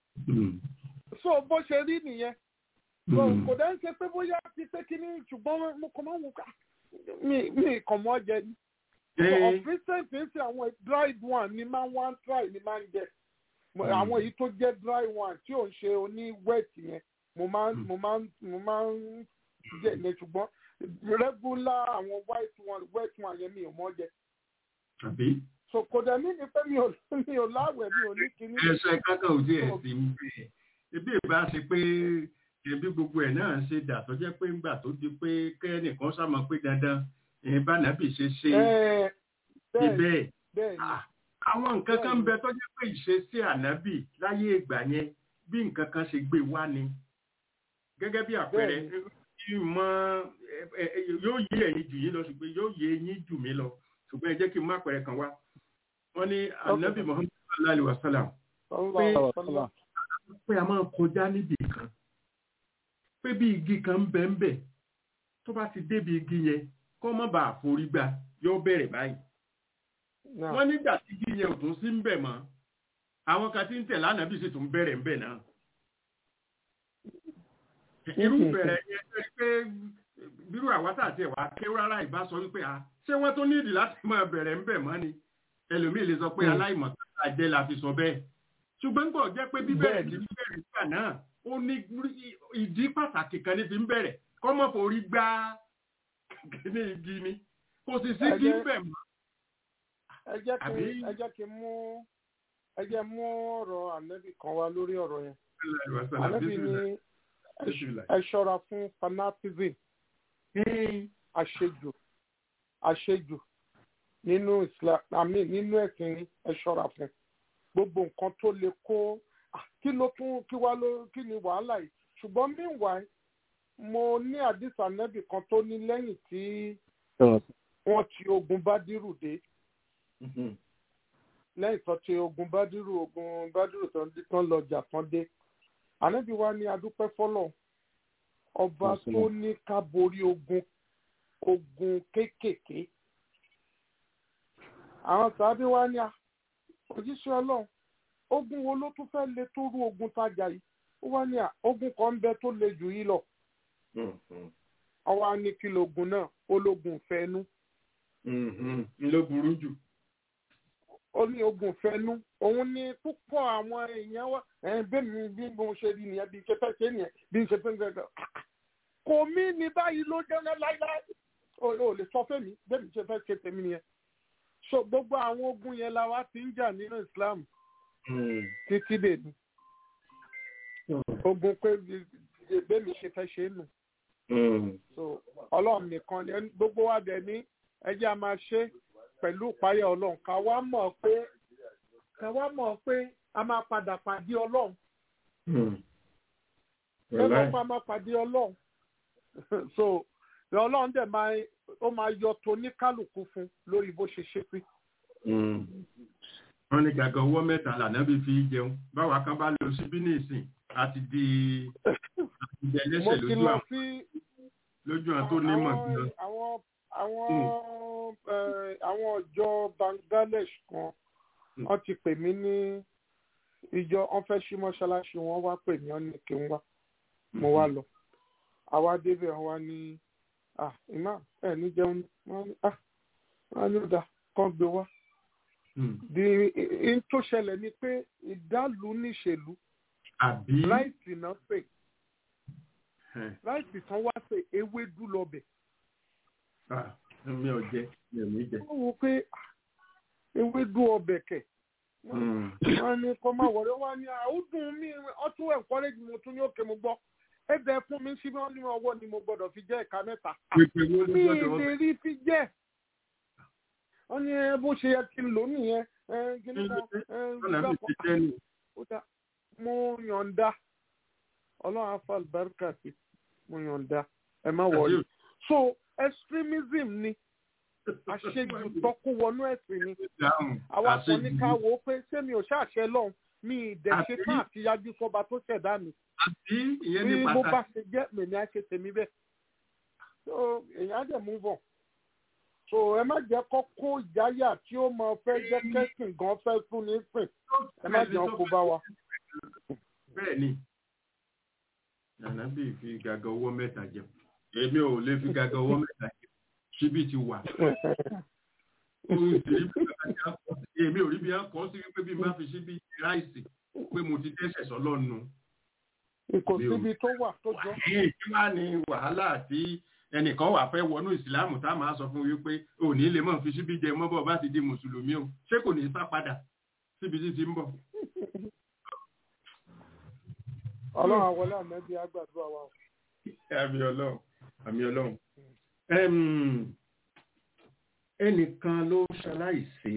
so bó ṣe rí nìyẹn kò dẹ́ ń ṣe pé bóyá ti pé kí ni ṣùgbọ́n mo kàn máa ń wò ká mi mi kàn mọ́ jẹ ni. of recent ń ṣe àwọn dried one ni máa ń wá try ni máa ń jẹ àwọn èyí tó jẹ́ dry one tí ò ń ṣe oní wet yẹn mo máa ń mo máa ń mo máa ń jẹ ní ṣùgbọ́n regular àwọn white one wet one yẹn mi ò mọ́ jẹ. àbí. so kò dẹ̀ mí ni pé mi ò mi ò láwẹ̀ mi ò ní kíní. ẹsẹ̀ kankan ò tí ẹ̀ sí ń bẹ̀ ebi ìbá ṣe pé ẹbí gbogbo ẹ̀ náà ṣe dà tó jẹ́ pé ńgbà tó di pé kẹ́nìkan sàmọ́ pé dandan ẹ̀yìn bá nàbì ṣe ṣe ibẹ̀ àwọn nǹkan kan ń bẹ tó jẹ́ pé ìṣesí ànábì láyé ìgbà yẹn bí nǹkan kan ṣe gbé wá ni gẹ́gẹ́ bí àpẹẹrẹ ìmọ̀ yóò yé ẹ̀yin jù yín lọ ṣùgbọ́n yóò yé yín jù mí lọ ṣùgbọ́n ẹ jẹ́ kí n má àpẹẹrẹ kan wá wọ́n ní ànábì Muhammad sallallahu alaihi wasallam pé pé a máa kọjá níbì kan bí igi kan ń bẹ ń bẹ tó bá ti débi igi yẹn kó má bàa forí gbà yóò bẹ̀rẹ̀ báyìí wọ́n nígbà tí igi yẹn ò tún sí ń bẹ̀ mọ́ àwọn kan tí ń tẹ̀ lánàá bí sì tún bẹ̀rẹ̀ ń bẹ̀ náà irú bẹ̀rẹ̀ yẹn ṣe pé bírú àwátà àti ẹ̀wà ké rárá ìbá sọ wípé a ṣé wọ́n tún nídìí láti máa bẹ̀rẹ̀ ń bẹ̀ mọ́ ni ẹlòmíì lè sọ pé aláìmọ̀ àjẹ́ la fi sọ bẹ́ẹ̀ ṣùgbọ́n gbọ́ jẹ́ pé bíbẹ̀rẹ̀ ti bẹ̀rẹ̀ nígbà náà ó ní ìdí pàtàkì kan ní fi ń bẹ̀rẹ̀ kọ́mọ̀ forí gbá kíní igi ni kò sì sí kí ń bẹ̀ mọ́. ẹ jẹ́ kí ẹ jẹ́ kí mú ẹ jẹ́ mú ọ̀rọ̀ ànẹ́bì kan wá lórí ọ̀rọ̀ yẹn ànẹ́bì ní ẹ ṣọ́ra fún fanatism àṣejù àṣejù nínú islam àmì nínú ẹ̀sìn ẹ ṣọ́ra fún gbogbo nǹkan tó lè kó kí ló tún kí wá ló kí ni wàhálà yìí ṣùgbọ́n meanwhile mo ní àdìsá nẹ́bì kan tó ní lẹ́yìn tí wọ́n ti ogun bádírù dé lẹ́yìn tó ti ogun bádírù ogun bádírù tán lọ jà tán dé ànẹ́bí wa ní adúpẹ́ fọ́lọ̀ ọba tó ní ká borí ogun ogun kéékèèké àwọn sàábí wa ní òjíṣẹ́ ọlọ́run ogun wo ló tún fẹ́ le tó rú ogun tájà yìí ó wá ní ogun kan ń bẹ tó le jù yìí lọ àwa ní kí lógun náà ológun fẹnu. ló burú jù. ó ní ogun fẹnu òun ní púpọ̀ àwọn èèyàn wa bẹ́ẹ̀ mi bí mo ṣe rí nìyẹn bí ṣe fẹ́ ṣe nìyẹn bí ṣe fẹ́ ṣe kò mí ní báyìí ló jẹ́ láíláí o lè sọ fẹ́mi bẹ́ẹ̀ mi ṣe fẹ́ ṣe tèmi nìyẹn so gbogbo àwọn ogun yẹn la wá ti ń jà nínú Islam títí dè ní ogun pé bẹ́ẹ̀ mi ṣe fẹ́ ṣe nù so ọlọ́run nìkan ni gbogbo wa dẹ̀ ní ẹjẹ́ a máa ṣe pẹ̀lú ìpáyà ọlọ́run ká wá mọ̀ pé ká wá mọ̀ pé a máa padà pàdé ọlọ́run lọ́nà pa máa pàdé ọlọ́run so ọlọ́run dẹ̀ máa ó máa yọ toníkálùkù fún lórí bó ṣe ṣe pé. wọ́n ní gàgà owó mẹ́ta lànàbí fi jẹun báwa kan bá lọ síbí ní ìsìn àti di àti ẹlẹ́sẹ̀ lójú àwọn lójú àwọn tó nímọ̀ jùlọ. àwọn àwọn àwọn ọjọ́ Bangladesh kan wọ́n ti pè mí ní ìjọ wọ́n fẹ́ ṣí mọ́ṣáláṣí wọ́n wá pè mí ọ́n ní kí n wá mo wá lọ àwa débẹ̀ wọ́n wá ní ah ìmá ẹ̀ ní jẹun wọ́n ní ah wọ́n ní ọ̀dà kan gbé wá. di in tó ṣẹlẹ̀ ni pé ìdálù níṣèlú láìsí náà pè láìsí tán wá pé ewédú lọbẹ̀. mi ò jẹ mi ò ní jẹ. wọ́n wo pé ewédú ọbẹ̀ kẹ̀ wọ́n ní kọ́ máa wọ̀rẹ́ wọ́n ní àwùdùn mi ọtún encourage mo tún ní òkè mo gbọ́ ẹbẹ fún mi sí wọn ní ọwọ́ ni mo gbọ́dọ̀ fi jẹ ìka mẹ́ta mi lè rí fi jẹ wọn ní bó ṣe yẹ kí n lò nìyẹn mo yọ̀ǹda ọlọ́run afa albarka sí mo yọ̀ǹda ẹ má wọlé so extremism ni àṣejù tọkú wọnú ẹ̀sìn ni àwa kan ní ká wò ó pé ṣé mi ò ṣàṣẹ lọ́hùn mi ìdẹ̀ṣe tán àti yájú sọba tó ṣẹ̀dá mi àbí ìyẹn ní bí pàtàkì. bó bá ṣe jẹ́ mèmí á ṣe tèmi bẹ́ẹ̀ so èèyàn á dẹ̀ move on so ẹ má jẹ́ kó kó ìjáyà tí ó mọ fẹ́ jẹ́ kẹ́sìn gan fẹ́ fún ní sìn ẹ má jẹ́ kó bá wa. bẹ́ẹ̀ ni nànà bí fi gàgà owó mẹ́ta jẹun èmi ò lè fi gàgà owó mẹ́ta jẹun síbi ti wà. èmi ò rí bí wọn kọ́ sí wípé bí n bá fi síbi ráìsì pé mo ti dẹ́sẹ̀ sọ́lọ́nu kò síbi tó wà tó jọ. kí wàá ní wàhálà tí ẹnìkan wà fẹ́ wọnú ìsìláàmù tá a máa sọ fún wípé òní lè mọ̀ fi síbi jẹ mọ́bọ̀ bá ti di mùsùlùmí o ṣé kò ní sá padà síbi tí ti ń bọ̀. ọlọ́run àwọlé àmẹ́bí àgbàdúrà wa. àmì ọlọ́run àmì ọlọ́run. ẹnìkan ló ṣaláìsí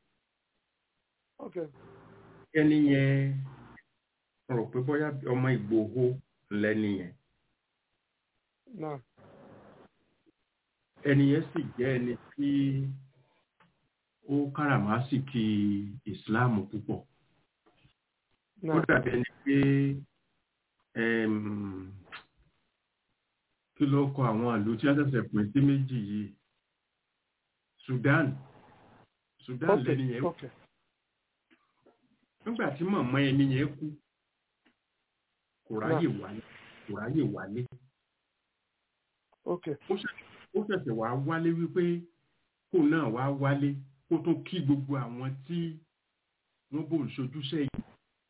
ẹni yẹn rò pé bóyá ọmọ Ìgbòho lẹ́ni yẹn. ẹni yẹn sì jẹ́ ẹni tí ó káràmásìkì ìsìláàmù púpọ̀. ó dàbí ẹni pé kí ló kọ àwọn ìlú tí a ṣẹ̀ṣẹ̀ pín sí méjì yìí Sudan Sudan ok lẹ́ni yẹn ok nígbà tí màmá ẹni yẹn kú kò ráyè wálé kò ráyè wálé ok ó ṣẹ̀- ó ṣẹ̀ṣẹ̀ wá wálé wípé kó náà wá wálé kó tó kí gbogbo àwọn tí wọ́n bò ń ṣojúṣe yìí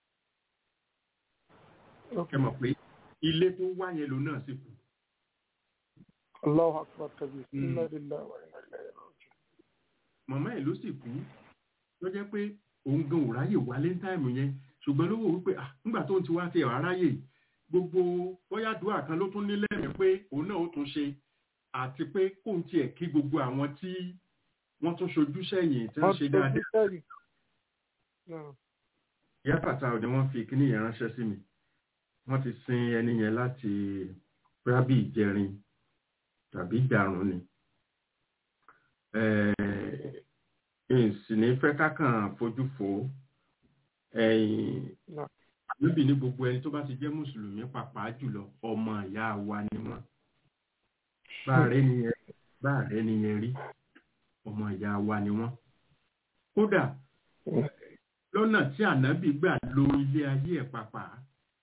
ok ẹ mọ̀ pé ilé tó wá yẹn ló náà sì kú Allahu akbar kabir Mm. inna lillahi wa inna ilayhi raji'un màmá ẹ̀ ló sì kú ló jẹ́ pé òun gan ò ráyè wálé ní táìmù yẹn ṣùgbọ́n ló wò wípé ah nígbà tó ń ti wá ti ẹ̀wà ráyè gbogbo bóyá dùá kan ló tún ní lẹ́rìn pé òun náà ó tún ṣe àti pé kóun tiẹ̀ kí gbogbo àwọn tí wọ́n tún ṣojú sẹ́yìn tí wọ́n ṣe dáadáa sẹ́yìn náà ìyá fàtà òde wọ́n fi kíní yẹn ránṣẹ́ sí mi wọ́n ti sin ẹni yẹn láti rábì ìjẹrin tàbí ìdàrún ni ìsìn ní fẹ́ kákàn fojú fò ó ẹ̀yìn náà níbi ní gbogbo ẹni tó bá ti jẹ́ mùsùlùmí pàápàá jùlọ ọmọ ìyá wa ni wọ́n bá rẹ̀ nìyẹn bá rẹ̀ nìyẹn rí ọmọ ìyá wa ni wọ́n kódà lọ́nà tí ànábì gbà lo ilé ayé ẹ̀ pàápàá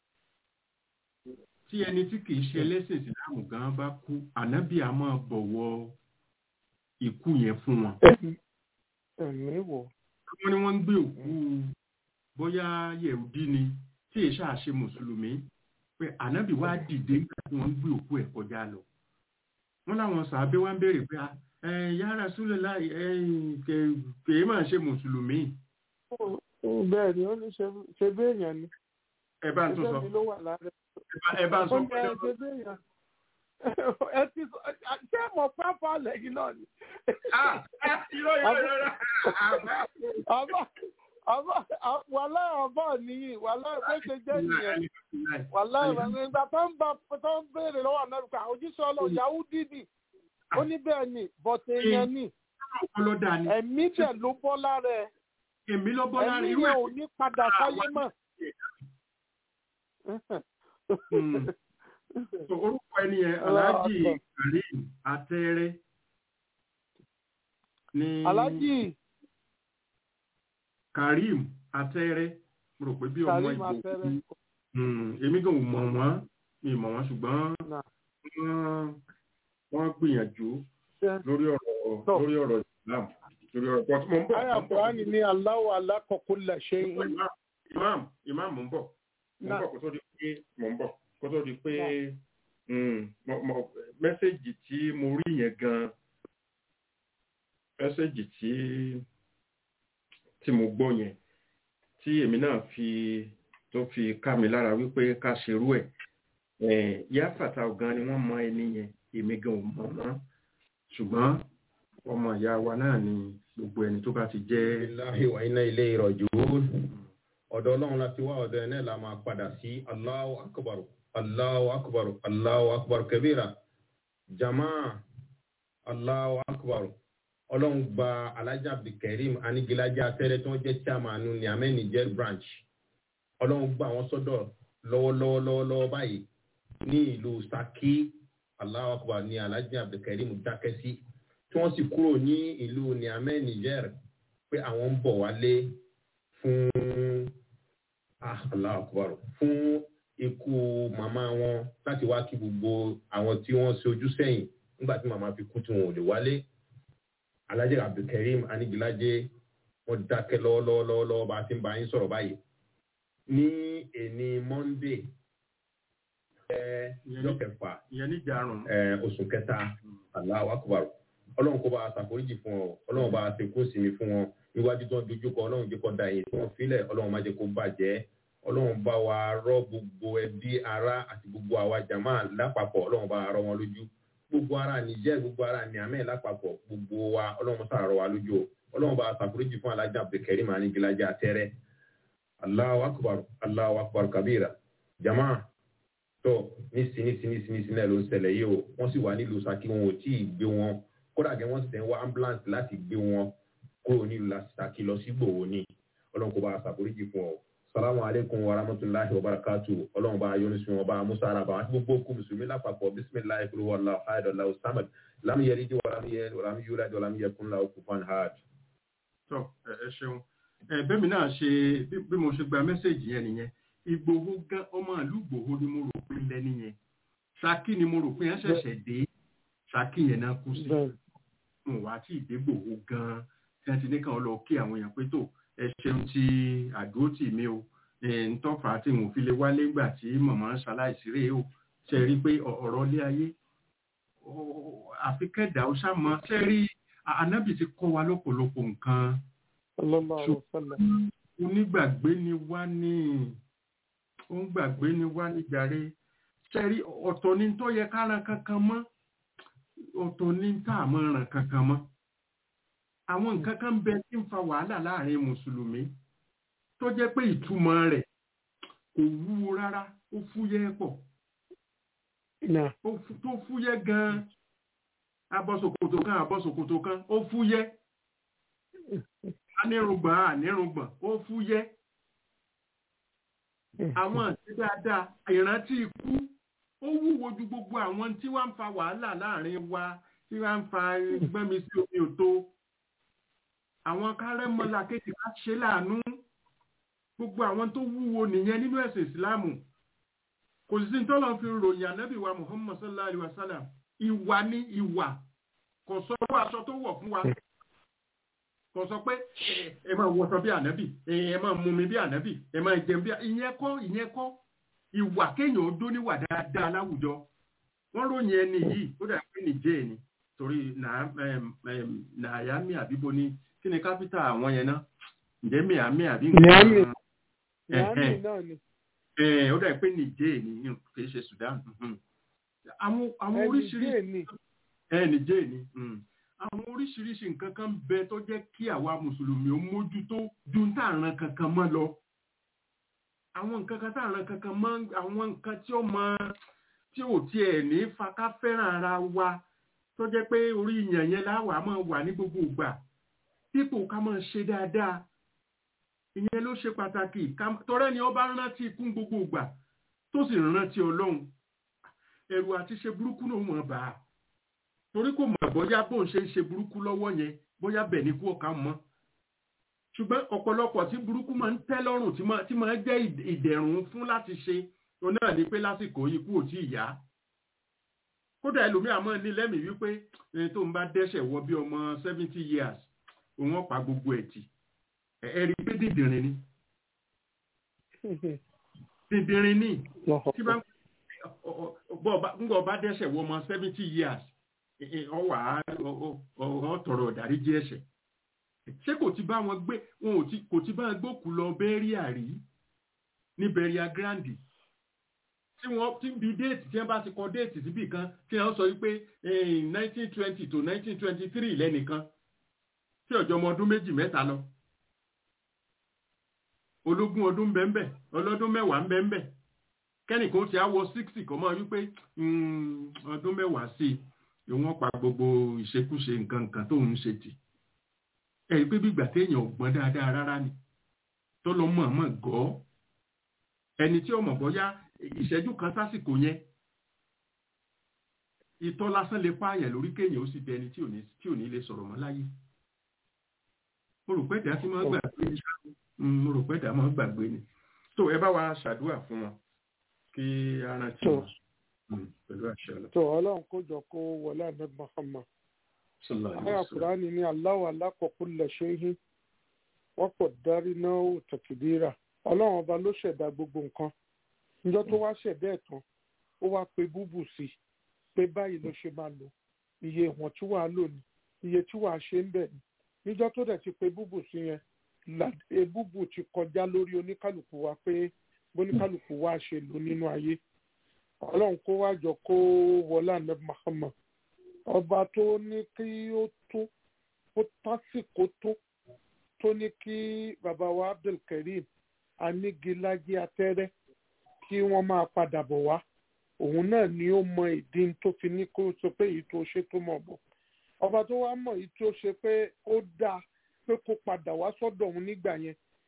tí ẹni tí kìí ṣe ẹlẹ́sìn ìsìláàmù gan bá kú ànábì á máa bọ̀wọ̀ ikú yẹn fún wọn ẹ̀mí ẹ̀mí wọ̀ wọ́n ní wọ́n ń gbé òkú bóyá yẹ̀wùdí ni tí èṣà ṣe mùsùlùmí pé ànábì wá dìde nígbà tí wọ́n ń gbé òkú ẹ̀ kọjá lọ wọ́n láwọn sàábé wá ń béèrè pé ẹ ya Rasulullah ẹ kèé máa ṣe mùsùlùmí bẹ́ẹ̀ ni ó ní ṣe- ṣe béèyàn ni ẹ bá ń tún sọ ṣe mi ló wà lára ẹ̀. ẹ bá- ẹ bá ń sọ ó ní pé ẹ ṣe béèyàn ẹ ti sọ ṣé mo pápá lẹ́yìn náà ni. ah irọ́ irọ́ irọ́ àbá àbá wàhálà àbá nìyí wàhálà bó ṣe jẹ́ nìyẹn wàhálà ìgbà tó ń bá tó ń béèrè lọ́wọ́ amẹ́ríkà ojúṣe ọlọ́run yahudi ni ó ní bẹ́ẹ̀ ni bọ̀tẹ̀ èèyàn ni ọlọ́dà ni ẹ̀mí dẹ̀ ló bọ́ lára ẹ̀ èmi ló bọ́ lára ẹ̀mí irú yẹn ẹ̀ ò ní padà sáyé mọ́. Hmm. So, orúkọ ẹni yẹn Allahu Alhaji Akbar. Karim Atẹ́rẹ́ ní alájì Karim Atẹ́rẹ́ mo rò pé bí ọmọ Karim ìgbò Atẹ́rẹ́. Hmm, èmi gan ò mọ̀ wọ́n mi ò mọ̀ wọ́n ṣùgbọ́n Náà. wọ́n- wọ́n gbìyànjú Ṣé- lórí ọ̀rọ̀ Tọ́. lórí ọ̀rọ̀ Islam lórí ọ̀rọ̀ pọ̀ mo ń bọ̀ Aya mo ń bọ̀. Kùránì ní Allahu alákọ̀ọ́kọ́ ṣe ń Imam Imam Imam mo ń bọ̀ mo ń Náà. bọ̀ kó tó di pé mo ń bọ̀ kó tó di pé mm, mo- mo- mẹ́sẹ̀gì tí mo rí yẹn gan mẹ́sẹ̀gì tí tí mo gbọ́ yẹn tí èmi náà fi tó fi ká mi lára wípé ká ṣerú ẹ̀ Eh, Ìyá Fàtà gan ni wọ́n mọ ẹni yẹn èmi gan ò mọ̀ wọ́n ṣùgbọ́n ọmọ ìyá wa náà ni gbogbo ẹni tó bá ti jẹ́ Billahi wa inna ilayhi raji'un. ọ̀dọ̀ ọlọ́run láti wá ọ̀dọ̀ ẹ̀ náà la máa padà sí Allahu akbar Allahu akbar Allahu akbar kabira jama Allahu akbar ọlọ́run gba alájà abdulkareem anigilaja tẹ́lẹ̀ tí wọ́n jẹ́ chairman ní amẹ́ niger branch ọlọ́run gba àwọn sọ́dọ̀ lọ́wọ́lọ́wọ́ lọ́wọ́lọ́wọ́ báyìí ní ìlú Saki Allahu akbar ní alájà abdulkareem dákẹ́ sí tí wọ́n sì kúrò ní ìlú niamey niger pé àwọn ń bọ̀ wálé fún ah Allahu akbar fún ikú màmá wọn láti wá kí gbogbo àwọn tí wọ́n ṣe ojú sẹ́yìn nígbà tí màmá fi kú tí wọn ò lè wálé alhaji abdulkareem anigilaje wọ́n dákẹ́ lọ́wọ́lọ́wọ́ bá a ti ń bá yín sọ̀rọ̀ báyìí ní èní monday ẹ ọjọ́ kẹfà ìyẹn níjàrún ẹ oṣù kẹta Allahu akbar ọlọ́run kó bá a ṣàforíjì fún ọ ọlọ́run bá a ṣe kó sinmi fún wọn níwájú tó ń dojú kọ ọlọ́run jẹ́ kó da èyí tí wọ́n filẹ̀ ọlọ́run má jẹ́ kó bàjẹ́ ọlọ́run bá wa rọ́ gbogbo ẹbí ara àti gbogbo àwa jàmá lápapọ̀ ọlọ́run bá wa rọ́ wọn lójú gbogbo ara Niger gbogbo ara Niamey lápapọ̀ gbogbo wa ọlọ́run sá rọ́ wa lójú o ọlọ́run bá a ṣàforíjì fún alájà Abdulkareem Anigilaje Atẹ́rẹ́ Allahu akbar Allahu akbar kabira jàmá tó nísì nísì nísì nísì náà ló ń ṣẹlẹ̀ yìí o wọ́n sì wà nílùú Ṣakí wọn ò tí ì gbé wọn kódà gẹ́ wọ́n sì tẹ̀ ń wá ambulance láti gbé wọn kúrò nílùú Ṣakí lọ sí Ìgbòho ní ọlọ́run kó bá a ṣàforíjì fún ọ salamu aleykum wa rahmatulahi wa barakatu ọlọ́run bá yọ́nù sí wọn bá musa araba àti gbogbo kú mùsùlùmí lápapọ̀ bisimilahi kúrú wàllu ayédọ̀lá samad lam yẹri di wàlám yẹ wàlám yúlá di wàlám yẹ kúnlá okùnfàn hajj. tọ ẹ ṣeun bẹ́ẹ̀mi náà ṣe bí mo ṣe gba mẹ́sẹ̀gì yẹn nìyẹn ìgbòho gan ọmọ ìlú ìgbòho ni mo rò pé lẹ́ni yẹn ṣákì ni mo rò pé yẹn ṣẹ̀ṣẹ̀ dé ṣákì yẹn náà kú sí mo wá tí ìdégbòho gan tí wọ́n ti ní kàn lọ kí àwọn èèyàn pé tó ẹ ṣeun ti àdúró tì mí o ntọ́fà tí mo fi lè wálé gbà tí màmá ṣaláìsí rèé o ṣe rí pé ọ̀rọ̀ ilé ayé àfi kẹ́dà ó ṣàmọ́ ṣe rí anábì ti kọ́ wa lọ́pọ̀lọpọ̀ nǹkan onígbàgbé ni wá ní onígbàgbé ni wá ní jàre ṣe rí ọ̀tọ̀ ní tó yẹ ká ran kankan mọ́ ọ̀tọ̀ ní tá a mọ́ ran kankan mọ́ àwọn nǹkan kan bẹ tí ń fa wàhálà láàrin mùsùlùmí tó jẹ́ pé ìtumọ̀ rẹ̀ kò wúwo rárá ó fúyẹ́ pọ̀ tó fúyẹ́ gan-an abọ́sòkòtò kan abọ́sòkòtò kan ó fúyẹ́ anírùngbọ̀n anírùngbọ̀n ó fúyẹ́ àwọn àti dáadáa ìrántí ikú ó wúwo ju gbogbo àwọn tí wọ́n ń fa wàhálà láàrin wa tí wọ́n ń fa gbẹ́mi sí omi òtó àwọn kárẹ́mọ́lá kéèkì ká ṣe láàánú gbogbo àwọn tó wúwo nìyẹn nínú ẹ̀sìn ìsìláàmù kò sí tọ́lọ́ fi ròyìn ànábì wa muhammad sallallahu alayhi wa sallam ìwà ní ìwà kò sọ owó aṣọ tó wọ̀ fún wa kò sọ pé ẹ máa wọṣọ bí ànábì ẹ máa mumi bí ànábì ẹ máa jẹun bí ìyẹn kọ́ ìyẹn kọ́ ìwà kéèyàn ó dó níwà dáadáa láwùjọ wọ́n ròyìn ẹni yìí ó dà pé nìjẹ́ ni torí nàáyámì àbíbo ni kí ni kápítà àwọn yẹn náà ǹjẹ́ miami àbí nǹkan miami náà ni. ó dà pé nìjẹ́ ni kì í ṣe sudan àwọn oríṣiríṣi ẹ nìjẹ́ ni àwọn oríṣiríṣi nǹkan kan bẹ tó jẹ́ kí àwa mùsùlùmí ó mójútó ju ń tààràn kankan mọ́ lọ àwọn nǹkan kan tààràn kankan mọ́ àwọn nǹkan tí ó mọ tí ò tiẹ̀ ní faká fẹ́ràn ara wa tó jẹ́ pé orí ìyàn yẹn láwàá máa wà ní gbogbo ìgbà dípò ká máa ṣe dáadáa ìyẹn ló ṣe pàtàkì tọrẹ ni ọba rántí ikú gbogbo ìgbà tó sì rántí ọlọ́run ẹ̀rù àti ṣe burúkú ló mọ̀ bá a torí kò mọ̀ bóyá bó ń ṣe ń ṣe burúkú lọ́wọ́ yẹn bóyá bẹ̀ ní kú ọ̀ka mọ́ ṣùgbọ́n ọ̀pọ̀lọpọ̀ tí burúkú máa ń tẹ́ lọ́rùn tí máa ń jẹ́ ìdẹ̀rùn fún láti ṣe òun náà ni pé lásìkò ikú ò tí ì yá kódà ẹlòmíà máa ní lẹ́mìí wípé ẹni tó ń bá dẹ́ṣẹ̀ wọ bí ọmọ seventy years òun ọ̀pá gbogbo ẹ̀ tì ẹ̀rí pé dìndìnrín ni dìndìnrín ni tí bá ń gbọ́ bá dẹ́ṣẹ̀ wọ ọmọ seventy years ọwà ọ̀tọ̀rọ̀ ọ̀dáríjì ẹ̀ṣẹ̀ ṣé kò ti bá wọn gbé wọn kò ti bá wọn gbókù lọ bẹ́ríà rí ní bẹ́ríà grandi tí wọ́n ti bi déètì tí wọ́n bá ti kọ déètì síbì kan tí wọ́n sọ wípé nineteen twenty to nineteen twenty three lẹ́nìkan tí ọjọ́ ọmọ ọdún méjì mẹ́ta lọ ológun ọdún bẹ́ẹ̀nbẹ́ ọlọ́dún mẹ́wàá ń bẹ́ẹ̀nbẹ́ kẹ́nìkan ti á wọ sixty kọ́ mọ́ wípé ọdún mẹ́wàá sí i wọ́n pa gbogbo ìṣekúṣe nǹkan nǹkan tó ń ṣe tì ẹ̀rí pé bí ìgbà téèyàn ò gbọ́n dáadáa rárá ni tó lọ mọ̀ọ́mọ̀ gọ́ ẹni tí ọmọ bọ́yá ìṣẹ́jú kan sásìkò yẹn ìtọ́ lásán lè pààyàn lórí kéèyàn ó sì bẹ ẹni tí ò ní lè sọ̀rọ̀ mọ́ láyé mo rò pé ìdá tí máa ń gbàgbé ni mo rò pé ìdá máa ń gbàgbé ni tó ẹ bá wa ṣàdúrà fún wọn kí ara tí wọn pẹ̀lú àṣẹ ọlọ. tó ọlọ́run kó jọ kó wọlé ahmed muhammad àyà kùránì ní aláwọ̀ alákọ̀ọ́kú lẹ́ṣẹ́yìn wọ́n pọ̀ dárí náà tẹ̀kìdíra ọlọ́run ọba ló ṣẹ̀dá gbogbo nǹkan níjọ́ tó wá ṣẹ̀dá ẹ̀ tán ó wá pe búbù sí i pé báyìí ló ṣe máa lò iye ìwọ̀n tí wàá lò ní iye tí wàá ṣe ń bẹ̀ ní níjọ́ tó dẹ̀ ti pe búbù sí yẹn búbù ti kọjá lórí oníkálukú wa pé bóníkálukú wa ṣe lò nínú ayé ọlọ́run kó wá jọ kó wọlé ànábì Muhammad ọba tó ní kí ó tó ó tásìkò tó tó ní kí bàbá wa Abdulkareem anígilájí atẹ́rẹ́ kí wọ́n máa padà bọ̀ wá òun náà ni ó mọ ìdí tó fi ní kó sọ pé èyí tó ṣe tó mọ̀ bọ̀ ọba tó wá mọ̀ èyí tó ṣe pé ó dáa pé kó padà wá sọ́dọ̀ òun nígbà yẹn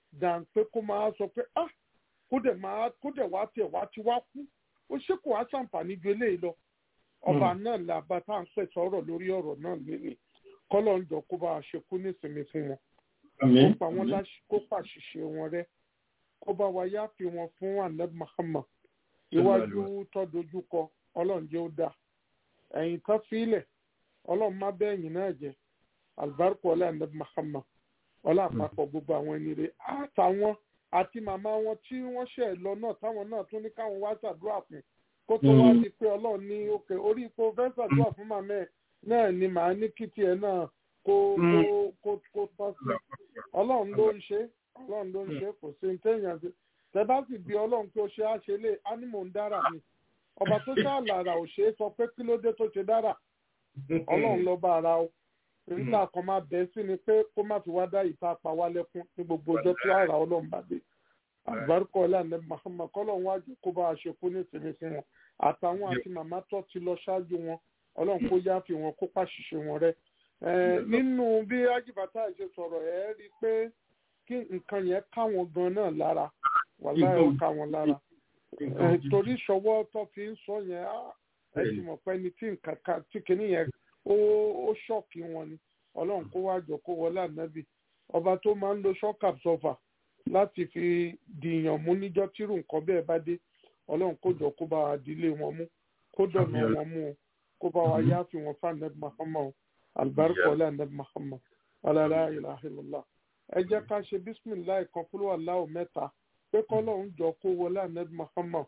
dàn pé kó máa sọ pé ah kó dẹ̀ máa kó dẹ̀ wá tiẹ̀ wá ti wá kú ó ṣe kò wá ṣàǹfààní ju eléyìí lọ ọba náà làbá tá à ń pẹ̀ sọ̀rọ̀ lórí ọ̀rọ̀ náà lélẹ̀ kọ́lọ̀ ń jọ kó bá a ṣe kú nísìnyí fún wọn kó pa wọn láṣì kó pàṣìṣe wọn rẹ́ kó bá wa yáfi wọn fún anab Muhammad iwájú tó dojúkọ ọlọ́run jẹ́ ó dáa ẹ̀yìn tó fílẹ̀ ọlọ́run má bẹ́ẹ̀yìn náà jẹ́ albarku ọlá anab Muhammad ọlá àpapọ̀ gbogbo àwọn ẹni rẹ̀ àtàwọn àti màmá wọn tí wọ́n ṣẹ̀ lọ náà táwọn náà tún ní káwọn wá ṣàdúrà fún kó tó wá di pé ọlọ́run ní òkè orí ipò fẹ́ ṣàdúrà fún màmá ẹ̀ náà ni màá ní kí tiẹ̀ náà kó kó kó tọ́ sí ọlọ́run ló ń ṣe ọlọ́run ló ń ṣe kò sí ní téèyàn ṣe tẹ́bá sì bí ọlọ́run pé ó ṣe á ṣe lé ánímọ̀ ń dára ni ọba tó ṣàlàrà ò ṣe é sọ pé kí ló dé tó ṣe dára ọlọ́run ló bá ara o nígbà kan máa bẹ̀ sí ni pé kó má fi wá dá ìta pa wá lẹ́kún ní gbogbo ọjọ́ tí àrà ọlọ́run bá dé àgbárùkọ ọlànà Muhammad kọ́lọ́run wájú kó bá a ṣe kú ní ìsinmi fún wọn àtàwọn àti màmá tó ti lọ ṣáájú wọn ọlọ́run kó yááfi wọn kó pàṣìṣe wọn rẹ́ nínú bí ajibata ṣe sọ̀rọ̀ ẹ̀ rí i pé kí nǹkan yẹn káwọn gan náà lára wàláhì ó ká wọn lára torí ṣọwọ́ tó fi ń sọ yẹn ẹ ti mọ̀ pé ní tí nǹkan ká tí kìíní yẹn ó ṣọ́ọ̀kì wọn ni ọlọ́run kó wá jọ kó wọlé ànábì ọba tó máa ń lo shock absorber láti fi dìyàn mú níjọ́ tírù nǹkan bẹ́ẹ̀ bá dé ọlọ́run kó jọ kó bá wa dílé wọn mú kó dọ̀nà wọn mú o kó bá wa yáàfi wọn fún ànábì Muhammad albarka ọlá ànábì Muhammad ọlá ilaha illallah ẹ jẹ́ ká ṣe bísímìláì kan fúlọ́ aláwọ̀ mẹ́ta pé kọ́lọ́run jọ kó wọlé ànábì Muhammad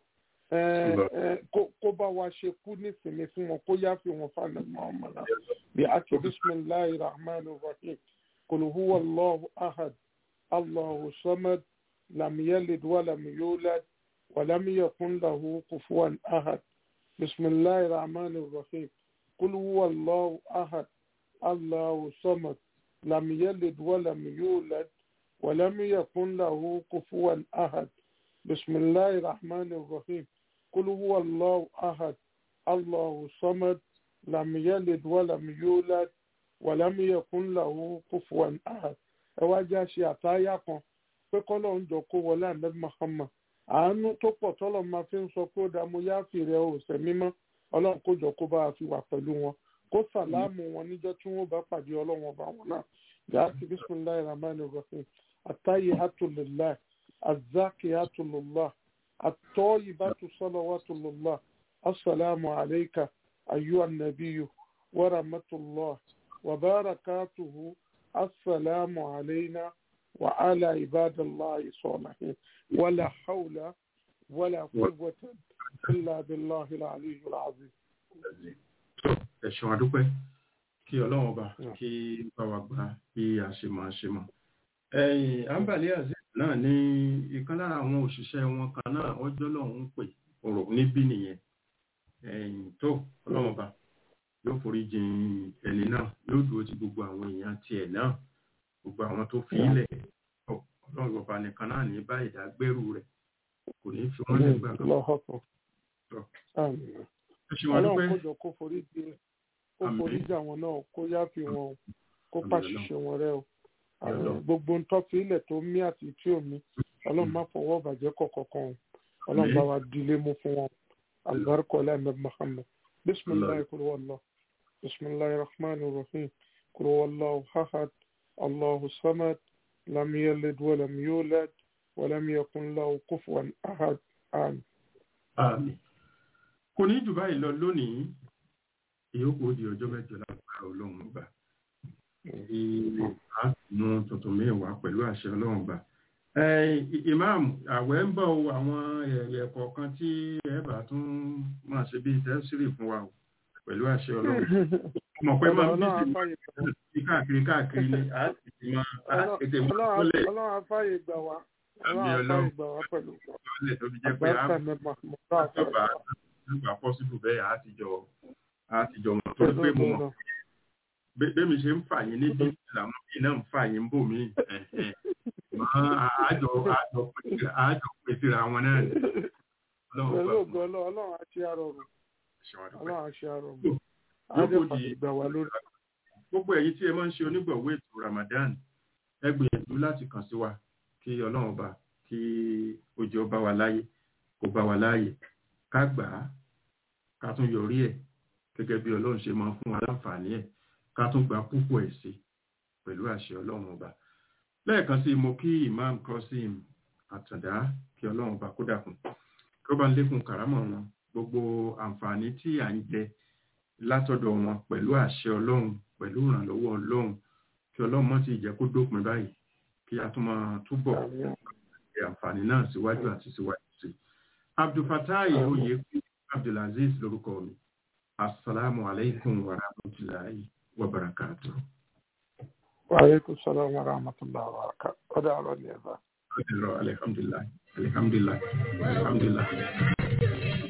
kó bá wa ṣe kú nísìnyí fún wọn kó yáfi wọn fún ànábì Muhammad bí a ṣe bísímìláì rahman rahim kul huwa allahu ahad allahu samad lam yalid wa lam yulad wa lam yakun lahu kufuwan ahad bísímìláì rahman rahim kul huwa allahu ahad allahu samad لم يلد ولم يولد ولم يكن له كفوا أحد بسم الله الرحمن الرحيم قل هو الله أحد الله صمد لم يلد ولم يولد ولم يكن له كفوا أحد ẹ wá jẹ́ àṣẹ àtàyà kan pé kọ́lọ́ ń jọ kó wọlé ànábì Muhammad àánú tó pọ̀ tọ́lọ̀ máa fi ń sọ pé ó dá mo yá fìrẹ́ òsè mímọ́ ọlọ́run kó jọ kó bá a fi wà pẹ̀lú wọn kó sàlámù wọn níjọ́ tí wọ́n bá pàdé ọlọ́run ọba wọn náà yàtì bisimilayi rahmani rahim atayi hatulillah azaki hatulillah atọ́yì bàtú sọlọ́wàtulillah asalaamu alayka ayu anabiyu wa rahmatulah wa barakatuhu asalaamu alayna wa ala ibadallahi salihin wala hawla wala quwwata illa billahi al-aliyyil azim ẹ̀sùn àdúpẹ́ kí ọlọ́run ọba kí bá wa gbà bí a ṣe máa ṣe mọ̀. ẹ̀yìn àǹbàlẹ́ azeez náà ní ìkan lára àwọn òṣìṣẹ́ wọn kan náà ọjọ́ lọ́hún ń pè ọ̀rọ̀ níbí nìyẹn ẹ̀yìn tó ọlọ́run ọba yóò forí jìn ẹni náà yóò dúró ti gbogbo àwọn èèyàn tiẹ̀ náà gbogbo àwọn tó fi ilẹ̀ ọlọ́run ọba nìkan náà ní bá ìdágbẹ́rù rẹ̀ kò ní fi wọ́n lẹ́gbà kan. ọlọ́run kó jọ kó forí jì kó forí jà wọn náà kó yáfi wọn kó pàṣìṣe wọn rẹ o gbogbo ń tọ́fi ilẹ̀ tó mí àti tí ò mí ọlọ́run má fọwọ́ bàjẹ́ kọ̀ọ̀kan o ọlọ́run bá wa dilé mú fún wọn albarka ọlọ́run Muhammad bisimilayi kúrò wàllá bisimilayi rahman rahim kúrò wàllá ahad allahu samad lam yalid walam yulad walam yakun lahu kufuwan ahad amin. Àmín. Kò ní jù báyìí lọ lónìí, ìyókù ó di ọjọ́ mẹ́jọ lágbára ọlọ́run ọba. Àánú tuntun mẹ́wàá pẹ̀lú àṣẹ ọlọ́run ọba. Ìmáàmù, àwẹ̀ ń bọ̀ àwọn ẹ̀yẹ̀ kọ̀ọ̀kan tí ẹ bá tún máa ṣe bí tẹ́sírì fún wa pẹ̀lú àṣẹ ọlọ́run. Mọ̀ pé máa ń bí káàkiri káàkiri ni a ti máa tètè máa kọ́lẹ̀. Ọlọ́run afáyè gbà wá. Ọlọ́run afáyè gbà wá pẹ̀lú. Ọlọ́run tó fi jẹ́ pé a nígbà pọ́sibù bẹ́ẹ̀ àtijọ́ àtijọ́ mọ̀ tó pé mo mọ̀ bẹ́ẹ̀mi ṣe ń fà yín níbi làwọn bíi náà ń fà yín bò mí àjọ àjọ àjọ pèsè àwọn náà ni. pẹ̀lú ògo ọlọ́run á ṣe àrọ̀rùn ọlọ́run á ṣe àrọ̀rùn àjọ fàgbà wà lórí. gbogbo èyí tí ẹ máa ń ṣe onígbọ̀wọ́ ètò Ramadan ẹ gbìyànjú láti kàn sí wa kí ọlọ́run ọba kí ó jẹ́ ó bá wa láyé kó bá wa láàyè ká gbà á ká tún yọrí ẹ̀ gẹ́gẹ́ bí ọlọ́run ṣe máa fún wa láǹfààní ẹ̀ ká tún gba púpọ̀ ẹ̀ sí pẹ̀lú àṣẹ ọlọ́run ọba lẹ́ẹ̀kan sí mo kí imam Qasim àtàndá kí ọlọ́run ọba kó dàkún kí ó bá ń lékún kàrámọ̀ wọn gbogbo àǹfààní tí à ń jẹ látọ̀dọ̀ wọn pẹ̀lú àṣẹ ọlọ́run pẹ̀lú ìrànlọ́wọ́ ọlọ́run kí ọlọ́run mọ́ ti jẹ́ kó dópin báyìí kí a tún máa túbọ̀ ṣe àǹfààní náà síwájú àti síwájú sí i. abdulfatai oyè abdulaziz lórúkọ mi asalaamu alaykum wa rahmatulahi wa barakatuh. wa aleykum salaam wa rahmatulah wa barakatuh. ọ̀dà ọ̀rọ̀ ni ẹ̀ bá. alhamdulilayi alhamdulilayi alhamdulilayi.